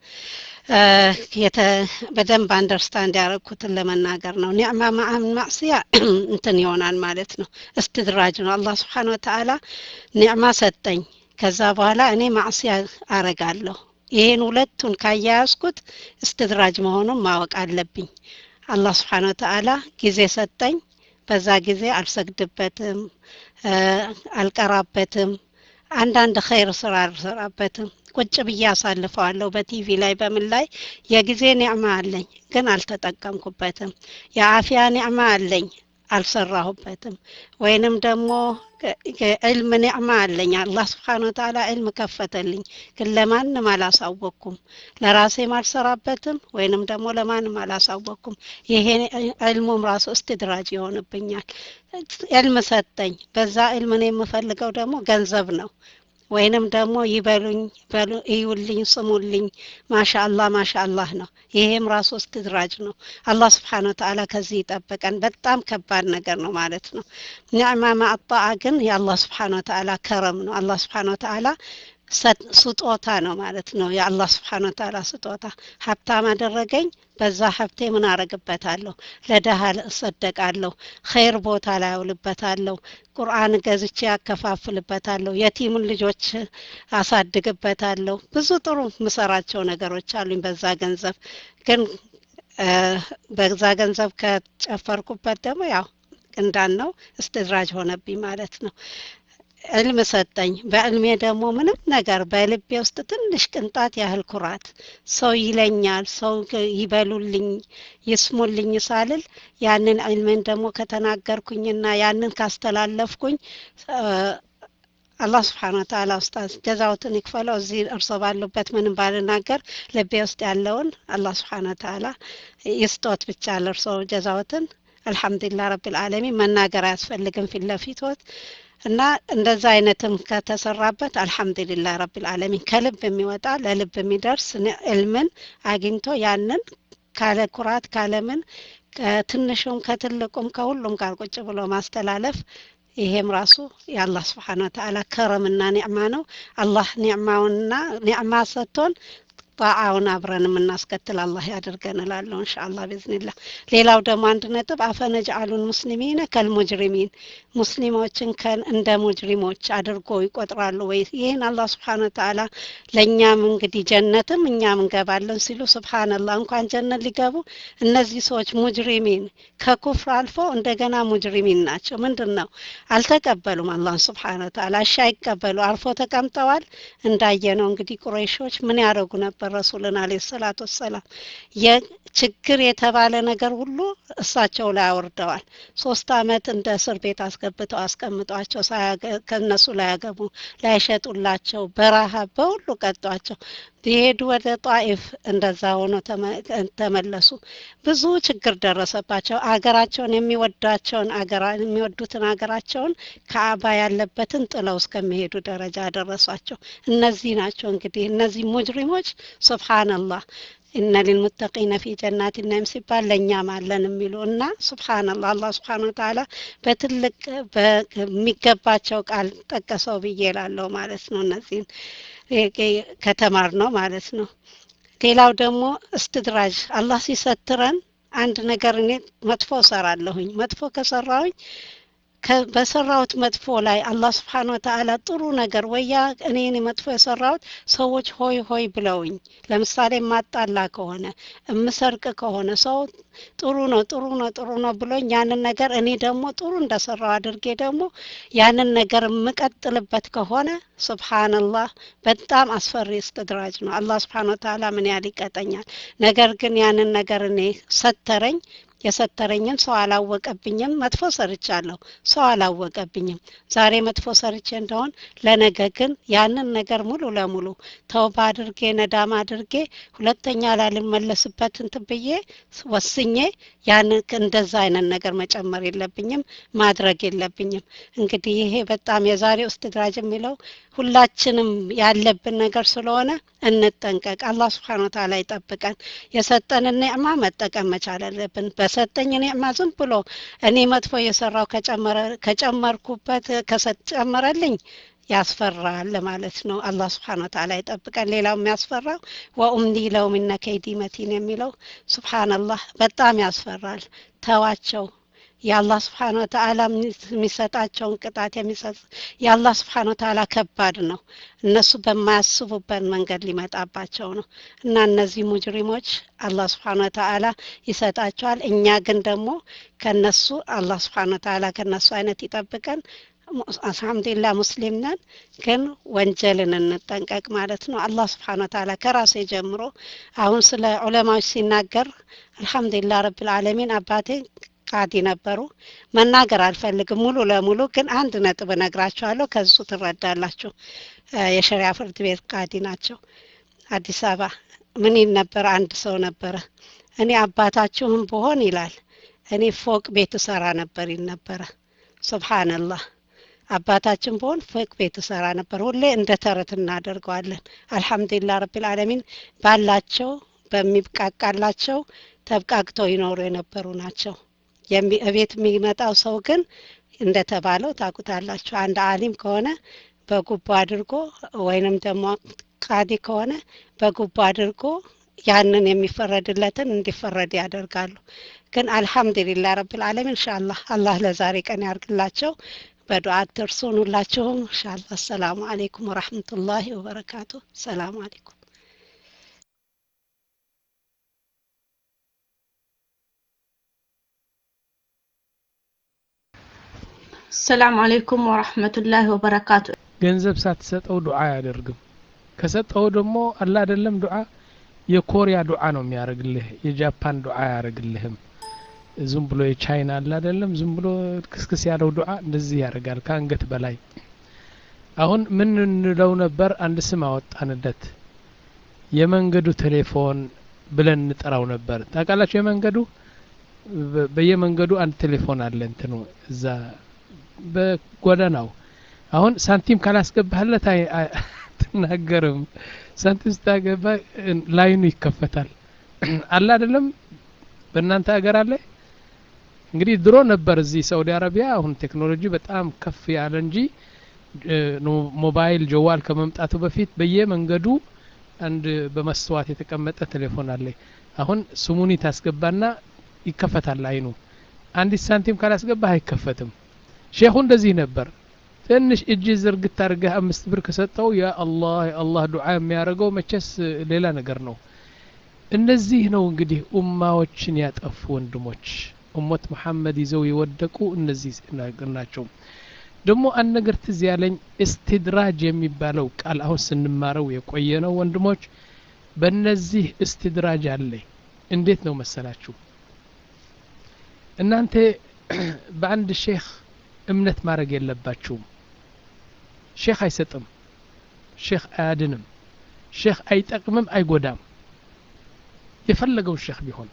በደንብ አንደርስታንድ ያደረግኩትን ለመናገር ነው ኒዕማ ማዓል ማዕስያ እንትን ይሆናል ማለት ነው እስትድራጅ ነው አላህ ስብሓን ወተዓላ ኒዕማ ሰጠኝ ከዛ በኋላ እኔ ማዕስያ አረጋለሁ ይሄን ሁለቱን ካያያዝኩት እስትድራጅ መሆኑን ማወቅ አለብኝ አላህ ስብሓን ወተዓላ ጊዜ ሰጠኝ በዛ ጊዜ አልሰግድበትም አልቀራበትም አንዳንድ ኸይር ስራ አልሰራበትም ቁጭ ብዬ አሳልፈዋለሁ በቲቪ ላይ በምን ላይ የጊዜ ኒዕማ አለኝ ግን አልተጠቀምኩበትም የአፊያ ኒዕማ አለኝ አልሰራሁበትም ወይንም ደግሞ ዕልም ኒዕማ አለኝ አላህ ስብሓን ወተዓላ ዕልም ከፈተልኝ ግን ለማንም አላሳወቅኩም ለራሴም አልሰራበትም ወይንም ደግሞ ለማንም አላሳወቅኩም ይሄ ዕልሙም ራሱ እስትድራጅ ይሆንብኛል ዕልም ሰጠኝ በዛ ዕልም እኔ የምፈልገው ደግሞ ገንዘብ ነው ወይንም ደግሞ ይበሉኝ በሉ እዩልኝ ስሙልኝ ማሻ አላህ ማሻ አላህ ነው ይሄም ራሱ እስትድራጅ ነው አላህ ስብሓን ወተዓላ ከዚህ ይጠብቀን በጣም ከባድ ነገር ነው ማለት ነው ኒዕማ ማአጣአ ግን የአላህ ስብሓን ወተዓላ ከረም ነው አላህ ስብሓን ወተዓላ ስጦታ ነው ማለት ነው የአላህ ስብሓን ወተዓላ ስጦታ ሀብታም አደረገኝ በዛ ሀብቴ ምን አረግበታለሁ ለደሃ እሰደቃለሁ ኸይር ቦታ ላይ አውልበታለሁ ቁርአን ገዝቼ ያከፋፍልበታለሁ የቲምን ልጆች አሳድግበታለሁ ብዙ ጥሩ ምሰራቸው ነገሮች አሉኝ በዛ ገንዘብ ግን በዛ ገንዘብ ከጨፈርኩበት ደግሞ ያው እንዳልነው እስትድራጅ ሆነብኝ ማለት ነው ዕልም ሰጠኝ በዕልሜ ደግሞ ምንም ነገር በልቤ ውስጥ ትንሽ ቅንጣት ያህል ኩራት ሰው ይለኛል ሰው ይበሉልኝ ይስሙልኝ ሳልል ያንን ዕልሜን ደግሞ ከተናገርኩኝና ያንን ካስተላለፍኩኝ አላህ ስብሓን ወተዓላ ኡስታዝ ጀዛውትን ይክፈለው እዚህ እርሶ ባሉበት ምንም ባልናገር ልቤ ውስጥ ያለውን አላህ ስብሓን ወተዓላ ይስጦት ብቻ ለእርሶ ጀዛውትን አልሐምዱሊላህ ረብልዓለሚን መናገር አያስፈልግም ፊት ለፊቶት እና እንደዛ አይነትም ከተሰራበት አልሐምዱሊላህ ረብልዓለሚን ከልብ የሚወጣ ለልብ የሚደርስ ዕልምን አግኝቶ ያንን ካለ ኩራት ካለምን ከትንሹም ከትልቁም ከሁሉም ጋር ቁጭ ብሎ ማስተላለፍ ይሄም ራሱ የአላህ ስብሓን ወተዓላ ከረምና ኒዕማ ነው አላህ ኒዕማውንና ኒዕማ ሰጥቶን ጣዓውን አብረን የምናስከትል አላህ ያድርገን እላለሁ እንሻአላ ብዝኒላ ሌላው ደግሞ አንድ ነጥብ አፈነጅአሉን ሙስሊሚነ ከልሙጅሪሚን ሙስሊሞችን እንደ ሙጅሪሞች አድርጎ ይቆጥራሉ ወይ ይህን አላህ ስብሓን ወተዓላ ለእኛም እንግዲህ ጀነትም እኛም እንገባለን ሲሉ ስብሓንላህ እንኳን ጀነት ሊገቡ እነዚህ ሰዎች ሙጅሪሚን ከኩፍር አልፎ እንደገና ሙጅሪሚን ናቸው ምንድን ነው አልተቀበሉም አላህን ስብሓን ወተዓላ እሺ አይቀበሉ አርፎ ተቀምጠዋል እንዳየነው እንግዲህ ቁረይሾች ምን ያደረጉ ነበር ረሱልን አለ ሰላት ወሰላም የችግር የተባለ ነገር ሁሉ እሳቸው ላይ አውርደዋል ሶስት አመት እንደ እስር ቤት አስገብተው አስቀምጧቸው ከነሱ ላያገቡ ላይሸጡላቸው በረሃ በሁሉ ቀጧቸው ቢሄዱ ወደ ጣኢፍ እንደዛ ሆኖ ተመለሱ ብዙ ችግር ደረሰባቸው አገራቸውን የሚወዷቸውን የሚወዱትን አገራቸውን ከአባ ያለበትን ጥለው እስከሚሄዱ ደረጃ ደረሷቸው እነዚህ ናቸው እንግዲህ እነዚህ ሙጅሪሞች ሱብሃንአላህ እነ ሊልሙተቂነ ፊ ጀናት ናይም ሲባል ለእኛም አለን የሚሉ እና ሱብሃንአላህ አላህ ስብሓን ወተዓላ በትልቅ በሚገባቸው ቃል ጠቀሰው ብዬ ላለው ማለት ነው እነዚህን ከተማር ነው ማለት ነው ሌላው ደግሞ እስትድራጅ አላህ ሲሰትረን አንድ ነገር እኔ መጥፎ እሰራለሁኝ መጥፎ ከሰራሁኝ በሰራሁት መጥፎ ላይ አላህ ስብሓን ወተአላ ጥሩ ነገር ወያ እኔን መጥፎ የሰራሁት ሰዎች ሆይ ሆይ ብለውኝ ለምሳሌ ማጣላ ከሆነ እምሰርቅ ከሆነ ሰው ጥሩ ነው ጥሩ ነው ጥሩ ነው ብሎኝ ያንን ነገር እኔ ደግሞ ጥሩ እንደሰራው አድርጌ ደግሞ ያንን ነገር የምቀጥልበት ከሆነ ሱብሃንላህ በጣም አስፈሪ እስትድራጅ ነው አላህ ስብሓን ወተአላ ምን ያህል ይቀጠኛል ነገር ግን ያንን ነገር እኔ ሰተረኝ የሰተረኝን ሰው አላወቀብኝም መጥፎ ሰርቻለሁ ሰው አላወቀብኝም ዛሬ መጥፎ ሰርቼ እንደሆን ለነገ ግን ያንን ነገር ሙሉ ለሙሉ ተውባ አድርጌ ነዳም አድርጌ ሁለተኛ ላልመለስበት እንትን ብዬ ወስኜ ያንን እንደዛ አይነት ነገር መጨመር የለብኝም ማድረግ የለብኝም እንግዲህ ይሄ በጣም የዛሬ እስትድራጅ የሚለው ሁላችንም ያለብን ነገር ስለሆነ እንጠንቀቅ አላህ ስብሓን ወተላ ይጠብቀን የሰጠንን ኒዕማ መጠቀም መቻል አለብን በሰጠኝ ኒዕማ ዝም ብሎ እኔ መጥፎ የሰራው ከጨመርኩበት ከጨመረልኝ ያስፈራል ለማለት ነው አላህ ስብሓን ወተላ ይጠብቀን ሌላው የሚያስፈራው ወኡምኒ ለውም ኢነ ከይዲ መቲን የሚለው ስብሓንላህ በጣም ያስፈራል ተዋቸው የአላህ ስብሓን ወተአላ የሚሰጣቸውን ቅጣት የሚሰጥ የአላህ ስብሓን ወተአላ ከባድ ነው እነሱ በማያስቡበት መንገድ ሊመጣባቸው ነው እና እነዚህ ሙጅሪሞች አላህ ስብሓን ወተአላ ይሰጣቸዋል እኛ ግን ደግሞ ከነሱ አላህ ስብሓን ወተአላ ከነሱ አይነት ይጠብቀን አልሐምዱሊላ ሙስሊም ነን ግን ወንጀልን እንጠንቀቅ ማለት ነው አላህ ስብሓን ወተአላ ከራሴ ጀምሮ አሁን ስለ ዑለማዎች ሲናገር አልሐምዱሊላ ረብልዓለሚን አባቴ ቃዲ ነበሩ መናገር አልፈልግም ሙሉ ለሙሉ ግን አንድ ነጥብ እነግራችኋለሁ ከሱ ትረዳላችሁ የሸሪያ ፍርድ ቤት ቃዲ ናቸው አዲስ አበባ ምን ይል ነበር አንድ ሰው ነበረ እኔ አባታችሁም ብሆን ይላል እኔ ፎቅ ቤት እሰራ ነበር ይል ነበረ ሱብሃንላህ አባታችን በሆን ፎቅ ቤት እሰራ ነበር ሁሌ እንደ ተረት እናደርገዋለን አልሐምዱሊላ ረቢልዓለሚን ባላቸው በሚብቃቃላቸው ተብቃቅተው ይኖሩ የነበሩ ናቸው እቤት የሚመጣው ሰው ግን እንደተባለው ታቁታላችሁ አንድ አሊም ከሆነ በጉቦ አድርጎ ወይንም ደግሞ ቃዲ ከሆነ በጉቦ አድርጎ ያንን የሚፈረድለትን እንዲፈረድ ያደርጋሉ ግን አልሐምዱሊላ ረብልዓለሚን እንሻአላህ አላህ ለዛሬ ቀን ያርግላቸው በዱዓ ትርሱን ሁላችሁም እንሻአላ አሰላሙ አሌይኩም ወረህመቱላሂ ወበረካቱ ሰላሙ አሌይኩም ሰላም አለይኩም ወራህመቱላሂ ወበረካቱ ገንዘብ ሳትሰጠው ዱዓ አያደርግም ከሰጠው ደግሞ አላ አይደለም ዱዓ የኮሪያ ዱዓ ነው የሚያደርግልህ የጃፓን ዱዓ አያደርግልህም ዝም ብሎ የቻይና አለ አይደለም ዝም ብሎ ክስክስ ያለው ዱዓ እንደዚህ ያደርጋል ከአንገት በላይ አሁን ምን እንለው ነበር አንድ ስም አወጣንለት የመንገዱ ቴሌፎን ብለን እንጠራው ነበር ታውቃላችሁ የመንገዱ በየመንገዱ አንድ ቴሌፎን አለ እንትኑ እዛ በጎዳናው አሁን ሳንቲም ካላስገባህለት አትናገርም ሳንቲም ስታገባ ላይኑ ይከፈታል አለ አይደለም በእናንተ ሀገር አለ እንግዲህ ድሮ ነበር እዚህ ሳውዲ አረቢያ አሁን ቴክኖሎጂ በጣም ከፍ ያለ እንጂ ሞባይል ጀዋል ከመምጣቱ በፊት በየመንገዱ አንድ በመስተዋት የተቀመጠ ቴሌፎን አለ አሁን ስሙኒ ታስገባና ይከፈታል አይኑ አንዲት ሳንቲም ካላስገባህ አይከፈትም ሼኹ እንደዚህ ነበር ትንሽ እጅ ዝርግት አድርገህ አምስት ብር ከሰጠው ያ አላህ አላህ ዱዓ የሚያደርገው መቼስ ሌላ ነገር ነው እነዚህ ነው እንግዲህ ኡማዎችን ያጠፉ ወንድሞች ኡመት መሐመድ ይዘው የወደቁ እነዚህ ናቸው ደግሞ አንድ ነገር ትዝ ያለኝ እስትድራጅ የሚባለው ቃል አሁን ስንማረው የቆየ ነው ወንድሞች በእነዚህ እስትድራጅ አለ እንዴት ነው መሰላችሁ እናንተ በአንድ ሼክ እምነት ማድረግ የለባችሁም ሼክ አይሰጥም ሼክ አያድንም ሼክ አይጠቅምም አይጎዳም የፈለገው ሼክ ቢሆን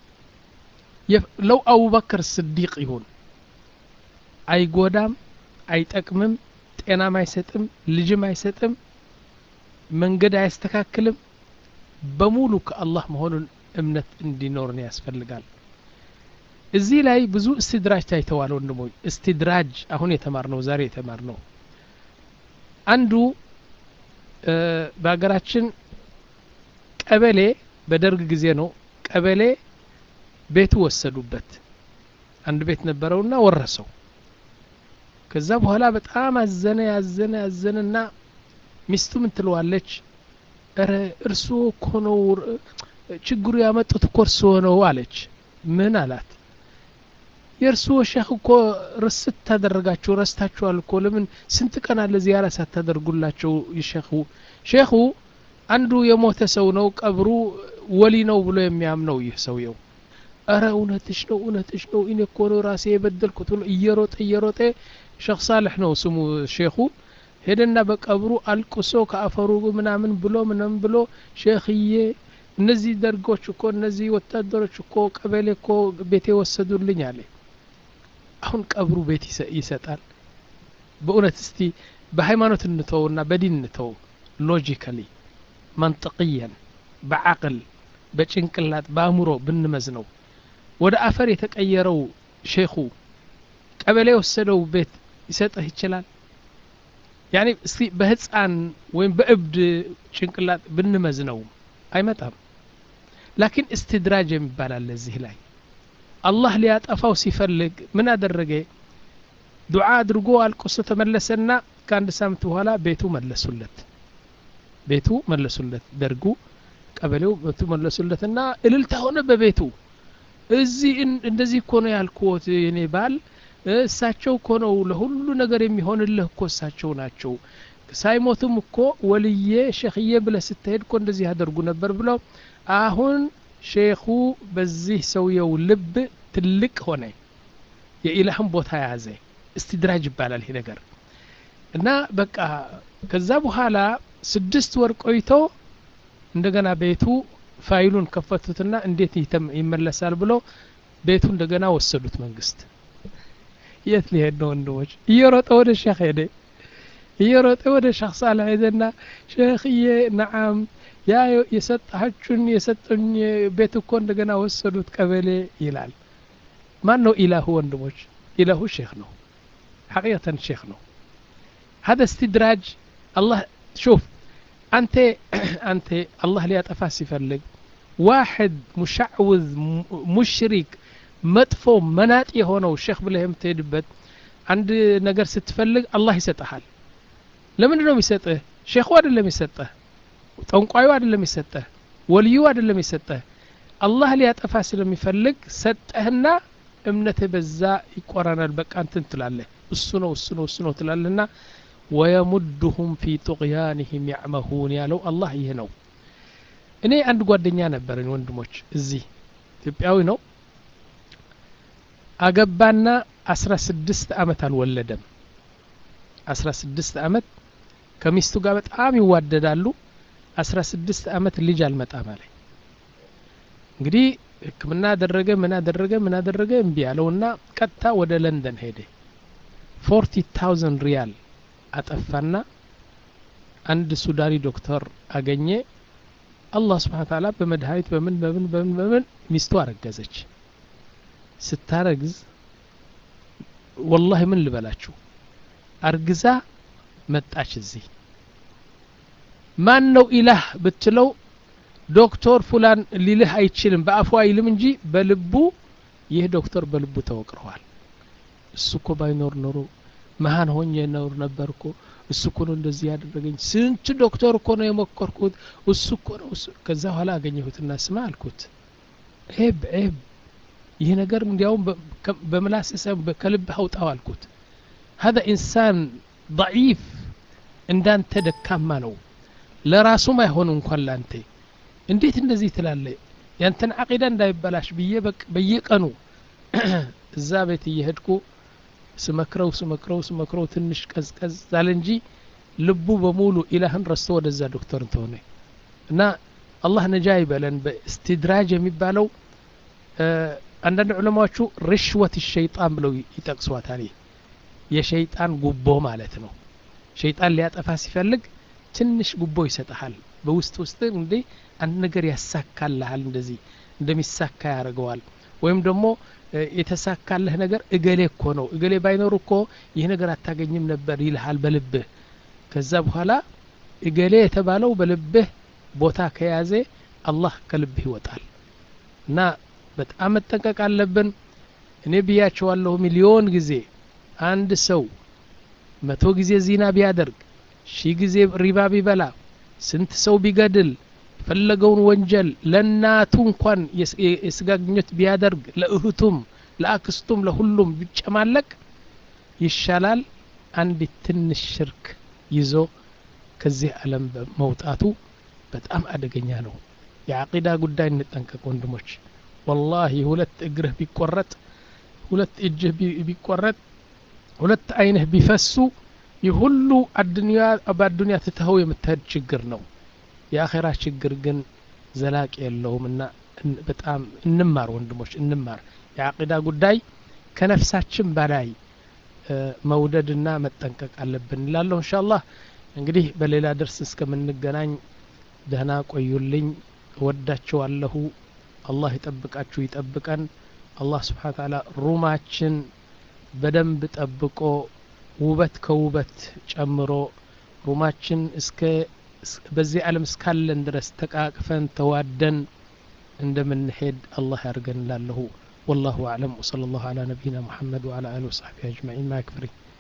ለው አቡበክር ስዲቅ ይሁን አይጎዳም አይጠቅምም ጤናም አይሰጥም ልጅም አይሰጥም መንገድ አያስተካክልም በሙሉ ከአላህ መሆኑን እምነት እንዲኖርን ያስፈልጋል እዚህ ላይ ብዙ እስትድራጅ ታይተዋል ወንድሞች እስትድራጅ አሁን የተማር ነው ዛሬ የተማር ነው አንዱ በሀገራችን ቀበሌ በደርግ ጊዜ ነው ቀበሌ ቤቱ ወሰዱበት አንድ ቤት ነበረውና ወረሰው ከዛ በኋላ በጣም አዘነ ያዘነ ያዘነና ሚስቱ ምን ትለዋለች ረ እርስዎ እኮ ነው ችግሩ ያመጡት እኮ እርስዎ ነው አለች ምን አላት የእርስዎ ሼክ እኮ ርስት ታደረጋቸው ረስታችኋል እኮ ለምን ስንት ቀን አለ ዚያራ ሳታደርጉላቸው ሼኹ ሼኹ አንዱ የሞተ ሰው ነው ቀብሩ ወሊ ነው ብሎ የሚያምነው ይህ ሰውየው እረ እውነትሽ ነው እውነትሽ ነው እኔ እኮ ነው ራሴ የበደልኩት ብሎ እየሮጠ እየሮጠ ሼክ ሳልሕ ነው ስሙ ሼኹ ሄደና በቀብሩ አልቅሶ ከአፈሩ ምናምን ብሎ ምናምን ብሎ ሼክዬ እነዚህ ደርጎች እኮ እነዚህ ወታደሮች እኮ ቀበሌ እኮ ቤቴ ወሰዱልኝ አለ አሁን ቀብሩ ቤት ይሰጣል በእውነት እስቲ በሃይማኖት እንተውና በዲን እንተው ሎጂካሊ መንጥቅያን በዓቅል በጭንቅላት በአእምሮ ብንመዝነው ወደ አፈር የተቀየረው ሼኹ ቀበሌ የወሰደው ቤት ይሰጥህ ይችላል ያኔ እስቲ በህፃን ወይም በእብድ ጭንቅላት ብንመዝነው አይመጣም ላኪን እስትድራጅ የሚባል አለ እዚህ ላይ አላህ ሊያጠፋው ሲፈልግ ምን አደረገ ዱዓ አድርጎ አልቅሶ ተመለሰና ከአንድ ሳምንት በኋላ ቤቱ መለሱለት ቤቱ መለሱለት ደርጉ ቀበሌው ቤቱ መለሱለትና እልልታ ሆነ በቤቱ እዚህ እንደዚህ እኮ ነው ያልኩት የኔ ባል እሳቸው እኮ ነው ለሁሉ ነገር የሚሆንልህ እኮ እሳቸው ናቸው ሳይሞትም እኮ ወልዬ ሼክዬ ብለህ ስትሄድ እኮ እንደዚህ ያደርጉ ነበር ብለው አሁን ሼኹ በዚህ ሰውየው ልብ ትልቅ ሆነ የኢላህን ቦታ ያዘ እስትድራጅ ይባላል ይሄ ነገር እና በቃ ከዛ በኋላ ስድስት ወር ቆይቶ እንደገና ቤቱ ፋይሉን ከፈቱትና እንዴት ይመለሳል ብሎ ቤቱ እንደገና ወሰዱት መንግስት የት ሊሄድ ነው ወንድሞች እየሮጠ ወደ ሼክ ሄደ እየሮጠ ወደ ሼክ ሳልሕ ሄደና ሼክዬ ነዓም ያ የሰጣችሁን የሰጠኝ ቤት እኮ እንደገና ወሰዱት ቀበሌ ይላል ማን ነው ኢላሁ ወንድሞች ኢላሁ ሼክ ነው ሐቂቀተን ሼክ ነው هذا استدراج الله شوف أنت أنت الله ليطفى سيفلق واحد مشعوذ مشرك መጥፎ መናጢ የሆነው ሼክ ብለህ የምትሄድበት አንድ ነገር ስትፈልግ አላህ ይሰጠሃል ለምንድን ነው የሚሰጥህ ሼኹ አይደለም የሰጠህ ጠንቋዩ አይደለም የሰጠህ ወልዩ አይደለም የሰጠህ አላህ ሊያጠፋ ስለሚፈልግ ሰጠህና እምነትህ በዛ ይቆራናል በቃ እንትን ትላለህ እሱ ነው እሱ ነው እሱ ነው ትላለህና ወየሙድሁም ፊ ጡቅያንህም ያዕመሁን ያለው አላህ ይህ ነው እኔ አንድ ጓደኛ ነበረኝ ወንድሞች እዚህ ኢትዮጵያዊ ነው አገባና አስራ ስድስት አመት አልወለደም አስራ ስድስት አመት ከሚስቱ ጋር በጣም ይዋደዳሉ አስራ ስድስት አመት ልጅ አልመጣም አለ እንግዲህ ህክምና አደረገ ምን አደረገ ምን አደረገ እምቢ ያለውና ቀጥታ ወደ ለንደን ሄደ ፎርቲ ታውዘንድ ሪያል አጠፋና አንድ ሱዳኒ ዶክተር አገኘ አላህ ስብሓን ታላ በመድኃኒት በምን በምን በምን በምን ሚስቱ አረገዘች ስታረግዝ ወላሂ ምን ልበላችሁ አርግዛ መጣች እዚህ ማን ነው ኢላህ ብትለው ዶክተር ፉላን ሊልህ አይችልም በአፉ አይልም እንጂ በልቡ ይህ ዶክተር በልቡ ተወቅረዋል እሱ እኮ ባይኖር ኖሮ መሀን ሆኜ ኖር ነበር እኮ እሱ እኮ ነው እንደዚህ ያደረገኝ ስንት ዶክተር እኮ ነው የሞከርኩት እሱ እኮ ነው እሱ ከዛ በኋላ አገኘሁትና ስማ አልኩት ዔብ ዔብ ይህ ነገር እንዲያውም በምላስ ከልብህ አውጣው አልኩት هذا ኢንሳን ضعيፍ እንዳንተ ደካማ ነው ለራሱም አይሆን እንኳን ላንተ እንዴት እንደዚህ ትላለ ያንተን አቂዳ እንዳይበላሽ ብዬ በየቀኑ እዛ ቤት እየሄድኩ ስመክረው ስመክረው ስመክረው ትንሽ ቀዝቀዝ ዛለ እንጂ ልቡ በሙሉ ኢላህን ረስቶ ወደዛ ዶክተር እንትሆነ እና አላህ ነጃ ይበለን በስትድራጅ የሚባለው አንዳንድ ዑለማዎቹ ርሽወት ሸይጣን ብለው ይጠቅሷታል የሸይጣን ጉቦ ማለት ነው ሸይጣን ሊያጠፋ ሲፈልግ ትንሽ ጉቦ ይሰጠሃል በውስጥ ውስጥ እንዴ አንድ ነገር ያሳካልሃል እንደዚህ እንደሚሳካ ያደርገዋል ወይም ደግሞ የተሳካለህ ነገር እገሌ እኮ ነው እገሌ ባይኖር እኮ ይህ ነገር አታገኝም ነበር ይልሃል በልብህ ከዛ በኋላ እገሌ የተባለው በልብህ ቦታ ከያዘ አላህ ከልብህ ይወጣል እና በጣም መጠንቀቅ አለብን እኔ ብያቸዋለሁ ሚሊዮን ጊዜ አንድ ሰው መቶ ጊዜ ዚና ቢያደርግ ሺህ ጊዜ ሪባ ቢበላ ስንት ሰው ቢገድል የፈለገውን ወንጀል ለእናቱ እንኳን የስጋ ግንኙነት ቢያደርግ ለእህቱም ለአክስቱም ለሁሉም ቢጨማለቅ ይሻላል አንዲት ትንሽ ሽርክ ይዞ ከዚህ ዓለም መውጣቱ በጣም አደገኛ ነው የዓቂዳ ጉዳይ እንጠንቀቅ ወንድሞች ወላሂ ሁለት እግርህ ቢቆረጥ ሁለት እጅህ ቢቆረጥ ሁለት አይንህ ቢፈሱ ይህ ሁሉ አዱንያ በአዱንያ ትተኸው የምትሄድ ችግር ነው የአኼራ ችግር ግን ዘላቂ የለውም እና በጣም እንማር ወንድሞች እንማር የዓቂዳ ጉዳይ ከነፍሳችን በላይ መውደድና መጠንቀቅ አለብን እንላለሁ እንሻ አላህ እንግዲህ በሌላ ደርስ እስከምንገናኝ ደህና ቆዩልኝ እወዳችኋለሁ አላህ ይጠብቃችሁ ይጠብቀን አላህ ስብሓን ታላ ሩማችን በደንብ ጠብቆ ውበት ከውበት ጨምሮ ሩማችን እስከ በዚህ ዓለም እስካለን ድረስ ተቃቅፈን ተዋደን እንደምንሄድ አላህ ያርገን ላለሁ والله أعلم وصلى الله على نبينا محمد وعلى آله وصحبه أجمعين ما يكفري